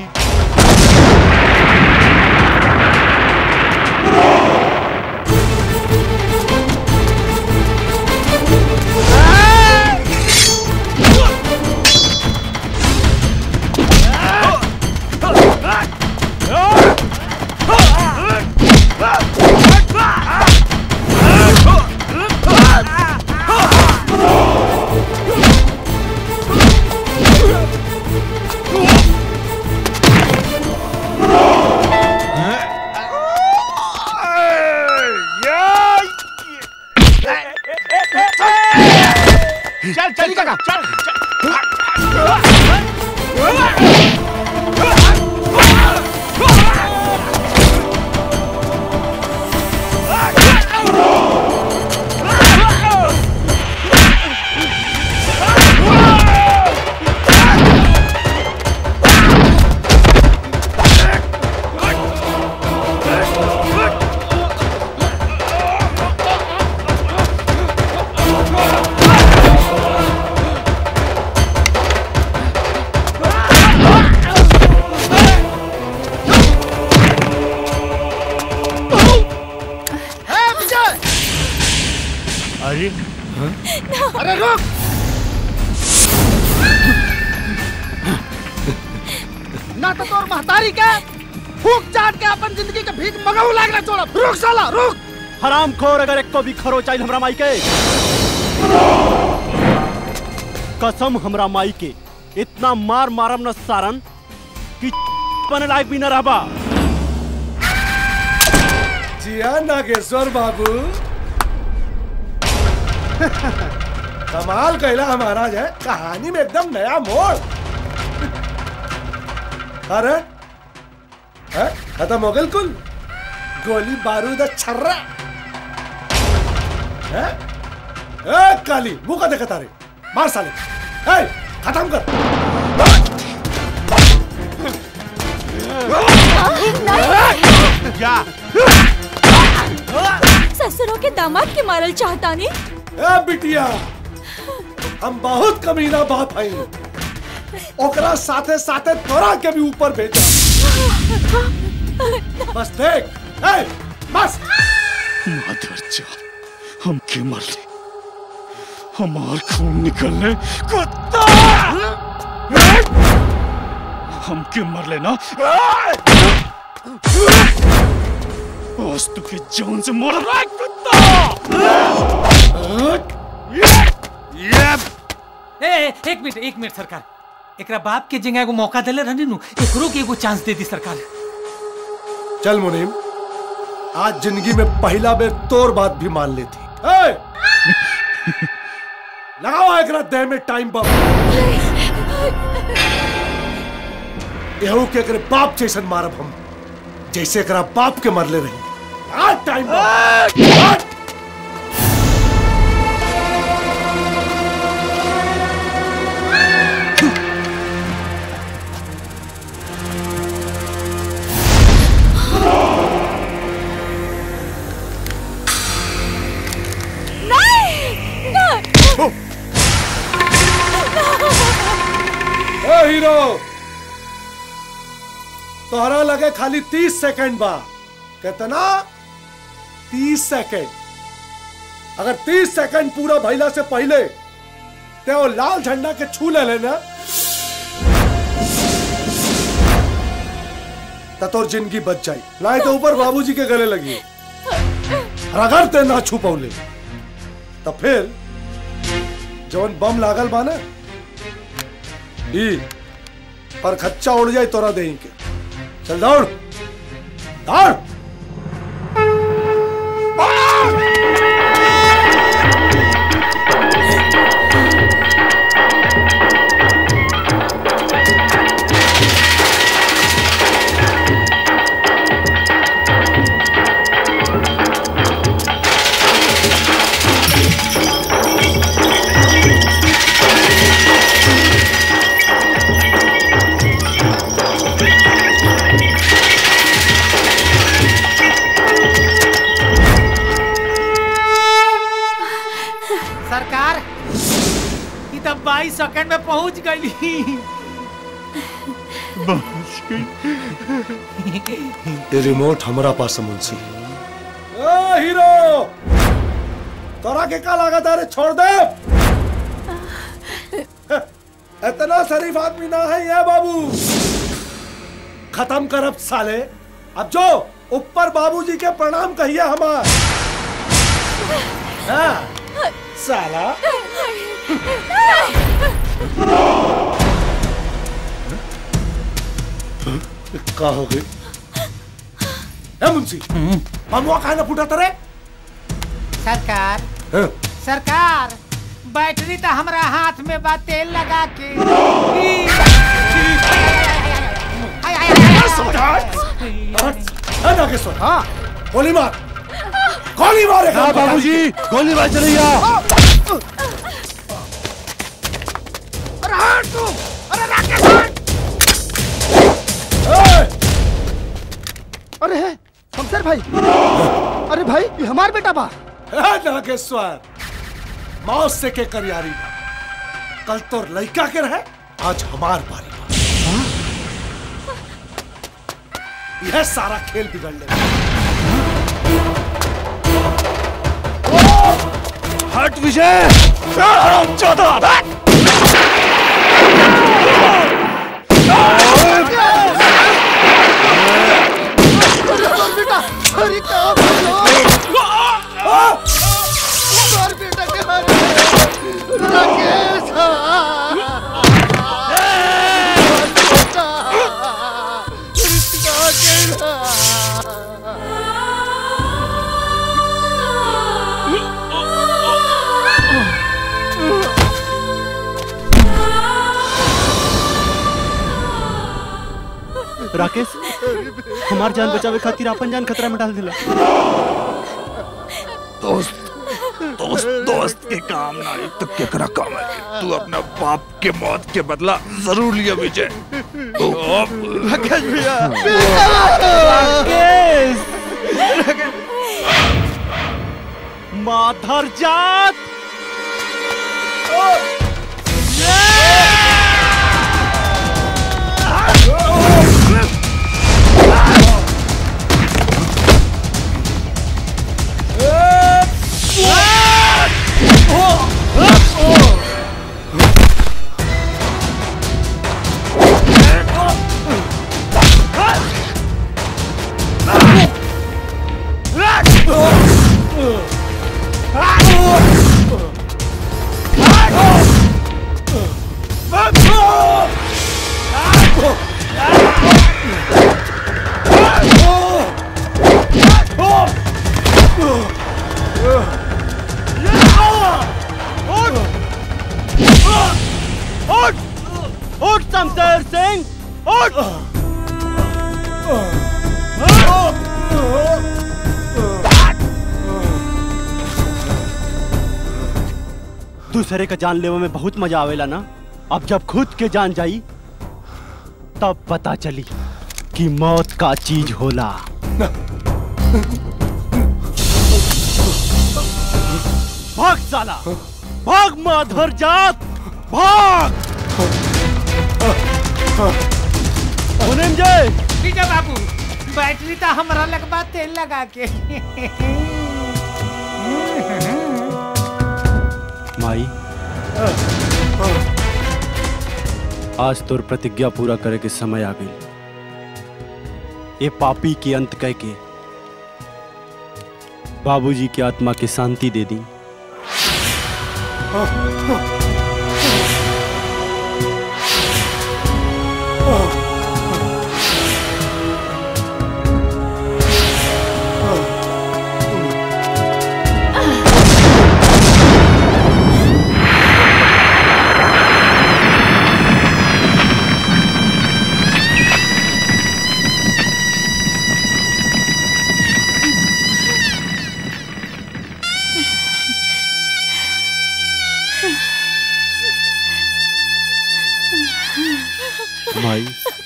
चल चल काका चल ए विजय अरे अरे रुक ना तो तोर महतारी के फूक चाट के अपन जिंदगी के भीख मगाऊ लागला छोड़ा रुक साला रुक हराम खोर अगर एक को भी खरो चाहिए हमरा माई के कसम हमरा माई के इतना मार मारम न सारन कि बने लायक भी न रहबा जिया नागेश्वर बाबू कमाल कैला महाराज है कहानी में एकदम नया मोड़ अरे है? खत्म हो गल कुल गोली बारूद छर्रा है? ए काली मुंह का देखा तारे मार साले ए खत्म कर जा ससुरों के दामाद के मारल चाहता नहीं ए बिटिया हम बहुत कमीना बाप हई ओकरा साथे साथे तोरा के भी ऊपर भेजा बस देख ए बस माधर हम के मर ले हमार खून निकलने कुत्ता हम के मर लेना आज तुके जान से मर रहा है कुत्ता ए ए, एक मिनट एक मिनट सरकार एकरा बाप के जगह एगो मौका देले रहनी नु एकरो के एगो चांस दे दी सरकार चल मुनीम आज जिंदगी में पहला बेर तोर बात भी मान लेती ए! लगाओ एकरा देह में टाइम बम यहू के एकरे बाप जैसन मारब हम जैसे एकरा बाप के मरले रही आज टाइम बम आज! नहीं नहीं ए हीरो तोहरा लगे खाली तीस सेकंड बा कितना तीस सेकंड अगर तीस सेकंड पूरा भइला से पहले ते वो लाल झंडा के छू ले लेना तो तोर जिंदगी बच जाई नहीं तो ऊपर बाबूजी के गले लगी और अगर ते ना छू पौले तो फिर जवन बम लागल बा ना ई पर खच्चा उड़ जाए तोरा दही के चल दौड़ दौड़ सेकंड में पहुंच गई ये रिमोट हमारा पास है मुंशी ओ हीरो तोरा के का लागत है रे छोड़ दे इतना शरीफ आदमी ना है ये बाबू खत्म कर अब साले अब जो ऊपर बाबूजी के प्रणाम कहिए हमार हाँ, साला का हो गई ए मुंशी ममुआ काहे ना फूटा तरे सरकार हाँ, सरकार बैटरी तो हमरा हाथ में बा तेल लगा के है नागेश्वर हाँ गोली मार गोली मारे हाँ, बाबूजी, गोली मार चलैया। अरे हट तू अरे राकेश हट अरे है शमशेर भाई अरे भाई ये हमार बेटा बा है नागेश्वर मौत से के करियारी बा। कल तो लड़का के रहे आज हमार बारी बा। यह सारा खेल बिगड़ ले हट विजय चौदह बेटा अरे क्या मार बेटा के मारे राकेश राकेश हमार जान बचावे खातिर अपन जान खतरा में डाल दिला दोस्त दोस्त दोस्त के काम ना आई तो केकरा काम है तू अपना बाप के मौत के बदला जरूर लिया विजय राकेश भैया राकेश माधर जात उठ उठ शमशेर सिंह उठ दूसरे का जान लेवे में बहुत मजा आवेला ना अब जब खुद के जान जाई तब पता चली कि मौत का चीज होला भाग साला भाग माधर जात भाग मुनीम जय विजय बाबू बैटरी तो हमरा लगवा तेल लगा के माई आज तोर प्रतिज्ञा पूरा करे के समय आ गई ये पापी के अंत कह के बाबूजी की आत्मा की शांति दे दी माई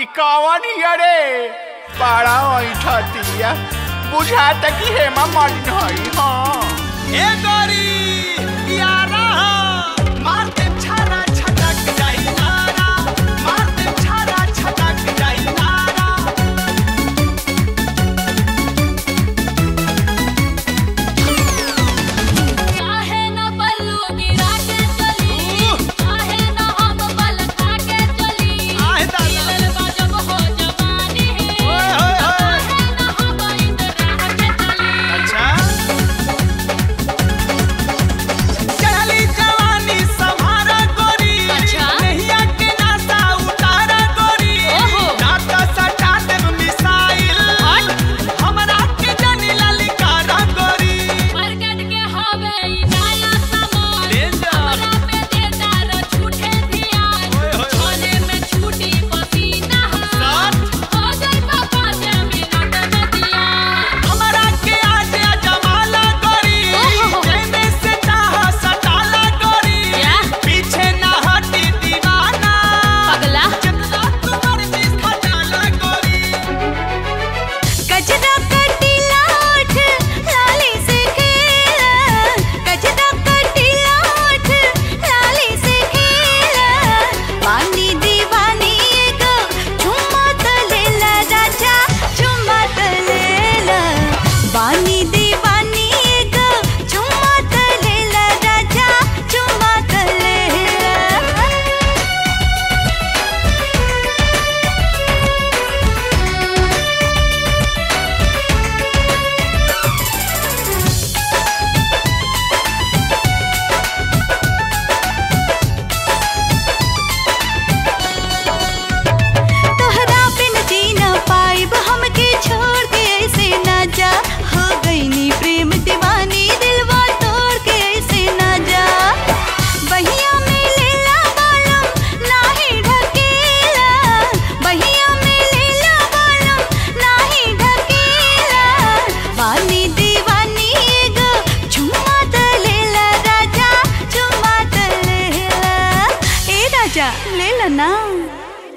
कौन हिया रे बड़ा ऐठतिया बुझाता कि हेमा मालिन हई हाँ ए